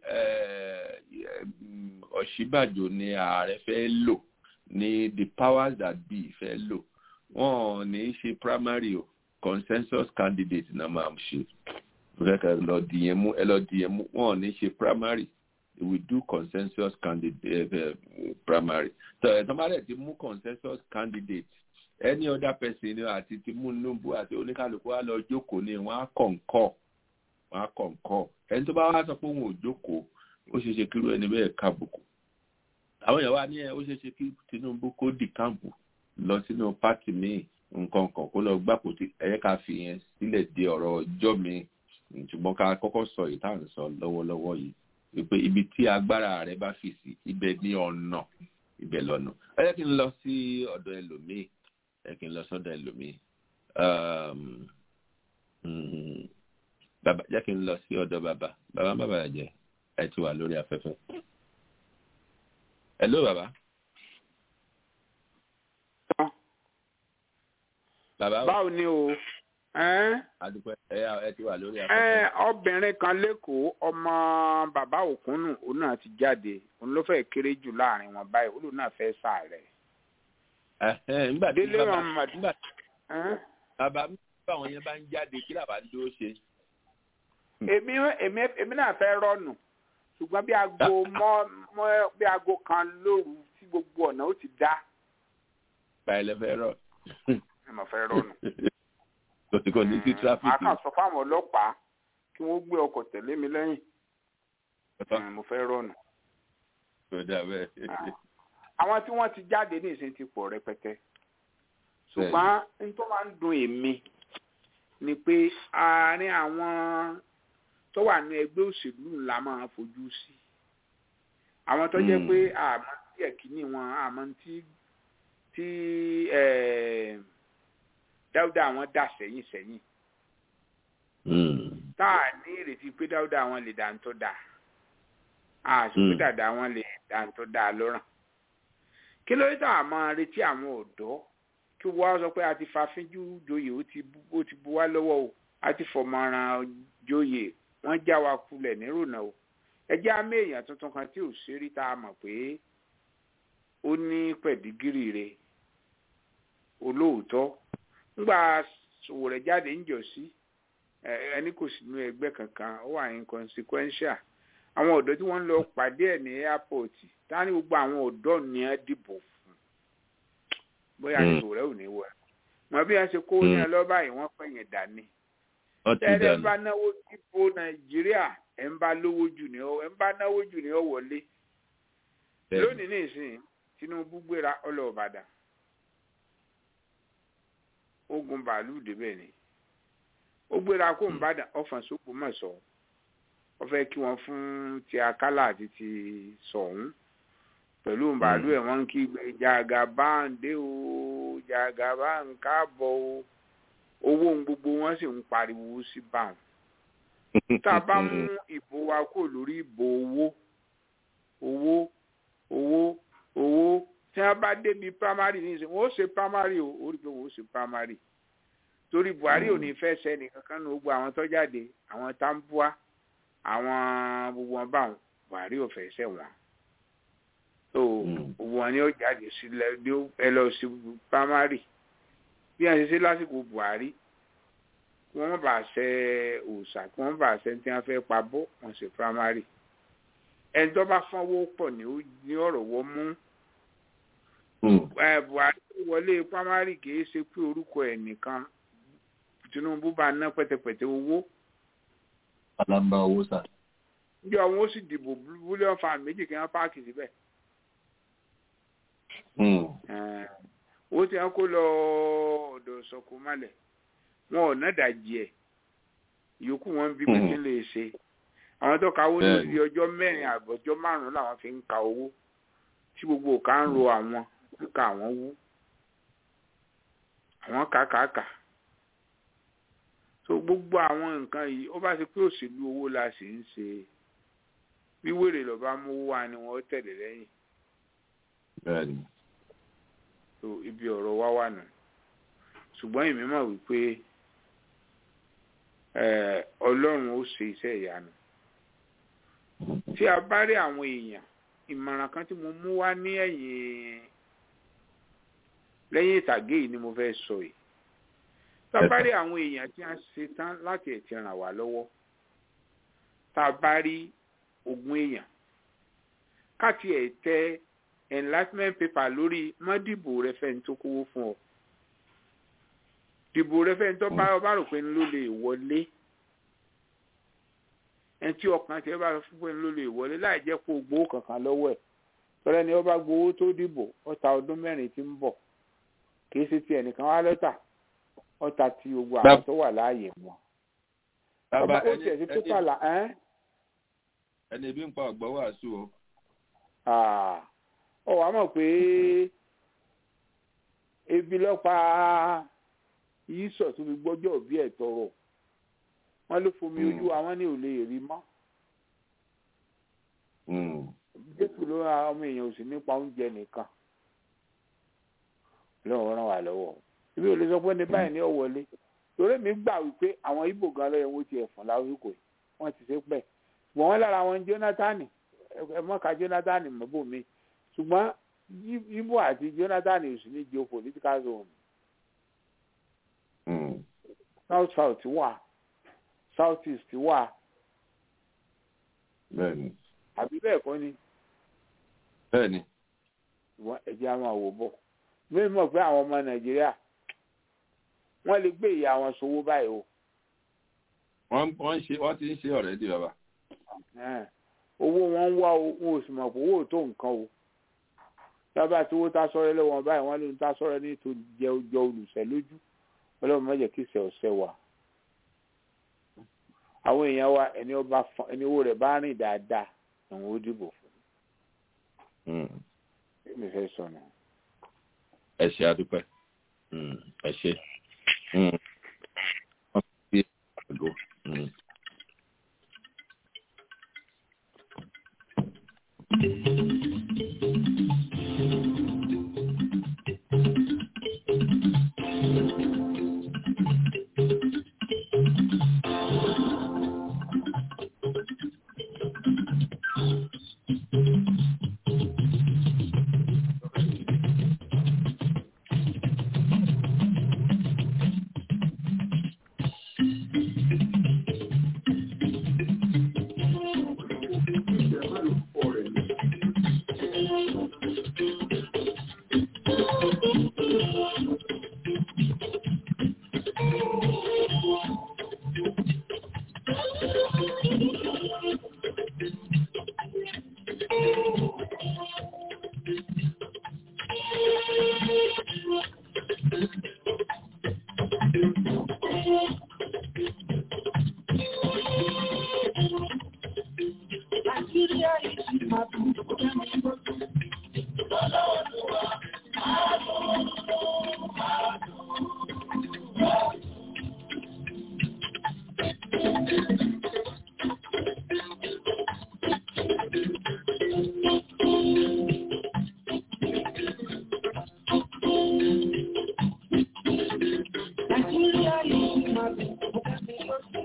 S3: Ọ̀ṣínbàjò ni ààrẹ fẹ́ lò ní the powers that be fẹ́ lò wọ́n ní í ṣe primary o consensus candidate náà máa ń ṣe ẹ lọ dìyẹn mú ẹ lọ dìyẹn mú wọ́n ní í ṣe primary they will do consensus candidate uh, primary so ẹ̀ tán bá dẹ̀ ti mú consensus candidate any other person ni àti Tinubu àti oníkàlùkù wa lọ jókòó ni wọ́n á kọ̀ǹkọ̀ wọ́n á kọ̀ǹkọ̀ ẹni tó bá wá sọ pé òun ò jókòó ó ṣeé ṣe kírú ẹni bẹ́ẹ̀ kábùkù àwọn èèyàn wa ní ẹ ó ṣeé ṣe kí Tinubu kó dì káàmpù lọ sínú pátì míì nǹkan kan kó lọ gbàpò tí ẹ̀yẹ́ ká fi yẹn sílẹ̀ dé ọ̀rọ̀ ọjọ́ mi ṣùgbọ́n ká kọ́kọ́ sọ èyí tá à ń sọ lọ́wọ́lọ́wọ́ yìí wípé ibi tí agbára rẹ bá fi sí ibẹ̀ ní ọ̀nà ibẹ̀ lọ́nà ẹ jẹ́ kí n lọ sí ọ̀dọ̀ ẹlòmíì ẹ kí n lọ sọ́dọ̀ ẹlòmíì bàbá jẹ́ kí n lọ sí ọ̀dọ̀ bàbá bàbá bàbá jẹ́ ẹ ti wà lórí afẹ́fẹ́. hello bàbá. bàbá
S8: báwo ni o
S3: adúpẹ́ ẹ ẹ ti wà lórí afẹ́fẹ́.
S8: obìnrin kan lẹ́kọ̀ọ́ ọmọ bàbá òkúnnù òun náà ti jáde òun ló fẹ́ kéré jù láàrin wọn báyìí òun náà fẹ́ sàárẹ̀.
S3: nígbà tí
S8: délé
S3: bàbá
S8: Muhammad
S3: nígbà bàbá báwọn yẹn bá ń jáde kí làbá ń dúró ṣe.
S8: èmi èmi èmi náà fẹ́ rọ́ọ̀nù ṣùgbọ́n bí aago mọ́ mọ́ bí aago kan lóru tí gbogbo ọ̀nà ó ti dá
S3: báyìí lẹ fẹ́ rọ.
S8: ẹ mọ̀ fẹ́ rọ́ọ̀nù.
S3: kò sí kò ní sí
S8: màá
S3: tráfíkì.
S8: kàn sọ fáwọn ọlọ́pàá kí wọ́n gbé ọkọ̀ tẹ̀lé mi lẹ́yìn Mm, mo fẹ́ rọ́ọ̀nù.
S3: kò dà bẹ́ẹ̀.
S8: àwọn tí wọ́n ti jáde ní ìsìn ti pọ̀ rẹpẹtẹ ṣùgbọ́n n tó máa ń dùn èmi ni pé àárín àwọn tó wà ní ẹgbẹ́ òṣèlú ńlá máa fojú sí àwọn tó jẹ́
S3: Mm.
S8: pé àmọ́ tí ẹ̀kíní wọn àmọ́ tí tí eh, dáúdà àwọn dà sẹ́yìn sẹ́yìn tá a ní ìrètí pé dáúdà àwọn lè dà ń tó dà a sì pé
S3: Mm.
S8: dàda àwọn lè dà ń tó dà lọ́ràn kí ló dé tá a máa retí àwọn ọ̀dọ́ kí wọ́n sọ pé a ti fàfínjú joyè ó ti bu- ó ti bu wá lọ́wọ́ o a ti fọmọràn joyè wọ́n já wa kulẹ̀ nírònà o ẹ jẹ́ àmì èèyàn tuntun kan tí ò ṣeré tá a mọ̀ pé ó ní pẹ̀dígírì rẹ̀ olóòótọ́ ńgbà sòwò rẹ̀ jáde ń jọ sí ẹ- ẹni kò sínú ẹgbẹ́ kankan ó wà inconsequential àwọn ọ̀dọ́ tí wọ́n ń lọ pàdé ẹ̀ ní airport tá ní gbogbo àwọn ọ̀dọ́ ní ẹ dìbò fún bóyá
S3: Mm.
S8: ní sòwò rẹ̀ ò ní wọ̀ mọ bí wọ́n ṣe kó ní ẹ lọ́ba yìí wọ́n pẹ̀yìn dání
S3: wọ́n ti
S8: tẹ́lẹ̀
S3: dànù.
S8: bá náwó dìbò nàìjíríà ẹ̀ ń bá lówó jù ní ọ ẹ̀ ń bá náwó jù ní ọ wọlé
S3: Bẹ́ẹ̀ni.
S8: lónìí nìsín tinubu gbéra ọlọ́ọ̀bàdàn ogun bàálù débẹ̀ ni ó gbéra kó ń bàdàn ọ̀fàn sóko mọ̀ sọ ọ fẹ́ kí wọ́n fún ti akálà àti ti sọ̀hún pẹ̀lú bàálù ẹ̀ wọ́n ń kí gbé jàgà bá ń dé o jàgà bá ń káàbọ̀ o owó ń gbogbo wọn sì ń pariwo sí báwọn tá a bá mú ìbò wa kó lórí ìbò owó owó owó owó tí wọn bá débi primary ní ìsìn wọn ó ṣe primary o ó rí i pé wọn ó ṣe primary torí buhari ò ní fẹ́ sẹ́ni kankan ní gbogbo àwọn tó jáde àwọn tambua àwọn gbogbo wọn báwọn buhari ò fẹ́ sẹ́ wọn so gbogbo wọn ni ó jáde sílẹ̀ ní ó- ẹ lọ sí primary bí wọn ṣe ṣe lásìkò buhari kí wọn má bàa ṣe òòṣà kí wọn má bàa ṣe tí wọn fẹ́ pa bọ́ wọn ṣe primary ẹni tó bá fọwọ́ pọ̀ ní ó- ní ọ̀rọ̀ wọ́n mú ẹ buhari tó wọlé pamari kì í ṣe pé orúkọ ẹ nìkan tinubu bá ná pẹtẹpẹtẹ owó
S3: alamba owó sà.
S8: bí àwọn ó sì dìbò bílíọ̀nù fa méjì kí wọ́n páàkì síbẹ̀ Eh, owó tí wọ́n kó lọ ọ̀dọ̀ sọ̀kò malẹ̀ wọn ò ná dàjì ẹ̀ ìyókù wọn bí pé kí n lè ṣe àwọn tó kawó
S3: Bẹ́ẹ̀ni.
S8: lórí ọjọ́ mẹ́rin àbọ̀jọ́ márùn-ún làwọn fi ń ka owó tí gbogbo òkà ń ro àwọn kíkà àwọn wú àwọn kàkàkà so gbogbo àwọn nǹkan yìí ó bá ṣe pé òṣèlú owó la sì ń ṣe bí wèrè lọ́ba mú wá ni wọ́n tẹ̀lé lẹ́yìn
S3: bẹ́ẹ̀ni.
S8: so ibi ọ̀rọ̀ wá wà nù ṣùgbọ́n èmi mọ̀ wípé eh, ọlọ́run ó ṣe iṣẹ́ ìyanu tí a bá rí àwọn èèyàn ìmọ̀ràn kan tí mo mú wá ní ẹ̀yìn lẹ́yìn ìtàgé yìí ni mo fẹ́ sọ yìí tá a bá rí àwọn èèyàn tí a ṣe tán láti ẹ̀ ti ràn wá lọ́wọ́ tá a bá rí ogún èèyàn káàtì ẹ̀ tẹ enlightenment paper lórí mọ́dìbò rẹ fẹ́ni tó kówó fún ọ dìbò rẹ fẹ́ni tó bá ọba rò pé ló lè wọlé ẹni tí ọkàn tí ẹ bá fún pé ló lè wọlé láì jẹ́ kó o gbowó kankan lọ́wọ́ ẹ̀ tọ́lá ni ọba gbowó tó dìbò ọta ọdún mẹ́rin tí ń bọ̀ kìí ṣe ti ẹnìkan wá lọ́tà ọta ti gbogbo àwọn tó wà láàyè wọn ọba ó
S3: ẹni-
S8: tiẹ̀ sí
S3: ẹni-
S8: pépà là ẹ́
S3: ẹni ebi ń pa ọ̀gbọ́n wàásù o.
S8: ọ wàá mọ̀ pé ebi lọ́pàá yìí sọ̀ tó fi gbọ́jọ́ bí ẹ̀ tọrọ wọ́n ló fomi
S3: Mm.
S8: ojú àwọn ní ò lè rí mọ́
S3: Mm.
S8: jésù ló ra ọmọ èèyàn ò sì nípa oúnjẹ nìkan lọ́wọ́ ràn wá lọ́wọ́ ibi ò lè sọ pé ní báyìí ní ọ̀wọ́lé torí mi gbà wípé àwọn ibo gan lọ́yẹ̀ wọ́n ti ẹ̀fọn lásìkò yìí wọ́n ti ṣe pẹ́ ṣùgbọ́n wọ́n lára wọn jónátánì ẹ mọ́ka jónátánì mọ́bò mi ṣùgbọ́n Yí- ibo àti jónátánì ò sì ní geopolitical zone
S3: Mm.
S8: south south wà south east wà
S3: bẹ́ẹ̀ni
S8: àbí bẹ́ẹ̀ kọ́ ni
S3: bẹ́ẹ̀ni
S8: ṣùgbọ́n ẹ̀jẹ̀ á máa wò bọ̀ mímọ̀ mọ̀ pé àwọn ọmọ nàìjíríà wọ́n lè gbé ìyá wọn sówó báyìí o
S3: wọ́n wọ́n ń ṣe wọ́n ti ń ṣe ọ̀rẹ́ di bàbá.
S8: Ẹn. owó wọn ń wá o wọn ò sì mọ̀ pé owó ò tó nǹkan o lábàá tí owó tá sọ́rẹ́ lọ́wọ́ báyìí wọ́n ló ń tá sọ́rẹ́ ní tó jẹ jọ olùsẹ̀ lójú ọlọ́run má jẹ́ kí ìṣẹ̀ ọ̀sẹ̀ wà. àwọn èèyàn wa ẹni ọba fọn- ẹni owó rẹ̀ bá rìn dáadáa àwọn ó dìbò fún
S3: Mm.
S8: mi fẹ́ sọnù.
S3: ẹ ṣe adúpẹ́ Mm. ẹ ṣe. Mm. wọ́n fi àgọ́. Mm.
S9: Nàìjíríà yìí ti máa tún kẹ́mi lójú. Nàìjíríà yìí ti máa tún kẹ́mi lójú.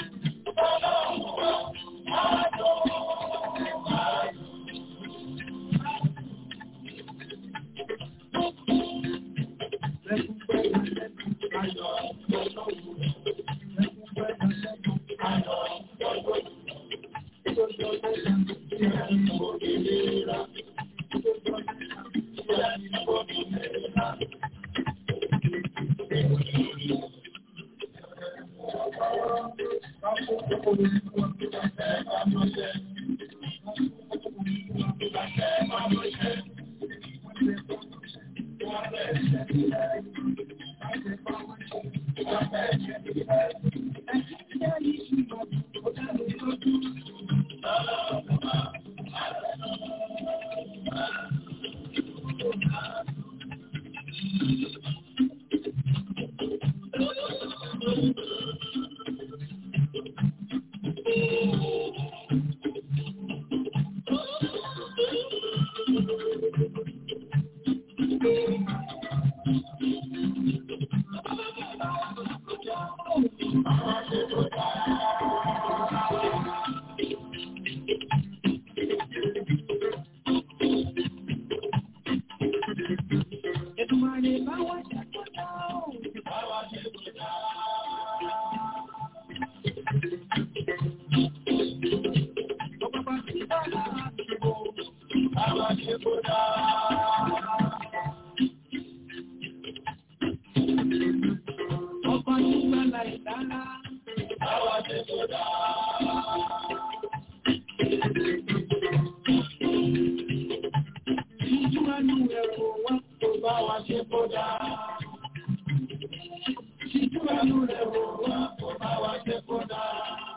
S9: Èdùmàrè bá wa jẹ́ kó dá o. Ọba bá ti bá lára àdúgbò, bá wa jẹ́ kó dá. Ọba tí bá la ìdára, bá wa jẹ́ kó dá. Ìjú ẹnu ẹ̀rọ wá tó bá wa ṣe kó dá. Ìjú ẹnu ẹ̀rọ wá tó bá wa ṣe kó dá.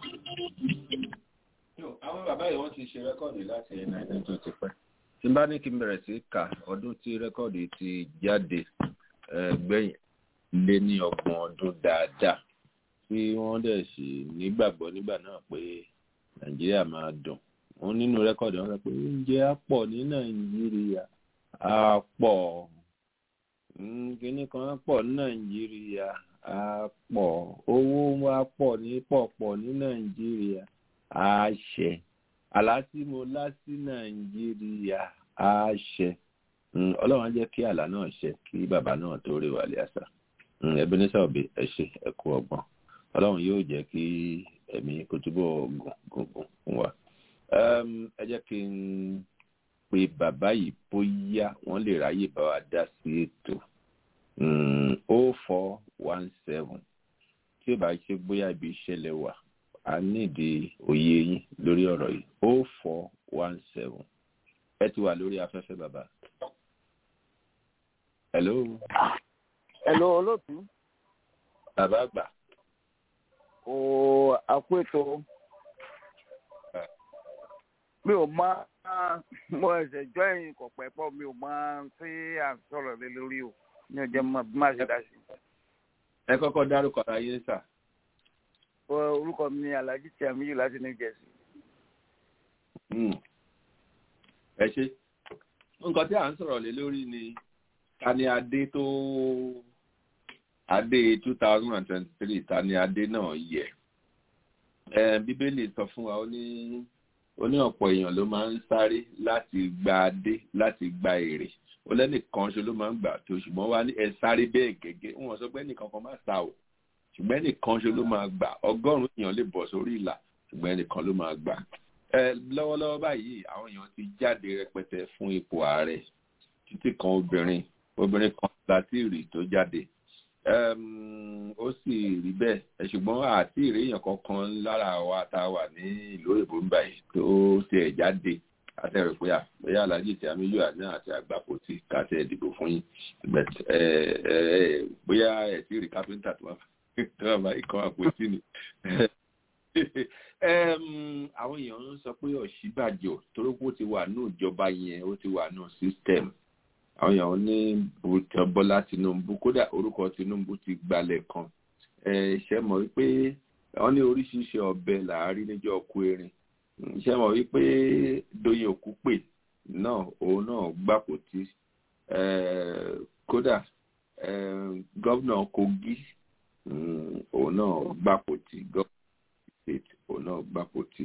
S3: ṣe rẹ́kọ̀dì láti nineteen tó ti pẹ́ tí n bá ní kí n bẹ̀rẹ̀ sí kà ọdún tí rẹ́kọ̀dì ti jáde gbẹ̀yìn lé ní ọgbọ̀n ọdún dáadáa tí wọ́n dẹ̀ sì nígbàgbọ́ nígbà náà pé nàìjíríà máa dùn wọn nínú rẹ́kọ̀dì wọn sọ pé oúnjẹ á pọ̀ ní nàìjíríà á pọ̀ kíní kan á pọ̀ ní nàìjíríà á pọ̀ owó wa pọ̀ ní pọ̀pọ̀ ní nàìjíríà á ṣẹ àlá tí mo lá sí nàìjíríà á ṣẹ ọlọ́run á jẹ́ kí àlá náà ṣẹ kí bàbá náà tó rí wàlẹ̀ àṣà ẹbí ní sọ̀bì ẹ ṣe ẹ kú ọgbọ́n ọlọ́run yóò jẹ́ kí ẹ̀mí kó túbọ̀ gùn gùn gùn fún wa ẹ jẹ́ kí n pe bàbá yìí bóyá wọ́n lè ráyè bá wa dá sí ètò o four one seven tí ó bá ṣe bóyá ibi ìṣẹ̀lẹ̀ wà a nídìí òye yín lórí ọ̀rọ̀ yìí o four one seven ẹ ti wà lórí afẹ́fẹ́ bàbá. hello.
S12: hello olóòtú.
S3: bàbá àgbà.
S12: o àpò ètò mi ò mọ mo ẹsẹ jọ ẹyin kò pẹ pọ mi ò mọ tí à ń sọ̀rọ̀ lé lórí o ní ọjọ́ mọ bí má ṣe dá sí.
S3: ẹ kọ́kọ́ dárúkọ ara yín sà.
S12: orúkọ mi ni alhaji tiamiyu láti new jersey.
S3: ẹ ṣe nǹkan tí à ń sọ̀rọ̀ lé lórí ni ta ni adé tó adé two thousand and twenty-three ta ni adé náà yẹ bíbélì sọ fún wa ó ní ó ní ọ̀pọ̀ èèyàn ló máa ń sáré láti gba adé láti gba èrè ó lẹ́nìkan ṣe ló máa ń gbà tó ṣùgbọ́n wá ní ẹ sáré bẹ́ẹ̀ gẹ́gẹ́ wọn sọ pé ẹnìkan kan máa sá o ṣùgbọ́n ẹnìkan ṣe ló máa gbà ọgọ́rùn-ún èèyàn lè bọ̀ sórí ìlà ṣùgbọ́n ẹnìkan ló máa gbà. ẹ lọ́wọ́lọ́wọ́ báyìí àwọn èèyàn ti jáde rẹpẹtẹ fún ipò ààrẹ títí kan obìnrin obìnrin kan láti rí tó jáde ó sì rí bẹ́ẹ̀ ṣùgbọ́n àti ìrèyàn kankan lára wa tá a wà ní ìlú òyìnbó ń báyìí tó tiẹ̀ jáde àtẹ̀rẹ̀ pé àbẹ̀yà alájì tí amíyù àná àti àgbàpọ̀ tí kàtẹ́ ìdìbò fún yín bóyá ẹ̀ tí rí kápẹ́ńtà tó wà bá ikọ̀ àpótí ni. àwọn èèyàn ń sọ pé ọ̀ṣíbàjò torí pé ó ti wà ní ìjọba yẹn ó ti wà ní system àwọn èèyàn ní bọ́lá tinubu kódà orúkọ tinubu ti gbalẹ̀ kan ṣe mọ̀ wípé wọ́n ní oríṣiríṣi ọbẹ̀ làárí níjọ́ ọkọ erin ṣe mọ̀ wípé doyin òkúpè náà òun náà gbàpò tí kódà gọ́vnà kogi òun náà gbàpò tí gọ́vnà state òun náà gbàpò tí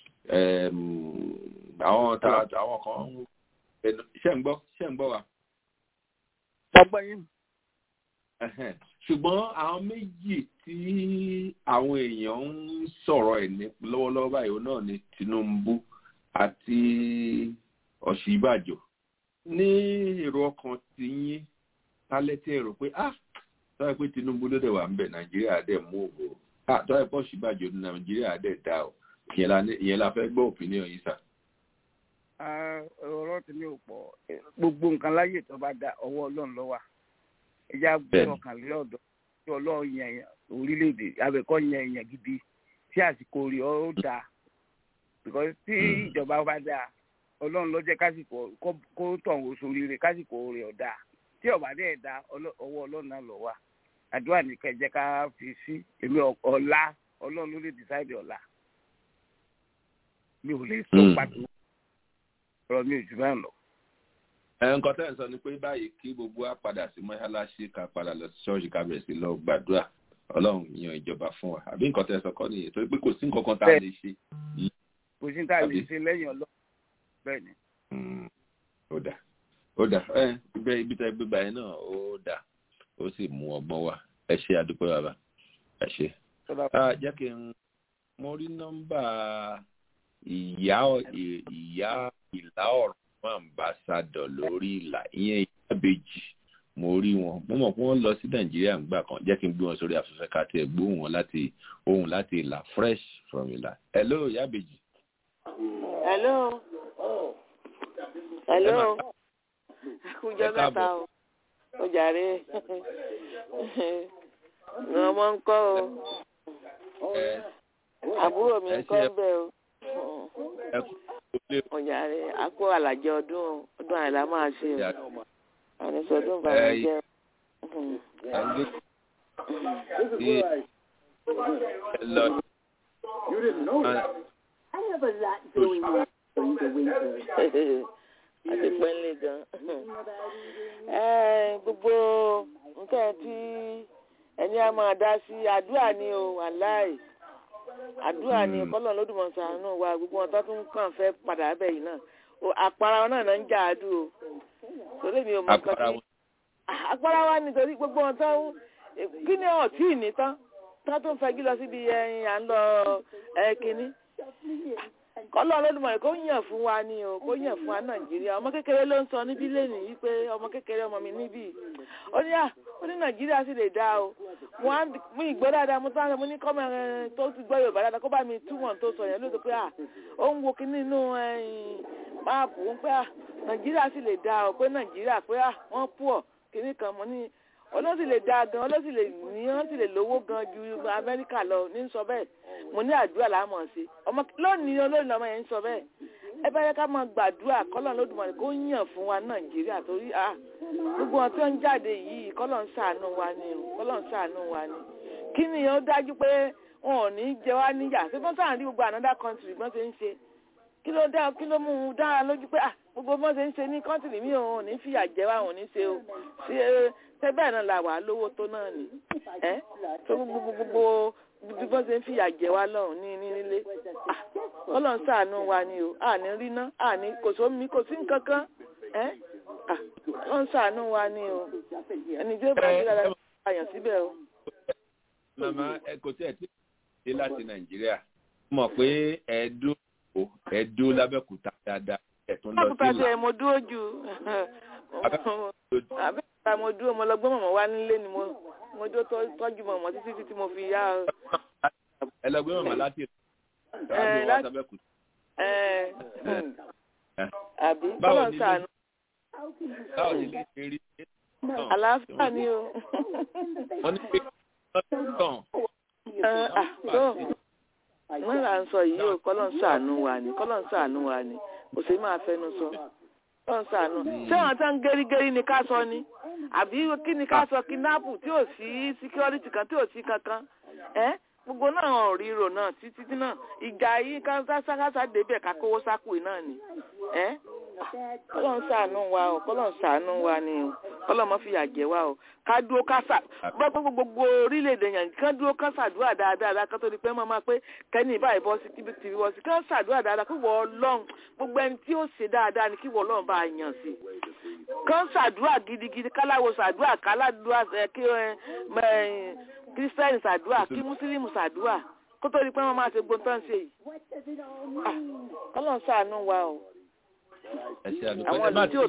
S3: àwọn kan ṣe ń gbọ́ ṣe ń gbọ́ wa
S12: ọgbọ́n yín.
S3: ṣùgbọ́n àwọn méjì tí àwọn èèyàn ń sọ̀rọ̀ ẹ̀ ní lọ́wọ́lọ́wọ́ báyìí náà ni tinubu àti ọ̀ṣìbàjò ní èrò ọkàn ti yín tálẹ́ tí ẹ rò pé ah tọ́wọ́ pé tinubu ló dẹ̀ wà ń bẹ̀ nàìjíríà dẹ̀ mú òwò ah tọ́wọ́ pé ọ̀ṣìbàjò ní nàìjíríà dẹ̀ dá o ìyẹn la fẹ́ gbọ́ opinion yìí sà
S12: ọ̀rọ̀ tí mi ò pọ̀ gbogbo nǹkan láyè tó bá da ọwọ́ ọlọ́run ló wà ẹja gbé ọkàn lé ọ̀dọ̀ tí ọlọ́run yẹn orílẹ̀-èdè abẹ́kọ́ yẹn èèyàn gidi tí àsìkò rí ọ dáa because tí ìjọba bá dáa ọlọ́run ló jẹ́ kásìkò kó tọ̀ wò sórí rẹ̀ kásìkò rẹ̀ ọ̀ dáa tí ọ̀bà dẹ̀ da ọwọ́ ọlọ́run náà lọ wà àdúrà nìkan jẹ́ ká fi sí èmi ọ̀la ọlọ́run ló lè decide ọ̀la mi ò lè sọ pàtó ọ̀rọ̀ mi ò jù báyìí lọ.
S3: nǹkan tẹ́ ẹ̀ sọ ni pé báyìí kí gbogbo wa padà sí mọ́ṣáláṣí ká padà lọ sí ṣọ́ọ̀ṣì ká bẹ̀rẹ̀ sí lọ gbàdúrà ọlọ́run yan ìjọba fún wa àbí nǹkan tẹ́ ẹ sọ kọ́ nìyẹn torí pé kò sí nǹkan kan tá a lè ṣe.
S12: kò sí tá a lè ṣe lẹ́yìn ọlọ́run bẹ́ẹ̀ ni.
S3: ó dà ó dà ẹ ibẹ̀ ibi tẹ́ gbégbá yẹn náà ó dà ó sì mú ọgbọ́n wá ẹ ṣe àdúpẹ́ bàbá ẹ ṣe. jẹ́ kí n mo rí nọ́mbà ìyá ìyá ìlà ọ̀rọ̀ fún àmbásádọ̀ lórí ìlà ìyẹn ìyábejì mo rí wọn mo mọ̀ pé wọ́n lọ sí nàìjíríà ńgbà kan jẹ́ kí n gbé wọn sórí afẹ́fẹ́ ká tiẹ̀ gbóhùn wọn láti ohun láti ìlà fresh from ìlà hello ìyábejì.
S13: hello hello kújọ mẹ́ta o ó jàre ọmọ ń kọ́ o àbúrò mi ń kọ́ bẹ́ẹ̀ o ọjà rẹ akó àlàjẹ ọdún ọdún àìlá máa ṣe o àwọn ìṣọdún ìbànújẹ́
S9: You didn't know that. I have a lot going on during the winter.
S13: àti pẹ́ńlẹ̀ gan. gbogbo nǹkan tí ẹni a máa dá sí àdúrà ni o wàláì àdúrà ni kọ́lọ̀ lódùmọ̀ sàánú wa gbogbo wọn tó tún kàn fẹ́ padà bẹ̀ yìí náà àpárá wọn náà náà ń jà á dùn o torí mi ò mọ nǹkan tí àpárá wa nítorí gbogbo wọn tó kí ni ọ̀tí ìní tán tán tó ń fẹ́ jí lọ síbi ẹyin à ń lọ ẹ kínní kọ́lọ́ ọlọ́dúnmọ̀ kó yàn fún wa ni o kó yàn fún wa nàìjíríà ọmọ kékeré ló ń sọ níbí lẹ́nu yìí pé ọmọ kékeré ọmọ mi níbí ó ní à ó ní nàìjíríà sì lè dá o mo á mú ìgbọ́ dáadáa mo tán mo ní kọ́mọ ẹ tó ti gbọ́ yorùbá dáadáa kó bá mi túmọ̀ tó sọ yẹn lóòótọ́ pé à ó ń wo kí nínú máàpù ń pé à nàìjíríà sì lè dá o pé nàìjíríà pé à wọ́n pù ọ̀ kíní kan mo ní olóòsì lè dáa gan olóòsì lè ní wọn sì lè lówó gan ju amẹ́ríkà lọ ní sọ bẹ́ẹ̀ mo ní àdúrà láàmọ̀ sí ọmọ lónìí olóòrìn ọmọ yẹn ń sọ bẹ́ẹ̀ ẹ bá yẹ ká máa gbàdúrà kọ́lọ̀ lódùmarè kó yàn fún wa nàìjíríà torí à gbogbo wọn tó ń jáde yìí kọ́lọ̀ ń ṣàánú wa ni o kọ́lọ̀ ń ṣàánú wa ni kí ni ó dájú pé wọn ò ní jẹ wá níyà ṣé wọ́n sàn rí gbogbo another country bọ́n ṣe ń ṣe kí ló dá kí ló mú un dára lójú pé ah gbogbo bọ́n ṣe ń ṣe ní country mi ò ní fìyà jẹ wá ò ní ṣe o ṣe ṣe bẹ́ẹ̀ náà la wà á lówó tó náà ni ẹ́ tó gbogbo gbogbo bí wọ́n ṣe ń fìyà jẹ wá lọ́hùn ní ní nílé ọlọ́run ṣàánú wa ni o àní ríná àní kò sómi kò sí nǹkan kan ẹ́ ọlọ́run ṣàánú wa ni o ẹni tí ó bá dé dáadáa bá yàn síbẹ̀ o.
S3: màmá ẹ kò tí ẹ tí dé láti nàìjíríà mọ̀ pé ẹ̀ẹ́dó ẹ̀ẹ́dó lábẹ́kúta dáadáa ẹ̀tún lọ sí
S13: lábẹ́kúta ṣe mo dúró jù àbẹ́kúta mo dúró mo lọ gbé mọ̀mọ́ wá nílé ni mo mo dó tọ́jú mọ̀mọ́ títí títí mo fi yá.
S3: ẹ lọ gbé mọ̀mọ́ láti
S13: ẹ láti ẹ àbí kọ́lọ̀ sànù.
S3: báwo ni lè ṣe rí.
S13: àlàáfíà ni o.
S3: wọ́n ní pé tán.
S13: wọ́n là ń sọ yìí o kọ́lọ̀ ń sànù wa ni kọ́lọ̀ ń sànù wa ni kò sí máa fẹnu sọ kọ́lọ̀ ń sànù. ṣé àwọn tó ń gẹ́rígẹ́rí ni ká sọ ni àbí kí ni ká sọ kidnapu tí ò sí security kan tí ò sí kankan ẹ́ gbogbo náà ò ríro náà títí náà ìjà yìí kásákásá débẹ̀ ká kówó sápò náà ni ẹ́ kọ́lọ̀ ń sànù wa o kọ́lọ̀ ń sànù wa ni o kọ́lọ̀ mọ́ fìyà jẹ wa o ká dúró ká sà gbogbo gbogbo orílẹ̀-èdè yẹn ká dúró ká sàdúrà dáadáa ká tó di pé máa máa pé kẹ́ni ìbáyìí bọ́ sí tíbi tìbí bọ́ sí ká sàdúrà dáadáa kí wọ́n ọlọ́run gbogbo ẹni tí ó ṣe dáadáa ni kí wọ́n ọlọ́run bá yàn sí ká sàdúrà gidigidi káláwo sàdúrà káládùá kí kírísítẹ́nì sàdúrà kí mùsùlùmí sàdúrà kó tó di pé wọ́n máa ṣe gbóntàn ṣe yìí kọ́lọ̀ ń sàánú wa o
S3: àwọn ìlú tí ò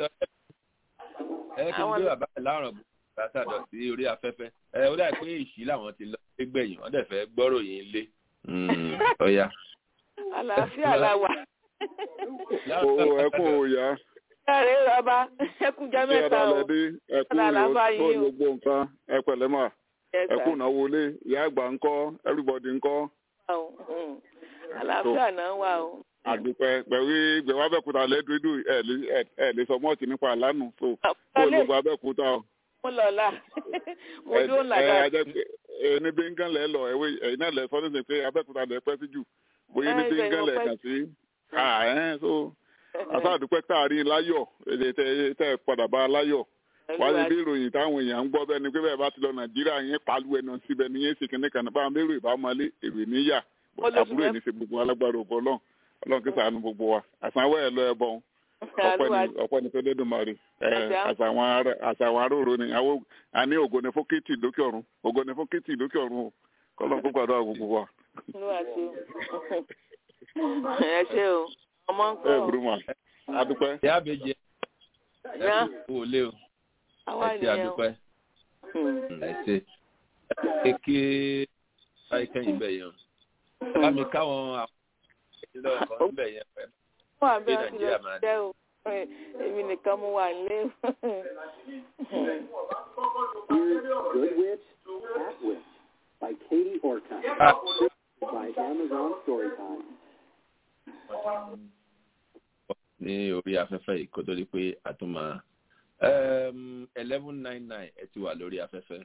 S3: ẹ kí n gbé bàbá ẹ láàrọ̀ bàtàdọ̀ sí orí afẹ́fẹ́ ẹ ó dà pé ìṣí làwọn ti lọ sí gbẹ̀yìn wọ́n dẹ̀ fẹ́ gbọ́rọ̀ yín lé ọ̀ya.
S13: àlàáfíà la wà.
S10: o ẹ kú òòyà.
S13: ẹ̀rẹ́ bàbá ẹ kú jẹ́ mẹ́ta o.
S10: ẹ kú ìrò tó gbogbo nǹkan ẹ pẹ̀lẹ́ mà ẹ kú ìnáwó ilé ìyá àgbà ńkọ́ everybody ńkọ́.
S13: àlàáfíà náà wà o
S10: àdúpẹ́ pẹ̀lú ìgbẹ̀wò abẹ́òkúta lẹ́dúdú ẹ̀ lè sọ mọ́ọ̀tì nípa àlánù tó kó olùgbò abẹ́òkúta o.
S13: mo lọ la mo dúró là dáa.
S10: ẹ ní bíngàn lẹ lọ ẹwé ẹ̀yin náà lẹ sọ ní sè pé abẹ́òkúta lẹ pẹ́ sí jù bóyá ní bíngàn lẹ kàn sí. so àṣà àdúpẹ́ táàrí láyọ̀ èdè tẹ́ padà bá láyọ̀ wá ní bí ìròyìn táwọn èèyàn ń gbọ́ bẹ́ẹ̀ ni pé bẹ́ẹ̀ bá ti lọ nàìjíríà yẹn pàlú ẹnu síbẹ̀ ni yẹn sì kíní kan báwọn bẹ́ẹ̀ rò ìbámu èrè níyà àbúrò ẹ̀ ní ṣe gbogbo alágbára ògbọ́ náà ọlọ́run kí sàánú gbogbo wa àsanwó ẹ̀ lọ ẹ bọ̀ ọ̀pọ̀ ní fẹ́lẹ́ dùn mọ́rí àṣàwọn aróòrò ni a ní ògo ní fókìtì lókè ọ̀run ògo ní fókìtì lókè ọ̀run o kọ́lọ́n kó gbàdúrà gbogbo wa.
S13: ẹ ṣe o ọmọ ń kọ́
S10: ẹ burú ma adúpẹ́.
S3: ìyá àbèjì ẹ kò lé o ẹ ṣe adúpẹ́ ẹ ṣe ẹ kí báyìí kẹ́yìn bẹ́ẹ̀ yẹn bá mi káwọn àwọn ilé ọkọ ńbẹ yẹn pẹ
S13: wà bẹ́ẹ̀ ti lọ jẹ́ o èmi nìkan mo wà nílé.
S14: Good Witch, Cat Witch by Katie Orcutt by Amazon Storytime.
S3: ní orí afẹ́fẹ́ yìí kó tó di pé a tún máa eleven nine nine ẹ ti wà lórí afẹ́fẹ́.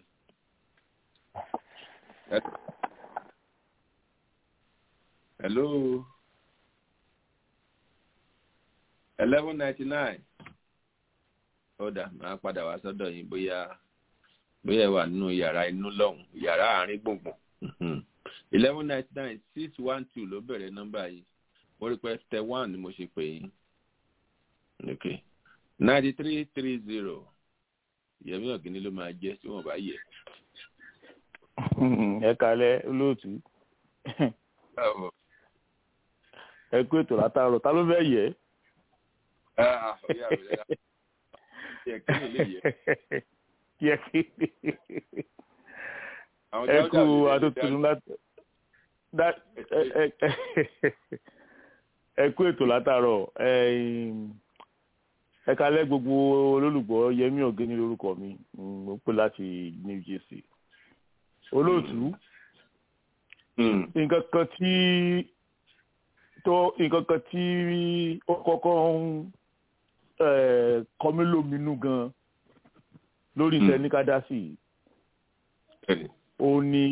S3: hello eleven ninety nine ọ̀dà máa padà wá sọ́dọ̀ yín bóyá bóyá ẹ wà nínú yàrá inú lọ́hùn yàrá àárín gbùngbùn eleven ninety nine six one two ló bẹ̀rẹ̀ nọ́mbà yìí mo rí pé step one ni mo ṣe pè yín ok ninety three three zero yẹmi ọ̀gíní ló máa jẹ́ tí wọ́n bá yẹ.
S12: ẹ kalẹ̀ olóòtú ẹ kú ètò látàárọ̀ ta ló fẹ́ yẹ. yẹ kí ẹ kú atótónu láti ẹ kú ètò látàárọ̀ ẹ kalẹ̀ gbogbo olólùgbọ́ yẹmí ọ̀gẹ́ni lórúkọ mi mo pè láti new jersey olóòtú nǹkan kan tí tó nǹkan kan tí ó kọ́kọ́ ń kọmí lóminú gan lórí iṣẹ́ ní kádásì ó ní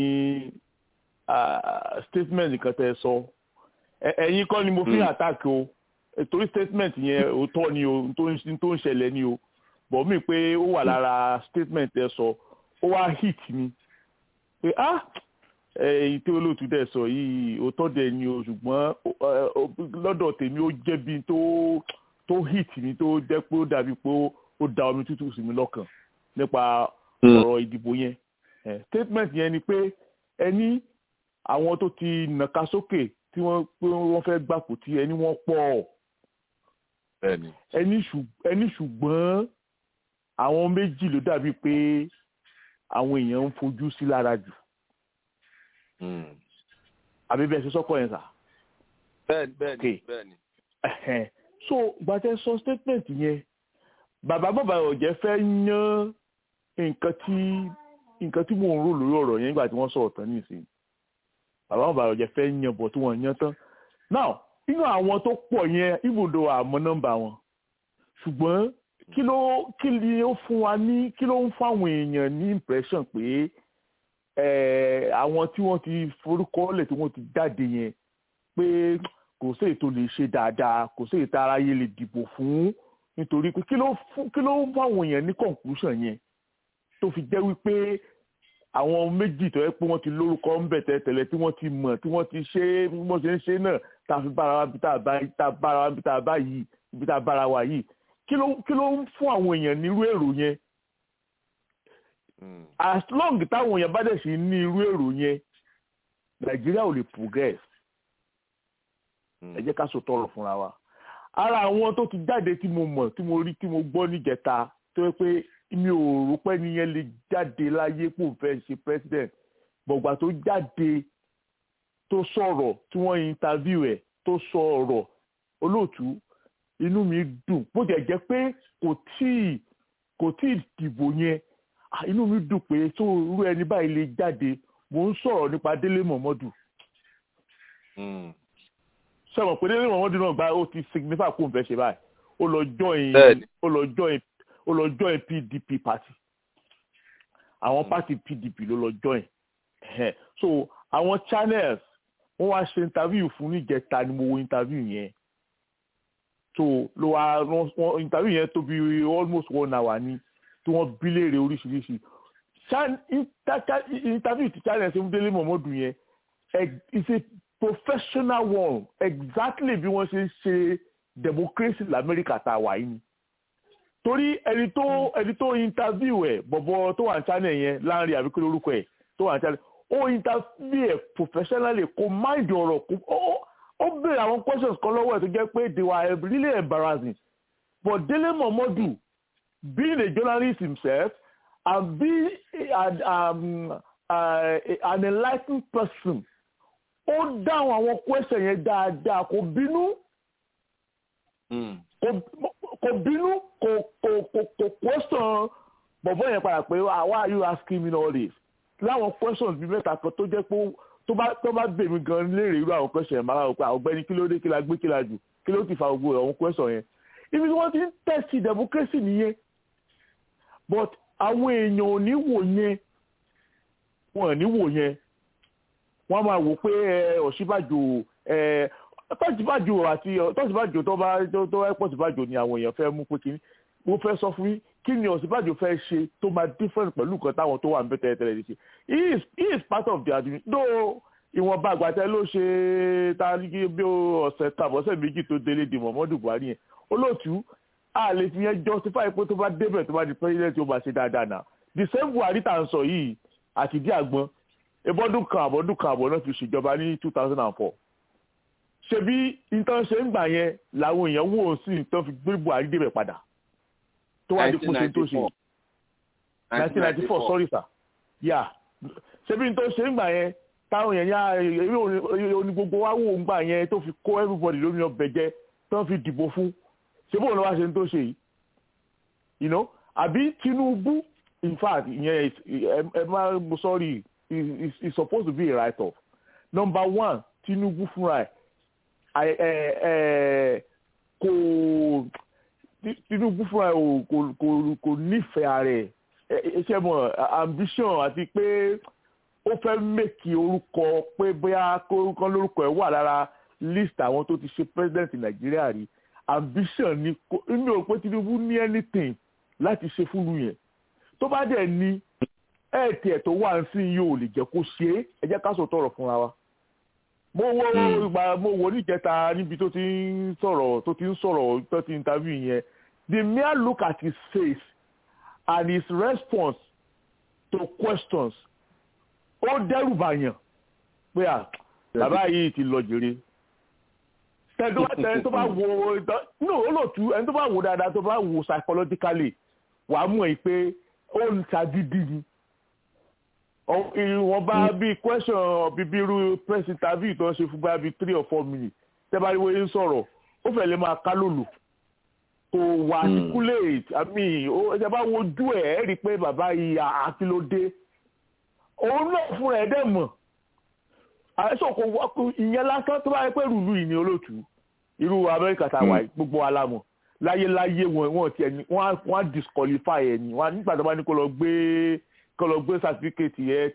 S12: statement kan tẹ́ sọ ẹ̀yin kọ́ ni mo fi attack o torí statement yẹn òótọ́ ni o tó ń ṣẹlẹ̀ ni o bọ̀ mí pé ó wà lára statement ẹ sọ ó wá hit mi pé ah èyí tí olóòtú dẹ̀ sọ yìí òótọ́ dẹ̀ ni o ṣùgbọ́n lọ́dọ̀ tèmi ó jẹ́bi tó tó hit mi tó jẹ́ pé ó dàbí pé ó da omi tútù sí mi lọ́kàn nípa ọ̀rọ̀ ìdìbò yẹn statement yẹn ni pé ẹni àwọn tó ti nàka sókè tí wọ́n pé wọ́n fẹ́ gbàpò tí ẹni wọ́n pọ̀ ẹni ṣùgbọ́n àwọn méjì ló dàbí pé àwọn èèyàn ń fojú sí lára jù àbí bẹ́ẹ̀ ṣe sọ́kọ̀ yẹn sà.
S3: bẹ́ẹ̀ni bẹ́ẹ̀ni bẹ́ẹ̀ni.
S12: so gbàtẹ́ sọ statement yẹn bàbá bàbá ọ̀jẹ̀ fẹ́ yan nǹkan tí nǹkan tí mò ń rò lórí ọ̀rọ̀ yẹn nígbà tí wọ́n sọ̀rọ̀ tán nísìnyí bàbá bàbá ọ̀jẹ̀ fẹ́ yan bọ̀ tí wọ́n yan tán now nínú àwọn tó pọ̀ yẹn ibùdó àmọ́ nọ́mbà wọn ṣùgbọ́n kí ló kí ni ó fún wa ní kí ló ń fáwọn èèyàn ní impression pé àwọn tí wọ́n ti forúkọ lẹ̀ tí wọ́n ti jáde yẹn pé kò sí ètò lè ṣe dáadáa kò sí ètò aráyé lè dìbò fún nítorí pé kí ló kí ló ń fáwọn èèyàn ní conclusion yẹn tó fi jẹ́ wípé àwọn méjì tó yẹ pé wọ́n ti lórúkọ ń bẹ̀ tẹ́tẹ̀lẹ̀ tí wọ́n ti mọ̀ tí wọ́n ti ṣe é bí wọ́n ṣe ń ṣe náà tá a fi bára wa bí tá a bára wa bí tá a bá yìí bí tá a bára wa yìí kí ló kí ló ń fún àwọn èèyàn nírú èrò yẹn as long táwọn èèyàn bá dẹ̀ sí ní irú èrò yẹn nàìjíríà ò lè progress ẹ jẹ́ ká sọ tọrọ fúnra wa ara àwọn tó ti jáde tí mo mọ̀ tí mo rí tí mo gbọ́ níjẹta tó yẹ pé mi ò rò pé nìyẹn lè jáde láyé pò fẹ́ ṣe president gbọ̀gbà tó jáde tó sọ̀rọ̀ tí wọ́n interview ẹ̀ tó sọ ọ̀rọ̀ olóòtú inú mi dùn bó jẹ́ jẹ́ pé kò tíì kò tíì dìbò yẹn inú mi dùn pé tó irú ẹni báyìí lè jáde mò ń sọ̀rọ̀ nípa délé mọ̀mọ́dù sọ̀rọ̀ pé délé mọ̀mọ́dù náà gba ó ti signify kó n fẹ́ ṣe báyìí ó lọ join ó lọ join ó lọ join pdp party àwọn party pdp ló lọ join so àwọn channels wọ́n wá ṣe interview fún níjẹta ni mo wo interview yẹn so ló wá wọ́n interview yẹn tó bí almost one hour ni tí wọ́n bí léèrè oríṣiríṣi interview ti channels ń délé mọ̀mọ́dù yẹn it's a professional one exactly bí wọ́n ṣe ń ṣe democracy lamẹ́ríkà tá a wà yìí ni torí ẹni tó ẹni tó interview ẹ bọ̀bọ̀ tó wà ní channel yẹn láàrin àbíkú lórúkọ ẹ tó wà ní channel ó interview ẹ professionally kò mind ọ̀rọ̀ kò ó béèrè àwọn questions kan lọ́wọ́ ẹ̀ tó jẹ́ pé they were really embarrassing but Dele Momodu being a journalist himself and being an, um, uh, an enlightened person ó dáhùn àwọn question yẹn dáadáa kò bínú kò bínú kò kò kò kò question bọ̀bọ̀ yẹn padà pé why are you asking me all this láwọn questions bíi mẹ́ta kan tó jẹ́ pé tó bá tó bá bèmí gan léèrè irú àwọn question yẹn máa wò pé ọ̀gbẹ́ni kí ló dé kí la gbé kí la jù kí ló ti fa gbogbo àwọn question yẹn
S15: ibi tí wọ́n ti ń tẹ̀sí democracy nìyẹn but àwọn èèyàn ò ní wò yẹn wọn ò ní wò yẹn wọ́n máa wò pé Ọ̀ṣínbàjò tọ́síbàjò àti tọ́síbàjò tó bá tó ẹ́ pọ̀síbàjò ni àwọn èèyàn fẹ́ mú pé kí mo fẹ́ sọ fún yín kí ni Ọ̀ṣínbàjò fẹ́ ṣe tó máa different pẹ̀lú nǹkan táwọn tó wà ń bẹ tẹ́lẹ̀ tẹ́lẹ̀ ṣe he is he is part of the admin though ìwọ̀nba àgbàtẹ́ ló ṣe ta bí ọ̀sẹ̀ tàbọ̀sẹ̀ méjì tó délé di Muhammadu Buhari yẹn olóòtú a lè fi yẹn justify pé tó bá débẹ̀ tó bá di president ó máa ṣe dáadáa náà the same Buhari tá à ń sọ yìí àti dí àgbọn ebọ́dún kan àbọ̀dún kan àbọ̀ náà fi ṣèjọba ní two thousand and four ṣebí nǹkan ṣe ń gbà yẹn làwọn èèyàn wò ó sí nǹkan fi gbé Buhari débẹ̀ padà tó wá di kóṣe tó ṣe nineteen ninety four sorry sir yeah ṣebí nǹkan ṣe ń gbà yẹn táwọn èèyàn yá eré oní gbogbo wa wò ń gbà yẹn tó fi kó everybody lórí ọbẹ̀ jẹ́ tó fi dìbò fún ṣé bóun ló wá ṣe ń tó ṣe yìí you know àbí Tinubu in fact ìyẹn ẹ má sorry is is supposed to be a write off number one Tinubu fúnra ẹ kò Tinubu fúnra ẹ kò kò kò nífẹ̀ẹ́ ara ẹ ṣe mọ̀ ambition àti pé ó fẹ́ mẹ́kì orúkọ pé bóyá kórúkọ lórúkọ ẹ̀ wà lára list àwọn tó ti ṣe president Nàìjíríà rí ambition ni inú ò pé Tinubu ní anything láti ṣe fúnlu yẹn tó bá dẹ̀ ní ẹ̀ẹ́tì ẹ̀ tó wà ń sìn yóò lè jẹ́ kó ṣe é ẹ jẹ́ ká sọ tọrọ fúnra wa mo wo ìgbà mo wo níjẹta níbi tó ti ń sọ̀rọ̀ tó ti ń sọ̀rọ̀ tó ti interview yẹn the mere look at his face and his response to questions ó dẹ́rù bàyàn pé à bàbá yìí ti lọ jèrè tẹ́ni tó bá wo no olóòtú ẹni tó bá wo dáadáa tó bá wo psychologically wàá mú ẹ pé ó ń ṣàgídí ni ìwọ̀n bá bí question bíbí irú press interview tó ń ṣe fún bá bí three or four minutes tẹ́ bá rí wọ́n ń sọ̀rọ̀ ó fẹ́ lè máa ká lòlò kò wà articulate àmì ẹ bá wojú ẹ̀ ẹ́ rí i pé bàbá yìí àkìlódé òun náà fúnra ẹ̀ dẹ̀ mọ̀ àìsàn kò wọ́pọ̀ ìyẹn lásán tó bá yẹ pé rúlu yìí ni olóòtú irú Amẹ́ríkà tá a wà gbogbo alámọ̀ láyéláyé wọn wọn tiẹ̀ ní wọn á disqualify ẹ̀ ní wọn nígbà tó bá ní kó lọ gbé kó lọ gbé certificate ẹ̀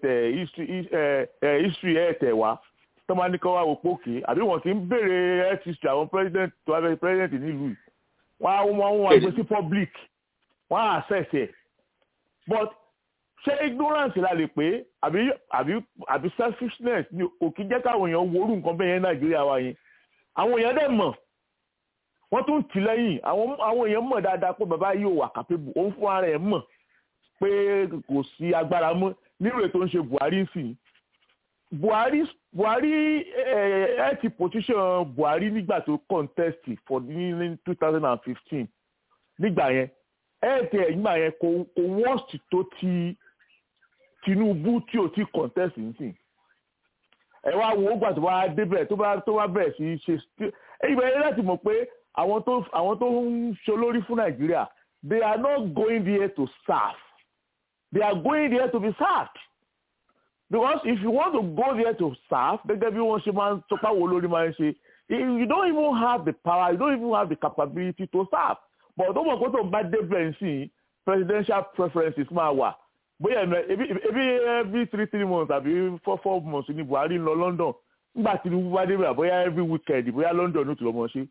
S15: tẹ̀ history ẹ̀ tẹ̀ wá tó bá ní kó wá wò pókè àbí wọn ti ń béèrè health history àwọn president tó wá bẹ president nílùú yìí wọn á wọn wọn gbé sí public wọn á access ẹ̀ but ṣé ignorance la lè pé àbí àbí àbí selfishness ni òkè jẹ́ káwọn èèyàn worú nǹkan bẹ́ẹ̀ yẹn nàìjíríà wa yẹn àwọn èèyàn dẹ̀ mọ̀ wọ́n tún tì lẹ́yìn àwọn àwọn èèyàn mọ̀ dáadáa pé bàbá yìí ò wà capable òun fún ara ẹ̀ mọ̀ pé kò sí agbára mọ́ nírò ètò ń ṣe buhari sí i buhari buhari ẹ ẹ ti position buhari nígbà tó contest for ní two thousand and fifteen nígbà yẹn ẹ tẹ nígbà yẹn kò kò worst tó ti tinubu tí ò ti contest nsìn ẹ wá wo ó gbà tó bá débẹ̀ tó bá tó bá bẹ̀rẹ̀ sí í ṣe ibẹ̀ yẹn láti mọ̀ pé àwọn tó àwọn tó ń ṣolórí fún nàìjíríà they are not going there to serve they are going there to be served because if you want to go there to serve gẹ́gẹ́ bí wọ́n ṣe máa ń tọpá wo lórí máa ń ṣe you don't even have the power you don't even have the capability to serve but tó mọ̀ pé tó ń bá débẹ̀ nsìn presidential preferences máa wà bóyá ebi ebi every three three months àbí four four months ní buhari ń lọ london nígbà tí tinubu bá débẹ̀ bóyá every weekend bóyá london ló ti lọ́mọ ṣe.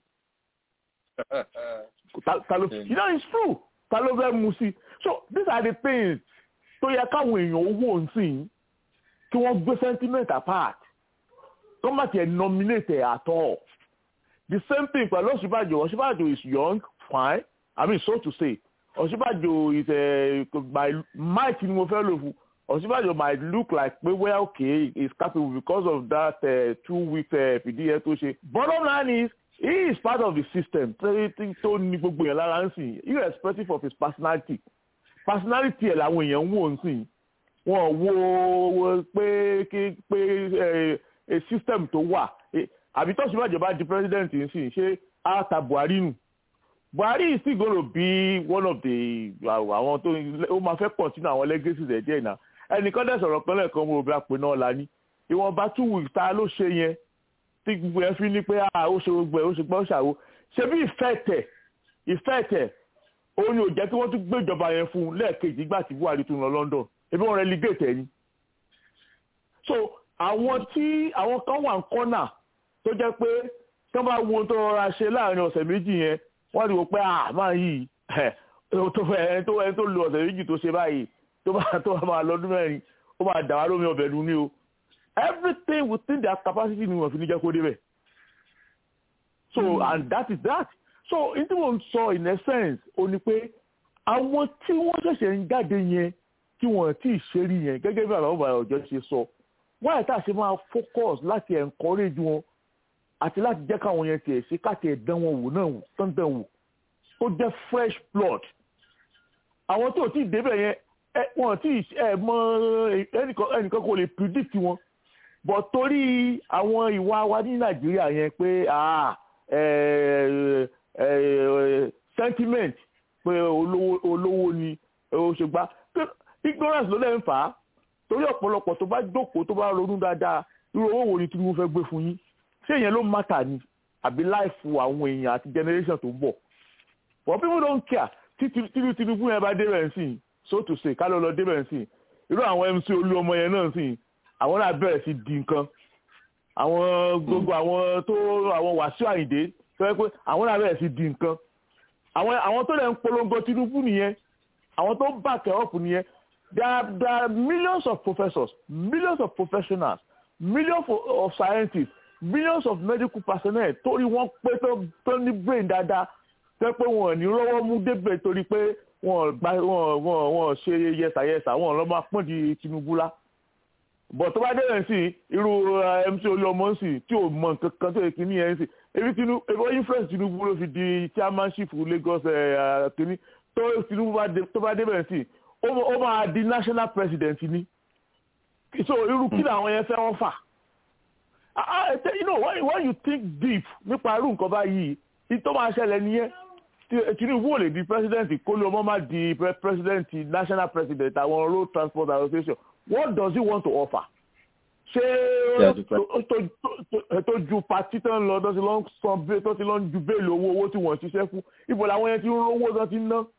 S15: you know it's true ta ló fẹ́ mu sí so these are the things tó yẹ káwọn èèyàn owó nsìn kí wọ́n gbé sentiment apart kọ́ má tiẹ̀ nominate at all the same thing pẹ̀lú Ọ̀ṣínbàjò Ọ̀ṣínbàjò is young fine i mean so to say Ọ̀ṣínbàjò is uh, by might ni mo fẹ́ lò fún Ọ̀ṣínbàjò might look like pé well okay he is capable because of that uh, two week fìdíhẹ tó ṣe bottom line is he is part of the system tó ní gbogbo yẹn lára ń sìn irrespective of his personality personality ẹ̀ làwọn èèyàn ń wò ń sìn wọn wo pé kí pé a system tó wà àbí tó Ọ̀ṣínbàjò bá di president ń sìn ṣé á ta Buhari nù buhari is still gonna be one of the àwọn tó ó máa fẹ́ continue àwọn legacies ẹ̀ díẹ̀ náà ẹnìkan dẹ̀ sọ̀rọ̀ kan lẹ́ẹ̀kan mo rò pé náà la ní ìwọ̀nba two weeks ta ló ṣe yẹn tí gbogbo ẹ fi ní pé ó ṣe gbogbo ẹ ó ṣe gbọ́ ṣàwo ṣe bí ìfẹ́ tẹ̀ ìfẹ́ tẹ̀ òun ni ò jẹ́ kí wọ́n tún gbé ìjọba yẹn fún un lẹ́ẹ̀kejì nígbà tí buhari tún lọ london ebi wọn relegate ẹ̀ ni. so àwọn tí àwọn kan wà ń kọ́nà tó jẹ́ pé tí wọ́n bá wo ohun tó rọra ṣe láàrin ọ̀sẹ̀ méjì yẹn wọ́n rí i pé ah máa yìí tó fẹ́ ẹni tó ẹni tó lo ọ̀sẹ̀ méjì tó ṣe báyìí tó bá tó bá máa lọ́dún mẹ́rin ó máa dà wá lómi ọbẹ̀ lu ní o everything within their capacity ni wọ́n fi ní jẹ́ kó débẹ̀ so mm. and that is that so n tí mo ń sọ in essence o ni pé àwọn tí wọ́n ṣẹ̀ṣẹ̀ ń jáde yẹn tí wọ́n ti ṣe rí yẹn gẹ́gẹ́ bí àwọn ọba ọ̀jọ́ ṣe sọ wọ́n yẹ tá a ṣe máa focus láti encourage wọn àti láti jẹ́ káwọn yẹn tiẹ̀ ṣe káàtì ẹ̀dán wọn wò náà tán dán wò ó jẹ́ fresh blood àwọn tó ti débẹ̀ yẹn wọn ti ẹ mọ ẹnìkan kò lè predict wọn but torí àwọn ìwà wa ní nàìjíríà yẹn pé sentiment pé olówó ni òṣègbà ignorance ló lẹ́ ń fà á torí ọ̀pọ̀lọpọ̀ tó bá jókòó tó bá ronú dáadáa irú owó wo ni tinubu fẹ́ gbé fún yín ṣé ìyẹn ló mátà ni àbí láìfù àwọn èèyàn àti generation tó ń bọ̀ but people don't care tí tinubu yẹn bá débẹ̀ nsìn so to say ká ló lọ débẹ̀ nsìn irú àwọn mc olú ọmọ yẹn náà nsìn àwọn náà bẹ̀rẹ̀ sí di nǹkan àwọn gbogbo àwọn tó àwọn wàsíù àyìndé tó yẹ pé àwọn náà bẹ̀rẹ̀ sí di nǹkan àwọn àwọn tó lè ń polongo tinubu nìyẹn àwọn tó back up nìyẹn there are there are millions of professors millions of professionals millions of, of scientists millions of medical personnel torí wọ́n pé tó ní brain dáadáa tẹ́ pé wọ́n ní rọ́wọ́ mú débẹ̀ torí pé wọ́n gba wọ́n wọ́n wọ́n ṣe yẹsàyẹsà wọ́n lọ́ máa pọ́n di tinubu lá bọ̀ tó bá débẹ̀ sí irú mc olúọmọ sí tí ò mọ nǹkan kan tó yẹ kí ní ẹ̀ ń sìn ebi tinubu ebi influence tinubu ló fi di chairmanship lagos kìíní tó tinubu tó bá débẹ̀ sí ó máa di national president ni so irú kí làwọn yẹn fẹ́ wọ́n fà you know when, when you think deep nípa irú nǹkan báyìí ìtọ́ máa ṣẹlẹ̀ nìyẹn tinubu ò lè di president kó ló mọ́ máa di president national president àwọn road transport association what does he want to offer ṣé tó ju pati tó ń lọ tó ti lọ ń san tó ti lọ ń ju béèlì owó owó tí wọ́n ṣiṣẹ́ fún ibo làwọn yẹn ti ń rówó tó ti ń ná.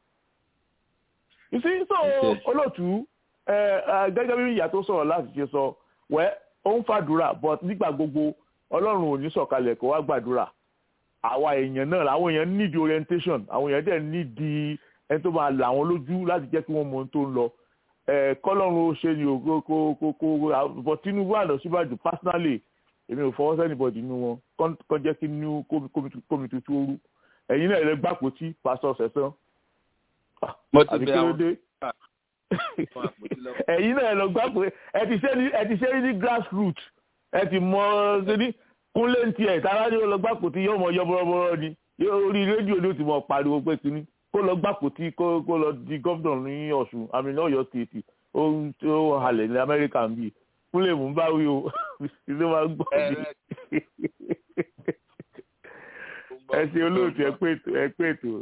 S15: you see so olóòtú gẹ́gẹ́ bí ìyá tó sọ̀rọ̀ láti ṣe sọ wẹ́ ó ń fàdúrà but nígbà gbogbo ọlọ́run ò ní sọ̀kalẹ̀ kó wá gbàdúrà àwa èèyàn náà àwọn èèyàn need orientation àwọn èèyàn dẹ̀ need ẹni tó máa là wọn lójú láti jẹ́ kí wọ́n mọ ohun tó ń lọ kọ́lọ́run ó ṣe ni o kó kó kó bọ̀ tinubu àná síbàjù personally èmi ò fọwọ́ sẹ́nìbọ̀dì nínú wọn kọ́ jẹ́ kí ní kómi tuntun ooru ẹ̀yin náà lè gbàpò tí pásọ sẹ̀sán àti kí ló dé ẹ̀yin náà lọ gbàpò ẹ ti ṣe ní grassroot ẹ ti mọ ṣe kúnlé ń tiẹ̀ tara ni ó lọ gbàpò tí yóò mọ yọ bọ́rọ́bọ́rọ́ ni orí rédíò ni ó ti mọ pariwo pé kíní kó lọ gbàpò tí kó lọ di gómìnà ní ọ̀ṣun àmì náà yọ stéètì ó halẹ̀ ní amẹ́ríkà ń bì kúnlé mú bá wí o ilé wa gbọ́ mi. ẹ ṣe olóòtú ẹ pé ètò ẹ pé ètò.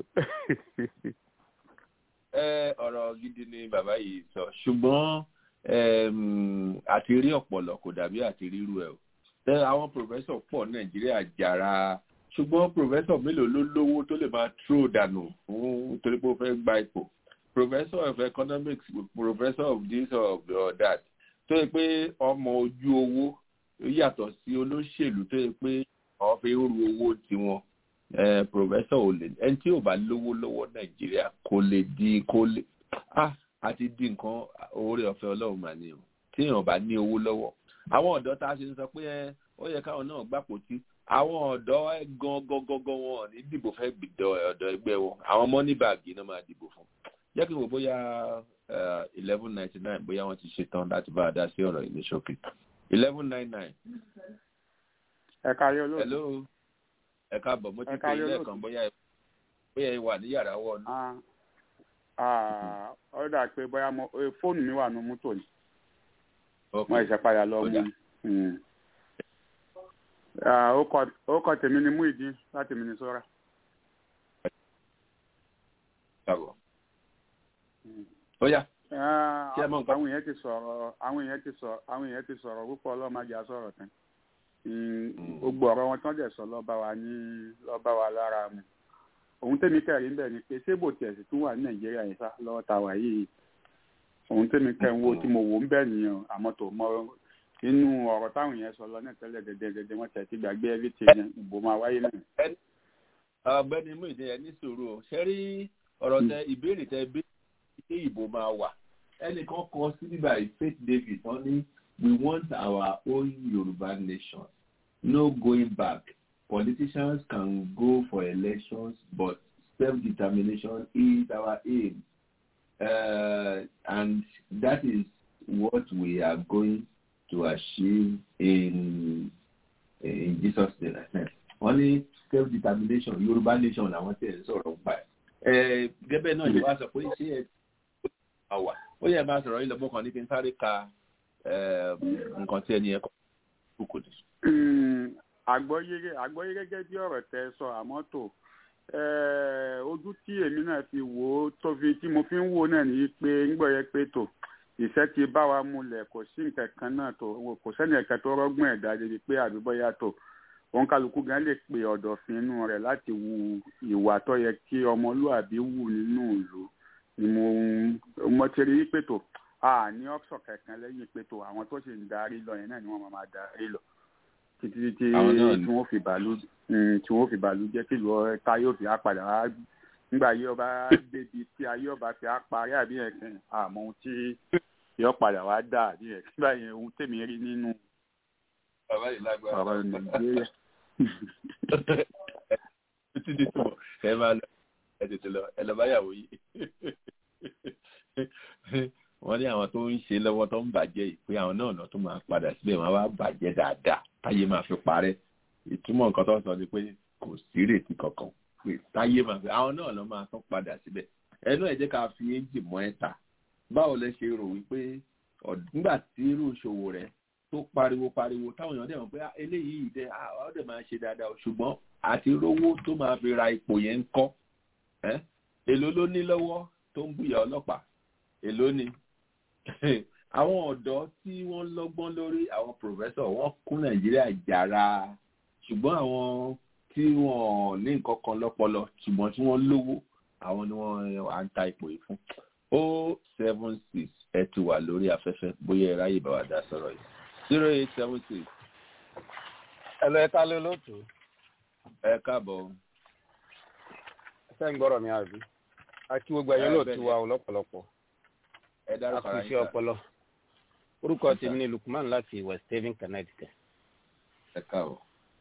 S3: ẹ ọ̀rọ̀ gidi ni bàbá yìí sọ ṣùgbọ́n àti rí ọ̀pọ̀lọ̀ kò dàbí àti ríru ẹ̀ o tẹ àwọn pòfẹ́sọ̀ pọ̀ nàìjíríà jàrá ṣùgbọ́n pòfẹ́sọ̀ mélòó ló lówó tó lè máa tró dànù fún torí pé ó fẹ́ gba ipò professor of economics professor of this or, or that tó yẹ pé ọmọ ojú owó yàtọ̀ sí olóṣèlú tó yẹ pé àwọn fi ń ru owó tiwọn professor ò lè ẹni tí ò bá lówó lọ́wọ́ nàìjíríà kò lè di kò lè ah àti di nǹkan oore ọ̀fẹ́ ọlọ́run mà ní o tí èèyàn bá ní owó lọ́wọ́ àwọn ọ̀dọ́ tá a ṣe ń sọ pé ó yẹ káwọn náà gbàpò tí àwọn ọ̀dọ́ gan gangan wọn ní dìbò fẹ́ gbìdọ̀ ọ̀dọ̀ ẹgbẹ́ wọn àwọn mọ́ní báàgì náà máa dìbò fún jẹ́ kí n wò bóyá eleven ninety nine bóyá wọ́n ti ṣetán láti bá a dá sí ọ̀rọ̀ ìní ṣókè eleven nine nine.
S16: ẹ káyọ lóòótọ́.
S3: hello ẹ káàbọ̀ mo ti pè é lẹ́ẹ̀kan bóyá bóyá ẹ wà ní yàrá wọ̀ọ́nù.
S16: ó dà pé bóyá fóònù mi wà ní mọ́tò ni wọ́n ẹ̀ṣẹ̀ padà lọ mú ó kọ tèmi ni mú ìdí láti Minnesota.
S3: ó yá.
S16: àwọn èèyàn ti sọ̀rọ̀ àwọn èèyàn ti sọ̀rọ̀ àwọn èèyàn ti sọ̀rọ̀ púpọ̀ ọlọ́mọdé àsọ̀rọ̀ tán gbogbo ọ̀rọ̀ wọn tán dẹ̀ sọ lọ́ba wa ní lọ́ba wa lára mu òun tẹ́mi kẹrin bẹ́ẹ̀ ni pé ṣé bò tiẹ̀ sì tún wà ní nàìjíríà yẹn sá lọ́wọ́ ta wà yìí òun tẹ́mi kẹrin wo tí mo wò ń bẹ́ẹ̀ nìyẹn àmọ́ tó mọ inú ọ̀rọ̀ táwọn yẹn sọ lọ náà tẹ́lẹ̀ gẹ́gẹ́ wọ́n tẹ̀ ti gbàgbé everything yẹn ìbò máa wáyé náà.
S3: ọ̀gbẹ́ni mú ìdí ẹ ní sùúrù o ṣe rí ọ̀rọ̀ tẹ ìbéèrè tẹ bí ṣé ìbò máa wà ẹnìkan kọ sí bíbá faith david wọ́n ní we want our own yorùbá nation no going back politicians can go for elections but self-determination is our aim uh, and that is what we are going to achieve in in jesus name wọ́n ní self-determination yorùbá nation làwọn tẹ̀ ń sọ̀rọ̀ nípa ẹ̀ gẹ́gẹ́ náà yóò wá sọ pé ṣé ẹ àwà ó yẹ máa sọ̀rọ̀ ilẹ̀ mọ́kàn ní kí n sáré ka nǹkan tí ẹni ẹ kọ́ kókò ní.
S16: àgbọ́yé gẹ́gẹ́ bí ọ̀rọ̀ tẹ sọ àmọ́ tó ojú tí èmi náà fi wò ó tó fi tí mo fi ń wò náà ní pé ńgbọ́ yẹ pé tó ìṣẹ́ ti bá wa múlẹ̀ kò sí nǹkan kan náà tó kò sẹ́ni ẹ̀ka tó rọ́gbọ́n ẹ̀dá débi pé àbíbọ́yá tó òun kálukú gan lè pe ọ̀dọ̀fin inú rẹ̀ láti wu ìwà tó yẹ kí ọmọlúàbí wù nínú ìlú ni mo mo ti rí pé tó a ní option kankan lẹ́yìn pé tó àwọn tó sì ń darí lọ yẹn náà ni wọ́n máa darí lọ títí tí tí wọ́n fi bàálù tí wọ́n fi bàálù jẹ́ kí ìlú ọ̀tá yóò fi apàdà wá nígbà ayé ọba débi tí ayé ọba fi parí àbí ẹ̀kẹ́ àmọ́ ohun tí yóò padà wá dà àbí ẹ̀kẹ́ báyìí ohun tèmi rí nínú ọ̀rọ̀ nàìjíríà.
S3: títí di túbọ̀ ẹ máa lọ ẹ tètè lọ ẹ lọ báyàwó yìí wọ́n ní àwọn tó ń ṣe lọ́wọ́ tó ń bàjẹ́ yìí pé àwọn náà lọ tó máa padà síbẹ̀ wọ́n wá bàjẹ́ dáadáa táyé máa fi parẹ́ ìtumọ̀ nǹkan tó ń sọ ni pé kò sí ìrètí kankan pé táyé máa fi àwọn náà lọ máa tún padà síbẹ̀ ẹnu ẹ̀ jẹ́ ká fi éjì mọ́ ẹ̀ta báwo lẹ ṣe rò wípé nígbà tí irú ìṣòwò rẹ̀ tó pariwo pariwo táwọn èèyàn dẹ̀ mọ̀ pé eléyìí dẹ̀ ọ́ dẹ̀ máa ṣe dáadáa ṣùgbọ́n àti rówó tó máa fi ra ipò yẹn ń kọ́ èló ló ní lọ́wọ́ tó ń bùyà ọlọ́pàá èló ni àwọn ọ̀dọ́ tí wọ́n lọ́gbọ́n lórí àwọn pòfẹ́sọ̀ wọ́n kún nàìjíríà jàrá ṣùgbọ́n àwọn tí wọ́n ní nǹkan kan lọ́pọlọ ṣùgbọ́n tí wọ́n lówó àwọn ni wọ́n à ń ta ipò yìí fún o seven six ẹ ti wà lórí afẹ́fẹ́ bóyá ẹ ráyè bá wa dá sọ̀rọ̀ yìí zero eight seven six.
S17: ẹ lọ ẹ ká lé lóòtú.
S3: ẹ káàbọ̀.
S17: ẹ fẹ́ ń gbọ́rọ̀ mi àbí àti gbogbo ẹ̀yọ́ lóòtú wa lọ́pọ̀lọpọ̀
S3: ẹ dárúkọ ara
S17: àkùnṣe ọpọlọ orúkọ tèmi ni lukman láti west haven connecticut.
S3: ẹ káàbọ̀.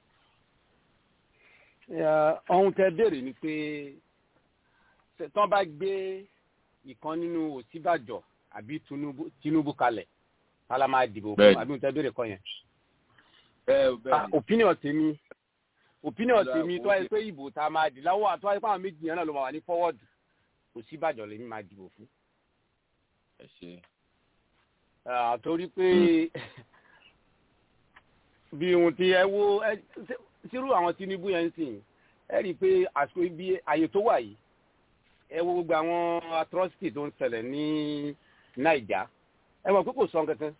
S17: ohun tẹ béèrè ni pé tán bá gbé ìkan nínú òsínbàjọ àbí tinubu kalẹ̀ tala máa dìbò fún àbí ohun tẹ béèrè kọ yẹn. opinion tèmi opinion tèmi tó wáyé pé ìbò tá a máa dì láwọ àtọ́ wáyé pé àwọn méjì yẹn náà ló máa wà ní forward òsínbàjọ lèmi máa dìbò fún
S3: ẹ ṣe.
S17: àtorí pé bí ohun tí ẹ wo sírú àwọn tinubu yẹn ń sìn ẹ rí i pé àsìkò ibi àyè tó wà yìí ẹ wo gbogbo àwọn atrocity tó ń ṣẹlẹ̀ ní naija ẹ mọ̀ pé kò sọ kankan.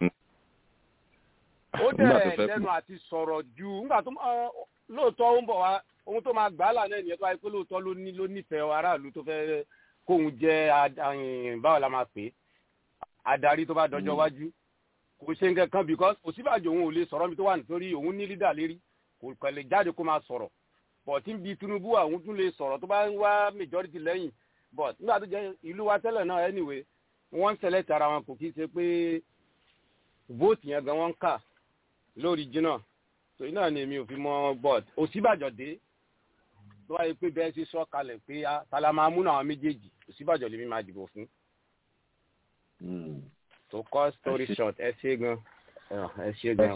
S17: ó dẹ̀ lẹ́nu àti sọ̀rọ̀ ju nígbà tó lóòótọ́ ó ń bọ̀ wá ohun tó máa gbà á là náà nìyẹn tó wáyé pé lóòótọ́ ló ní ló nífẹ̀ẹ́ aráàlú tó fẹ́ kóun jẹ́ báwo la máa pè é adarí tó bá dọjọ́ wájú kò ṣe nǹkan kan because òsínbàjò òun ò lè sọ̀rọ̀ mi tó wà nítorí òun ní lídà lérí kò kàn lè jáde kó máa sọ̀rọ̀ but tí ń bi tinubu àwọn tún lè sọ̀rọ̀ tó bá ń wá majority lẹ́yìn but nígbà tó jẹ́ ìlú wa tẹ́lẹ̀ náà anyway wọ́n ń select ara wọn kò kí ṣe pé vote yẹn gan wọ́n ń kà lórí jìnnà so iná ni èmi ò fi mọ but òsínbàjò dé tó wáyé pé bẹ́ẹ̀ ṣe sọ kalẹ̀ pé tala máa múnú àwọn méjèèjì òsínbàjò lèmi máa dìbò fún to cut story short ẹ ṣe gan ẹ ṣe gan.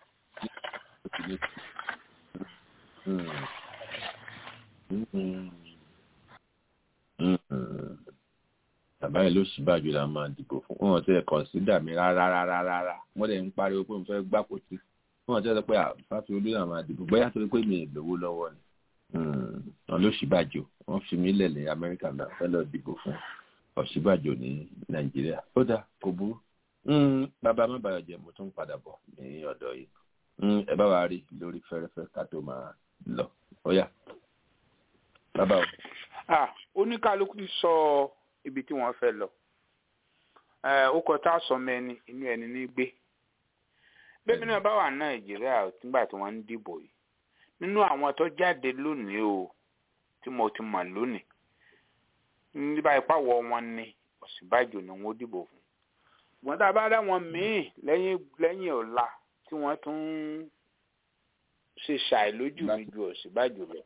S3: bàbá yìí ló ṣì bàjẹ́ la máa dìbò fún wọn tẹ kọ̀ǹsídà mi rárá rárá rárá wọ́n dẹ̀ ń pariwo pé mo fẹ́ gbàpótí wọn tẹ sọ pé àfáfi olú náà máa dìbò bóyá torí pé mi ì lówó lọ́wọ́ ni wọn ló ṣì bàjẹ́ wọ́n fi mí lẹ̀ ní amẹ́ríkà náà fẹ́ lọ dìbò fún ọ̀ṣíbàjò ní nàìjíríà ó dà kò burú bàbá má bàyọ̀ jẹ́ mo tún padà bọ̀ ní ọ̀dọ̀ yìí ẹ bá wa rí lórí fẹ́rẹ́fẹ́ ká tó máa lọ ó yá bàbá o.
S8: ah oníkálukú ti sọ ibi tí wọ́n fẹ́ lọ ó kọ tá a sọ mẹ́ni inú ẹni ní gbé bẹ́ẹ̀ náà bá wà nàìjíríà nígbà tí wọ́n ń dìbò yìí nínú àwọn tó jáde lónìí o tí mo ti mọ̀ lónìí nígbà ìpàwọ̀ wọn ni Ọ̀ṣínbàjò ni wọ́n dìbò fún ṣùgbọ́n tá a bá dá wọn míì lẹ́yìn lẹ́yìn ọ̀la tí wọ́n tún ṣe ṣàì lójú mi ju Ọ̀ṣínbàjò lọ.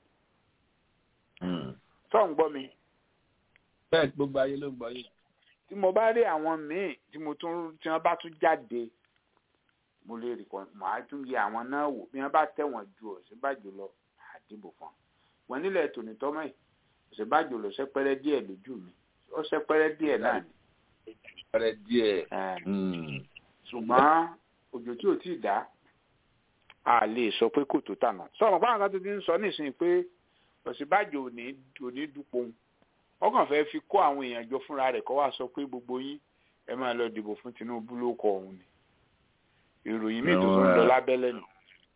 S8: sọ ń gbọ́ mi.
S3: bẹ́ẹ̀ gbogbo ayé ló ń gbọ́ yìí.
S8: tí mo bá rí àwọn míì tí mo tún tí wọ́n bá tún jáde mo lè rí kan màá tún yẹ àwọn náà wò bí wọ́n bá tẹ̀wọ̀n ju Ọ̀ṣínbàjò lọ àdìbò fún wọn. wọn nílẹ̀ tòní tọ́mọ̀ yìí Ọ̀ṣínbàjò lọ sẹ́pẹ́rẹ́ díẹ̀ lójú mi ó sẹ́pẹ́rẹ́ díẹ̀ náà ni.
S3: sẹ́pẹ́rẹ́ díẹ̀.
S8: ṣùgbọ́n òjò tí ò tí ì dá a lè sọ pé kò tó tànà sọ̀rọ̀ báwọn kan tó ti ń sọ nísìnyí pé Ọ̀ṣínbàjò ò ní ò ní dupò ń ọkàn fẹ́ fi kó àwọn èèyàn jọ fúnra rẹ̀ kó wá sọ pé gbogbo yín ẹ máa lọ dìbò fún Tinubu ló kọ òun ni ìròyìn míì tó tún lọ lábẹ́lẹ̀ nù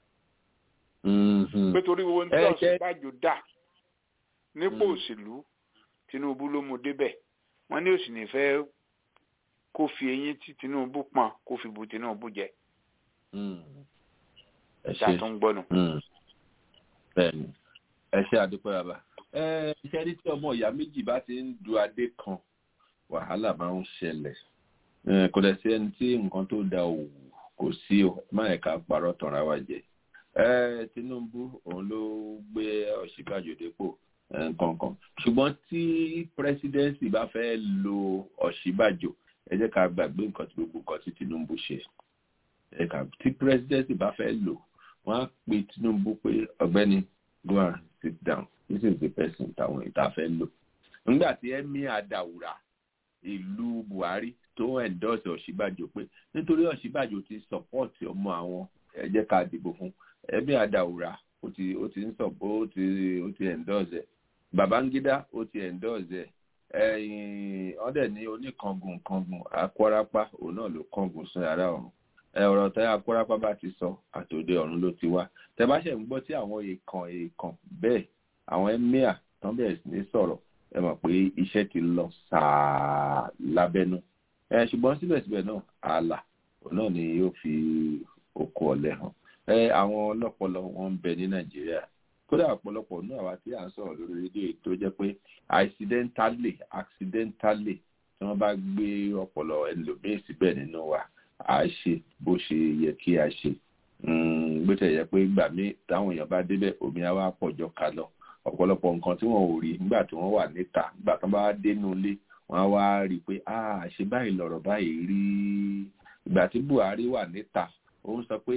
S8: pé torí owó ní Ọ̀ṣínbàjò dà nípò òṣèlú Tinubu ló mú débẹ̀ wọ́n ní òsì ní fẹ́ kó fi eyín tí Tinubu pọ́n kó fi bu Tinubu jẹ
S3: ẹ
S8: ṣe tó ń gbọ́nu.
S3: bẹ́ẹ̀ni ẹ ṣe àdúpẹ́ bàbá ẹ ṣe ní tí ọmọ ìyá méjì bá ti ń du adé kan wàhálà máa ń ṣẹlẹ̀ kò dẹ̀ sí ẹni tí nǹkan tó da òwò kò sí o má ẹ̀ka parọ́ tọ̀ra wa jẹ Tinubu òun ló gbé Ọ̀ṣínbàjò dépò nǹkankan ṣùgbọ́n tí presidency bá fẹ́ lo Ọ̀ṣínbàjò ẹ jẹ́ ká gbàgbé nǹkan tí gbogbo nǹkan tí Tinubu ṣe tí presidency bá fẹ́ lò wọ́n á pe Tinubu pé ọ̀gbẹ́ni go and sit down this is the person táwọn ìta fẹ́ lò nígbà tí emir Adawura ìlú Buhari tó endorse Ọ̀ṣínbàjò pé nítorí Ọ̀ṣínbàjò ti support ọmọ àwọn ẹ jẹ́ ká dìbò fún emir Adawura ó ti ó ti ń sọ ó ti ó ti endorse ẹ Babangida ó ti endorse ẹ ẹ̀yìn ọdẹ ní oníkangun kangun akwarapa òun náà ló kangun sún yàrá ọ̀run ọ̀rọ̀ tẹ akwarapa bá ti sọ àtòdè ọ̀run ló ti wá tẹ bá ṣe ń gbọ́ tí àwọn èèkàn èèkàn bẹ́ẹ̀ àwọn emir tán bẹ̀rẹ̀ sí ní sọ̀rọ̀ ẹ mọ̀ pé iṣẹ́ ti lọ sàá lábẹ́nú ẹ ṣùgbọ́n síbẹ̀síbẹ̀ náà ààlà òun náà ni yóò fi oko ọ̀lẹ hàn ẹ àwọn ọlọ́pọlọ wọn ń bẹ ní nàìjíríà kódà ọ̀pọ̀lọpọ̀ náà àwa tí à ń sọ̀rọ̀ lórí rédíò tó jẹ́ pé accidentally accidentally tí wọ́n bá gbé ọpọlọ ẹlòmíín síbẹ̀ nínú wa à á ṣe bó ṣe yẹ kí a ṣe bó ṣe yẹ pé ìgbà míì táwọn èèyàn bá débẹ̀ omi á wá pọ̀jọ ká lọ ọ̀pọ̀lọpọ̀ nǹkan tí wọ́n ò rí nígbà tí wọ́n wà níta nígbà tí wọ́n bá dénú ilé wọ́n á wá rí i pé ṣe báyìí lọ̀rọ̀ báyìí rí ìgbà tí Buhari wà níta ó ń sọ pé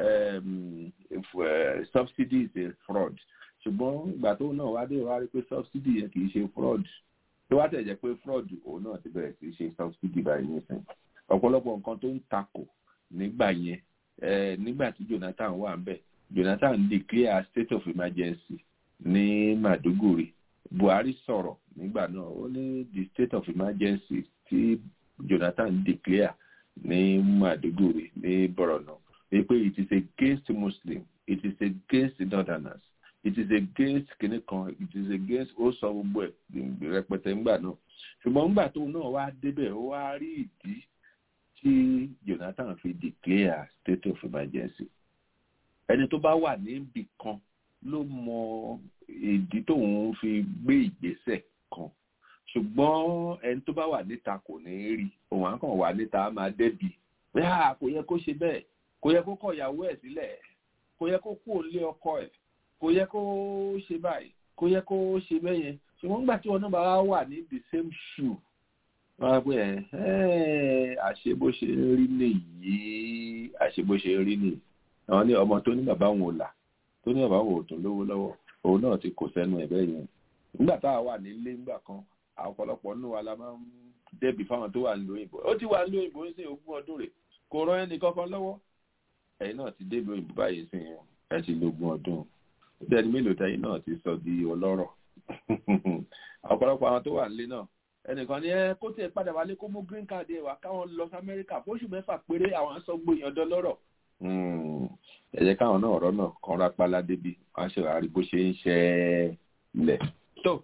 S3: subsidy is a fraud ṣùgbọ́n ìgbà tó náà wá dé wá rí pé subsidy yẹn kì í ṣe fraud tó wá tẹ̀ jẹ́ pé fraud òun náà ti bẹ̀rẹ̀ sí í ṣe subsidy báyìí nísìnyí ọ̀pọ̀lọpọ̀ nǹkan tó ń takò nígbà yẹn nígbà tí Jonathan wà ń bẹ̀ Jonathan declare state of emergency ní Maduguri Buhari sọ̀rọ̀ nígbà náà ó ní the state of emergency tí Jonathan declare ní Maduguri ní Borno pé it is against Muslim it is against the northerners it is against kìnìún kan it is against ó sọ gbogbo ẹ̀ rẹpẹtẹ ńgbà náà ṣùgbọ́n ńgbà tó náà wá débẹ̀ ó wá rí ìdí tí Jonathan fi declare state of emergency ẹni tó bá wà níbì kan ló mọ ìdí tóun fi gbé ìgbésẹ̀ kan ṣùgbọ́n ẹni tó bá wà níta kò ní rí òun á kàn wà níta á máa dẹ́bi pé à kò yẹ kó ṣe bẹ́ẹ̀ kò yẹ kó kọ ìyàwó ẹ̀ sílẹ̀ kò yẹ kó kú òlé ọkọ ẹ̀ kò yẹ kó ṣe báyìí kò yẹ kó ṣe bẹ́ẹ̀ yẹn ṣùgbọ́n nígbà tí wọn náà bá wà ní the same shoe wọ́n á pè ẹ́ àṣe bó ṣe ń rí nìyí àṣe bó ṣe ń rí nìyí àwọn ní ọmọ tó ní bàbá òun ò là tó ní bàbá òun ò tún lówó lọ́wọ́ òun náà ti kò sẹ́nu ẹ̀ bẹ́ẹ̀ yẹn nígbà tá a wà nílé ńgbà kan ọ̀pọ̀lọpọ̀ nínú wa la máa ń dẹ́bi fáwọn tó wà ń lo òyìnbó ó ti wà ń lo òyìnbó ń sìn ogún ọdún rẹ̀ kò rán ẹnì kankan lọ́wọ́ ẹ̀yin náà ti débi òyìnbó báyìí sìn ẹ ti lo ogún ọdún bẹ́ẹ̀ni mélòó tẹ́yìn náà ti sọ di ọlọ́rọ̀ ọ̀pọ̀lọpọ̀ àwọn tó wà nílé náà ẹnìkan ní ẹ kó tiẹ̀ padà wálé kó mú green card ẹ̀ wá káwọn lọ sí amẹ́ríkà fóṣù mẹ́fà péré àwọn sọ gbóyàn dọ́lọ́rọ̀ ẹ jẹ́ káwọn náà ọ̀rọ̀ náà kan rápálá débi wọ́n á ṣe wàá rí bó ṣe ń ṣẹlẹ̀ tó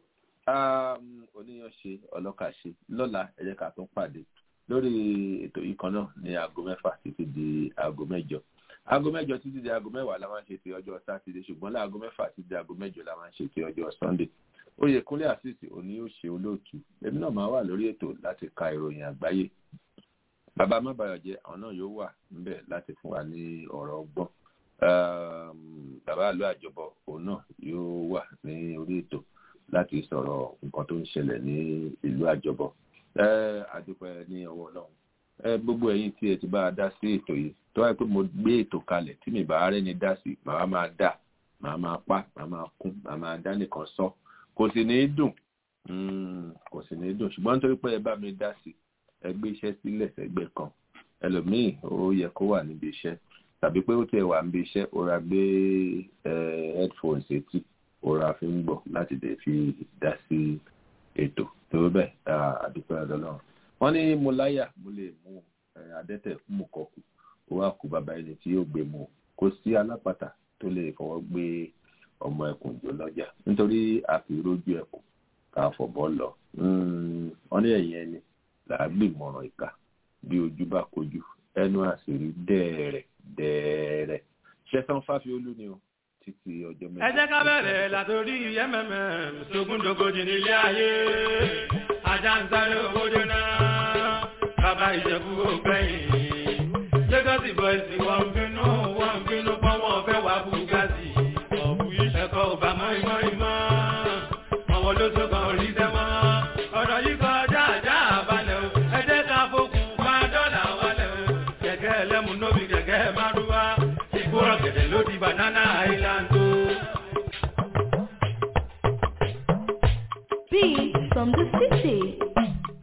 S3: oníyan ṣe ọlọ́kà ṣe lọ́la ẹ jẹ́ ká tún pàdé lórí ètò yìí kan náà ní aago mẹ́fà títí di aago mẹ́jọ aago mẹ́jọ títí di aago mẹ́wàá la máa ń ṣe ti ọjọ́ sátidé ṣùgbọ́n láago mẹ́fà títí di aago mẹ́jọ la máa ń ṣe ti ọjọ́ sunday oyèkúnlé àṣìṣe òní yóò ṣe olóòtú èmi náà máa wà lórí ètò láti ka ìròyìn àgbáyé bàbá mábàyọjẹ àwọn náà yóò wà níbẹ̀ láti fún wa ní ọ̀rọ̀ ọgbọ́n bàbá àlọ́ àjọbọ òun náà yóò wà ní orí ètò láti sọ̀rọ̀ nǹkan tó ń ṣẹlẹ̀ ní ìlú àjọbọ àdúpẹ́ ní ọwọ́ náà gbogbo ẹ̀yin tí ẹ ti bá a dá sí ètò yìí tó wáyé pé mo gbé ètò kalẹ̀ tí mi bá rẹ́ni dá sí màá máa dà màá máa pa màá máa kún màá máa dá nìkan sọ kò sì ní í dùn kò sì ní í dùn ṣùgbọ́n nítorí pé ẹ bá mi dá sí ẹ gbé iṣẹ́ sílẹ̀ sẹ́gbẹ́ kan ẹlòmíì ó yẹ kó wà níbi iṣẹ́ tàbí pé ó tiẹ̀ wà níbi iṣẹ́ ó ra gbé headphones etí ó ra fi ń gbọ́ láti lè fi dá sí ètò tó bẹ́ẹ̀ àdúpẹ́ ọlọ́run wọ́n ní mo láyà mo lè mú adẹ́tẹ̀ mú kọkù ó wá kú bàbá ẹni tí yóò gbé mu kò sí alápàtà tó lè fọwọ́ gbé ọmọ ẹkùn jò lọ́jà nítorí àfirójú ẹkùn ká fọ̀bọ́ lọ wọ́n ní ẹ̀yìn ẹni làágbé ìmọ̀ràn ìka bí ojú bá kojú ẹnu àṣírí dẹ́ẹ̀rẹ̀ dẹ́ẹ̀rẹ̀ ṣẹ́sán fáfiolú ni o títí ọjọ́ mẹ́ta.
S1: ẹ jẹ́ ká bẹ̀rẹ̀ látòrí mmm sógúndógójì nílé ayé ajá ń sáré owó jóná bàbá ìjẹ̀bú ògbẹ́yìn lagos boys wọ́n ń bínú wọ́n ń bínú pọ́n wọ́n fẹ́ wá bugatti ọ̀bù ẹ̀kọ́ ọba mọ́ ìmọ̀ àwọn olóṣogbo orí sẹ́mọ́ ọ̀rọ̀ yìí kọjá àjá àbálẹ̀ o ẹ jẹ́ ká fokùn bá dọ́là wálẹ̀ o kẹ̀kẹ́ ẹlẹ́mu nóbi kẹ̀kẹ́ márúwá ìgbóràn gẹ̀dẹ̀ ló di banana island o.
S18: Beat from the city.